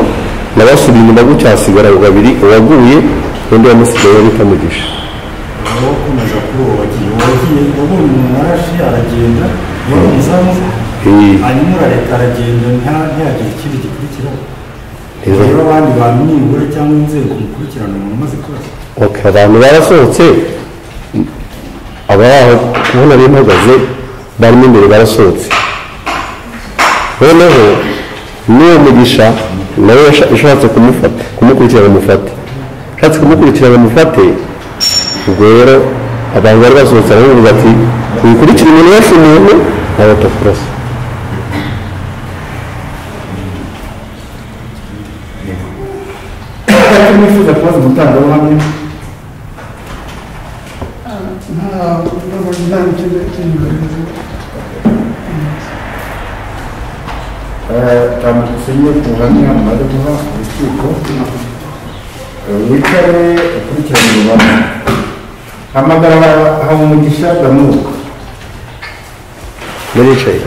nabasubiye inyuma gutya hasigara babiri uwaguye undi wamusigaye bita mugisha aho ukomeza kuri uwo wagiye uwo wagiye wabonye umuntu araje aragenda yabonye izamu Iyi- hanyuma urareka aragenda nta ntihagire ikindi gikurikiraho izo- rero abandi bantu nibura cyangwa inzego mukurikirana umuntu umaze kurasa ok abantu barasohotse abaho kubona ari mpagaze barimo imbere barasohotse noneho n'uwo mugisha nawe yasha- yashatse kumufata kumukurikira bamufate ashatse kumukurikira bamufate ubwo rero abantu bari basohotse aramuvuga ati wikurikira umuntu wese umuntu nawe atakurasa icyo nifuza kubaza umutangabuhamya nta ntabwo nta kintu kintu bavuze. tambutsenye ku buhamya mumaze guha urukiko Eh, wicare ukurikirane urubanza hamagara habumugisha damuka baricaye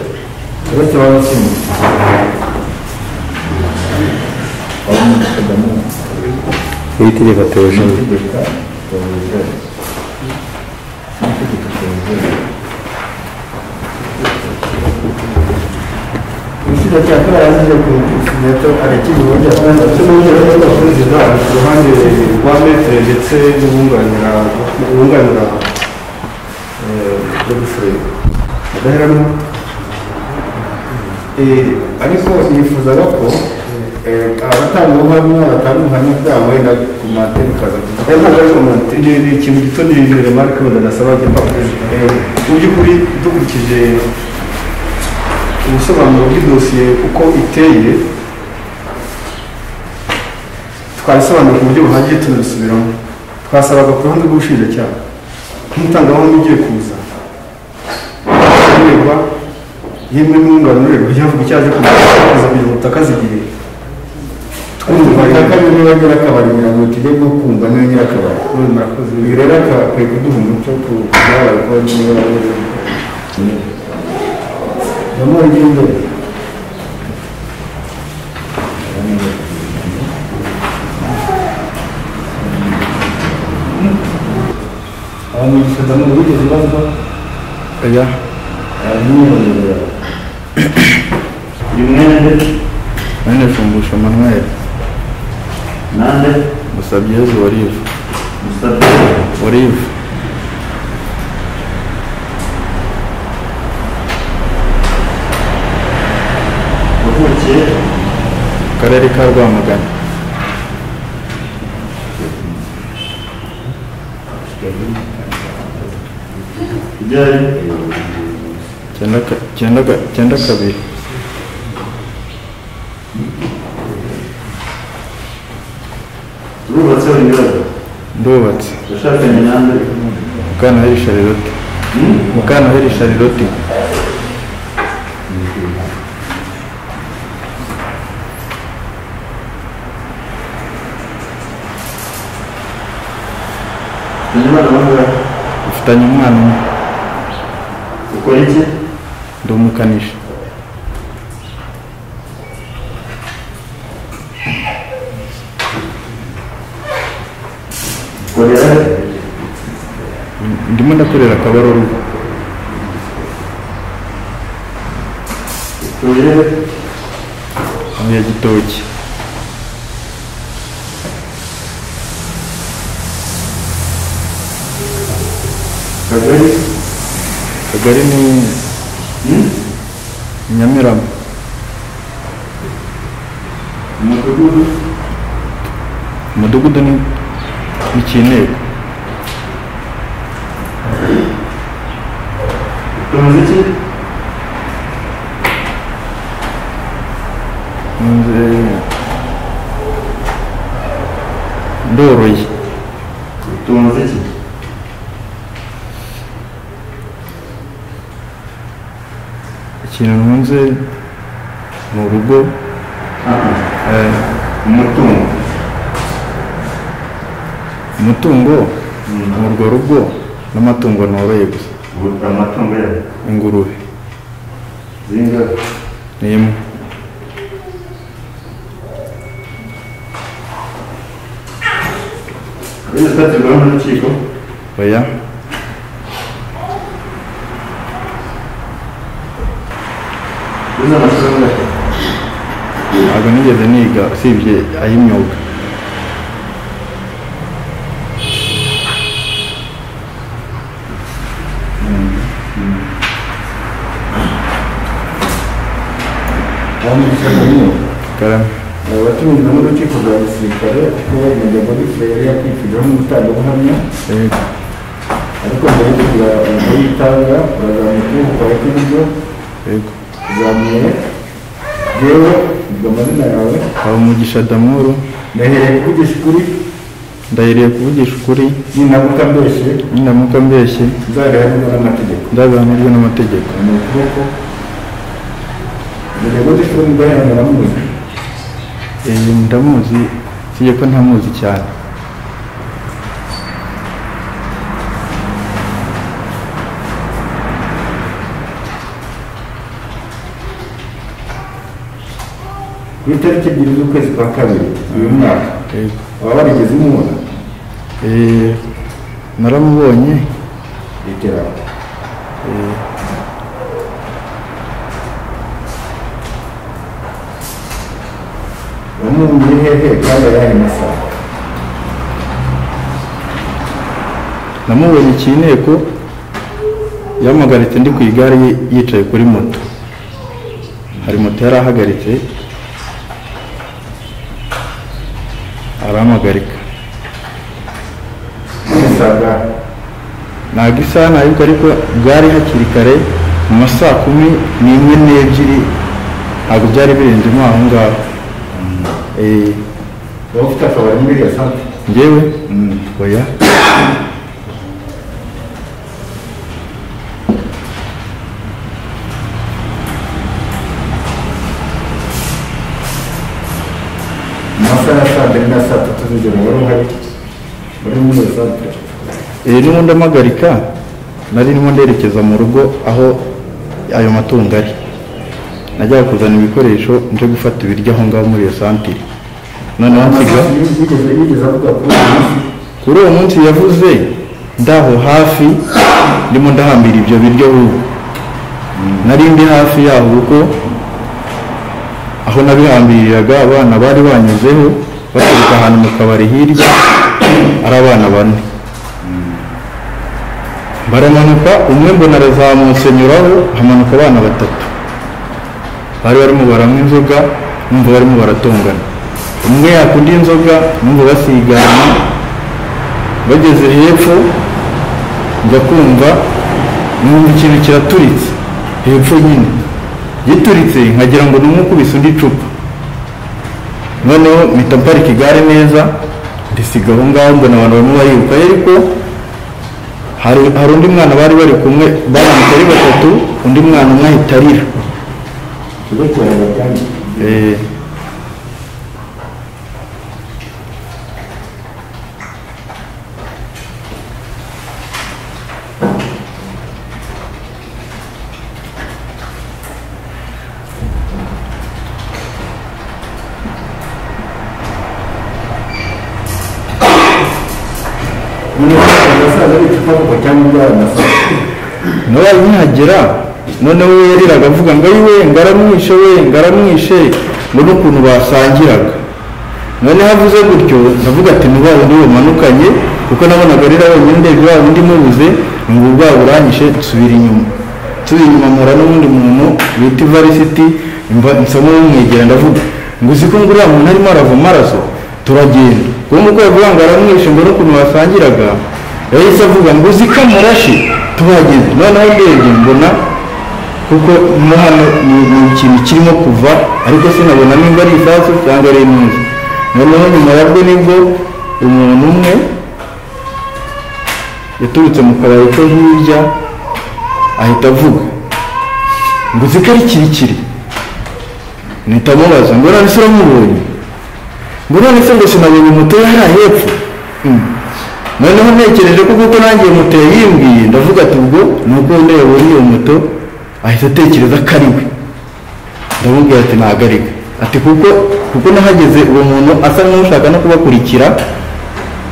uretse bamutsindi habumugisha damuka ibitegeko tewojeyi itegeka tewozere itegeka tewozere umushinjacyaha ko yarangije ku kimenyetso arakibonye ndetse n'urwego rw'abaperezida ku ruhande rwa metere ndetse n'ubunganira ubunganira godfrey adaheranwa ariko yifuzaga ko abatanga ubuhamya batanga ubuhamya bwabo wenda ku mateni kaza ni ikintu gito ni remarike wenda nasaba jya mu by'ukuri dukurikije ubusobanuro bw'idosiye uko iteye twabisobanura ku buryo buhagije tunabisubiramo twasabaga ku ruhande rw'ubushinjacyaha nk'umutangabuhamya ugiye kuza ureba yemwe n'umwunganurerwa ryavuga icyo aje kuza kugira ngo utakazigihe twumva kandi niba nyirakabari mirongo tujye bwo kumva niba nyirakabari ibi rero akakwiye kuduha umuco ku byabaye ko niba namuri ry'imbere abamugisha damu wigeze bazwa oya aramwiyongera uyu mwende mwene shumbusha manuel nande musabyezu warivu musabye warivu wavukiye akarere ka rwamagana ryari Icyenda ka- icyenda ka- icyenda kabiri turubatse unyuraga ndubatse yashakanye nande mukanaheri shariroti Hmm? mukanaheri shariroti Tujye barabona ufitanye umwana umwe ukora iki ndi umukanishi ukorera he? ndimo ndakorera akabarori utuye he? ya gitoki kagari akagari ni Hmm? nyamirama umudugudu umudugudu ni ni cyinteko tumaze iki Nze- ndoroye tumaze iki ikintu ntunze ni urugo aha eh, umutungo umutungo Hmm. ni urwo rugo n'amatungo noroye gusa Ubu- amatungo yawe ingurube zingahe ni imwe Ese twaterwaho n'urukiko oya uzi amashuri angahe ntabwo nigeze niga usibye ay'imyuga abamugisha damu karame abatumijwe n'urukiko rwa gisirikare kuko bagenda muri furere yakwifurizaho nk'umutangabuhamya Eh, ariko mbere yo kugira umuntu yitanga urazamuka ukora iburyo yego uzamuye yewe ubwo amazina yawe habumugisha damuru ndahereye kuvugisha ukuri ndahiriye kuvugisha ukuri ninamuka mbeshe ninamuka mbeshye nzabihanirwa n'amategeko ndabihanirwe n'amategeko ni ukuboko mbere yo gushyira umudaheranwa namuzi Eh, ndamuzi usibye ko ntamuzi cyane ku itariki ebyiri z'ukwezi kwa kabiri uyu mwaka waba warigeze umubona Eh, naramubonye litera Eh, wamubonye hehe kandi ayahe masaha namubonye iki inteko yampagaritse ndi ku igare ye- yicaye kuri moto hari moto yari ahagaritse arampagarika ntabwo isaha ntabwo ariko bwari hakiri kare mu ma saa kumi n'imwe n'ebyiri ntabwo byari birenzemo aho ngaho Eh, waba ufite akabari muri iyo sante njyewe oya mu masaha ya saa mbiri na saa tatu z'ijoro wari uhari muri muri iyo sante Eh, n'ubundi amagarika nari ndimo nderekeza mu rugo aho ayo matungo ari najyaga kuzana ibikoresho nje gufata ibiryo aho ngaho muri iyo santire noneho nsiga yigeze yigeze avuga kuri uyu munsi kuri uwo munsi yavuze ndaho hafi ndimo ndahambira ibyo biryo ubu nari ndi hafi yaho kuko aho nabihambiriraga abana bari banyuzeho baturuka ahantu mu kabari hirya ari abana bane baramanuka umwe mbona arazamutse nyuraho hamanuka abana batatu bari barimo baranywa inzoga numva barimo baratongana umwe yakunda inzoga numva basigana bageze hepfo njya kumva numva ikintu kiraturitse hepfo nyine gituritse nkagira ngo ni umukubise undi icupa noneho mpita mparika igare neza ndisiga aho ngaho mbona abantu barimo bariruka ariko hari hari undi mwana bari bari kumwe barambitse ari batatu undi mwana umwe ahita arira ikigo kirareba kandi Eh, abasaza b'icupa kuva cyangwa indwara masaha nawe nkihagera noneho we yariraga avuga ngo ayiwe ngaramwishe we ngaramwishe ngo n'ukuntu basangiraga noneho avuze gutyo ndavuga ati ni wa wundi bumanukanye kuko nabonaga arira wenyine ndebye wa wundi mubuze ngo bwa buranyishe nsubira inyuma nsubira inyuma mpura n'uwundi muntu bita ivarisiti mba nsa n'uwumwegera ndavuga ngo uzi ko ngo uriya muntu arimo arava amaraso turagenda kuko nk'uko yavuga ngo aramwishe ngo n'ukuntu basangiraga yahise avuga ngo uzi ko amarashi tuhageze noneho ndebye mbona kuko no hano ni ni ikintu kirimo kuva ariko sinabona nimba ari isasu cyangwa ari intuza noneho nyuma yabwo nibwo umuntu umwe yaturutse mu kabari ko hirya ahita avuga ngo uzi ko ari kirikiri mpita amubaza ngo none se uramubonye ngo none se ngo sinabonye moto ye hariya hepfo Mm. noneho ntekereje ko kuko nanjye moto yayimbwiye ndavuga ati ubwo nuko wenda yabonye iyo moto ahita atekereza ko ari we ndamubwira ati ntabwo ari we ati kuko kuko nahageze uwo muntu asa n'ushaka no kubakurikira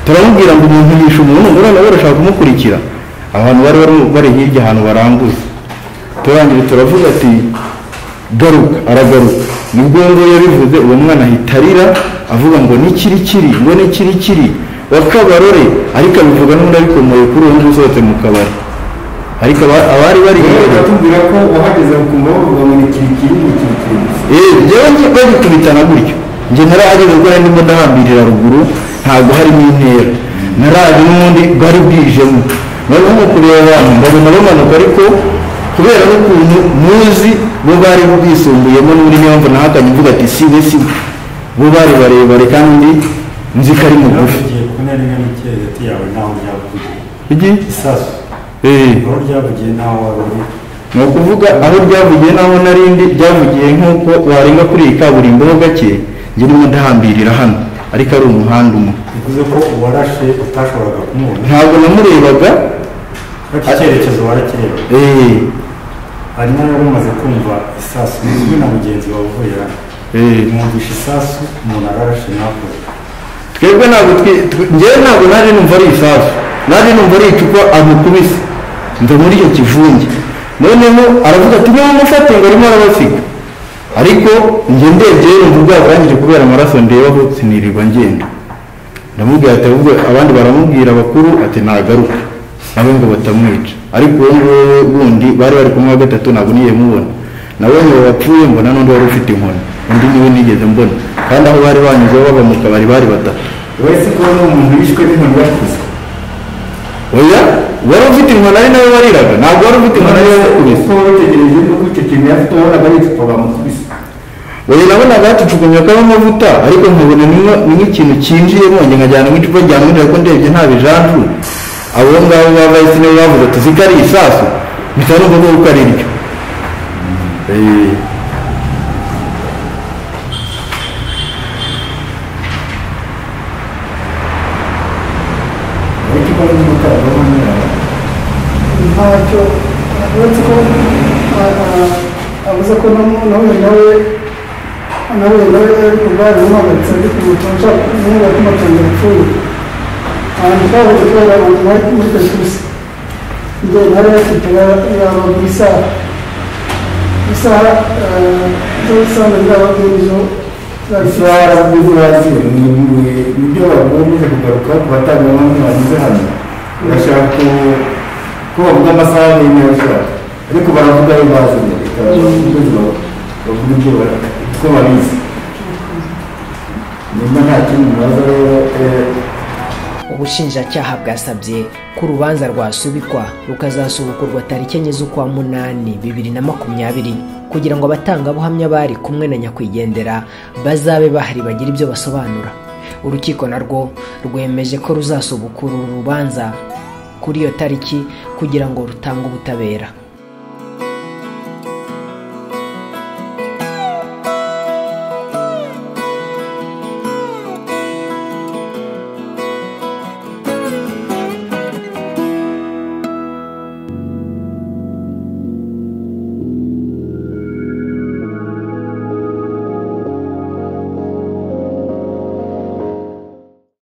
turamubwira ngo umuntu yishe umuntu ngo noneho urashaka kumukurikira abantu bari bari- bari hirya ahantu baranguza turangije turavuga ati garuka aragaruka nibwo ngubu yabivuze uwo mwana ahita arira avuga ngo ni kirikiri ngo ni kirikiri wa kabarore ariko abivuga n'undi abikomoye kuri uwo nguwo usohotse mu kabari ariko aba- abari bari rero hirya batubwira ko wahageze ukumva bavuga ngo ni kirikiri ni kirikiri yewe njye bagikubitana gutyo njye narahageze ubwo nari ndimo ndahambirira ruguru ntabwo harimo intera naraje n'ubundi bwari bwijemo noneho mu kureba abantu ndabona bamanuka ariko kubera n'ukuntu muzi bo bari bwisumbuyeho n'undi niyo mpamvu nahakanye mvuga ati sibe sibe bo bari barebare kandi nzi ko ari mugufi Ryavugiye ku ntera imwe n'ikere hagati yawe naho ryavugiye igi isasu eee aho ryavugiye naho wari uri ni ukuvuga aho ryavugiye n'aho narindi ryavugiye nk'uko warenga kuri iyi kaburimbo ho gake njye ndimo ndahambirira hano ariko ari umuhanda umwe bivuze ko uwarashe utashoboraga kumubona ntabwo namurebaga ariko icyerekezo warakireba eh, hanyuma rero umaze kumva isasu uzwi na mugenzi wawe uvuye hano mwumvisha isasu umuntu ararashe nakora twebwe ntabwo twi- twe- njyewe ntabwo naje numva ari isasu naje numva ari icupa amukubise mva muri icyo kivunge noneho aravuga ati niba mufate ngo arimo arabasiga ariko njye ndebye numva bwakangije kubera amaraso ndebaho sinirirwa ngenda ndamubwira ati ahubwo abandi baramubwira bakuru ati nagaruka nawe ngo batamwica ariko uwo nguwo wundi bari bari kumwe wa gatatu ntabwo nigeze mubona nawe ngo wapfuye mbona n'undi wari ufite inkoni undi niwe nigeze mbona kandi aho bari banyuze bava mu kabari bari batatu uretse ko ni umuntu wishwe n'inkoni yakuze oya wari ufite inkoni ari nawe wariraga ntabwo wari ufite inkoni ari nawe wakubise kuko witegereje nuko icyo kintu yafite wabonaga ari icupa bamukubise oya nabona bacucukumye akaba amavuta ariko nkabona ni nka- ni nk'ikintu cyinjiyemo njye nkajyana nk'icupa ryamwinjira ko ndebye nta bijanju abo ngabo bavayisi nibo bavuga tuzi ko ari isasu bisa n'uvuga ko ari ryo Eh, ariko icupa ry'umukara ntacyo uretse ko ah, ah, avuze ko namu- nawe nawe nawe nawe ubwari umuhagaritse ari kumutunga niba kumutunga yapfuye ahantu twahoze kubera abantu bari muri pesusi igihe nari bafite yaba mu isaha isaha ah, zo usanga byaba bw'ejo isaha n'ibyo bazi ni ibyo bagombye kugaruka ku batanga bamwe banyuze hano bashaka ko- ko bavuga amasaha y'imwe bashaka ariko baravuga ayo bazi reka bavuge ibyo bavuga ibyo bara- uko babizi nimba nta kindi baza rero eh, ubushinjacyaha bwasabye ko urubanza rwasubikwa rukazasubukurwa tariki enye z'ukwa munani bibiri na makumyabiri kugira ngo abatangabuhamya bari kumwe na nyakwigendera bazabe bahari bagire ibyo basobanura urukiko narwo rwemeje ko ruzasubukura uru rubanza kuri iyo tariki kugira ngo rutange ubutabera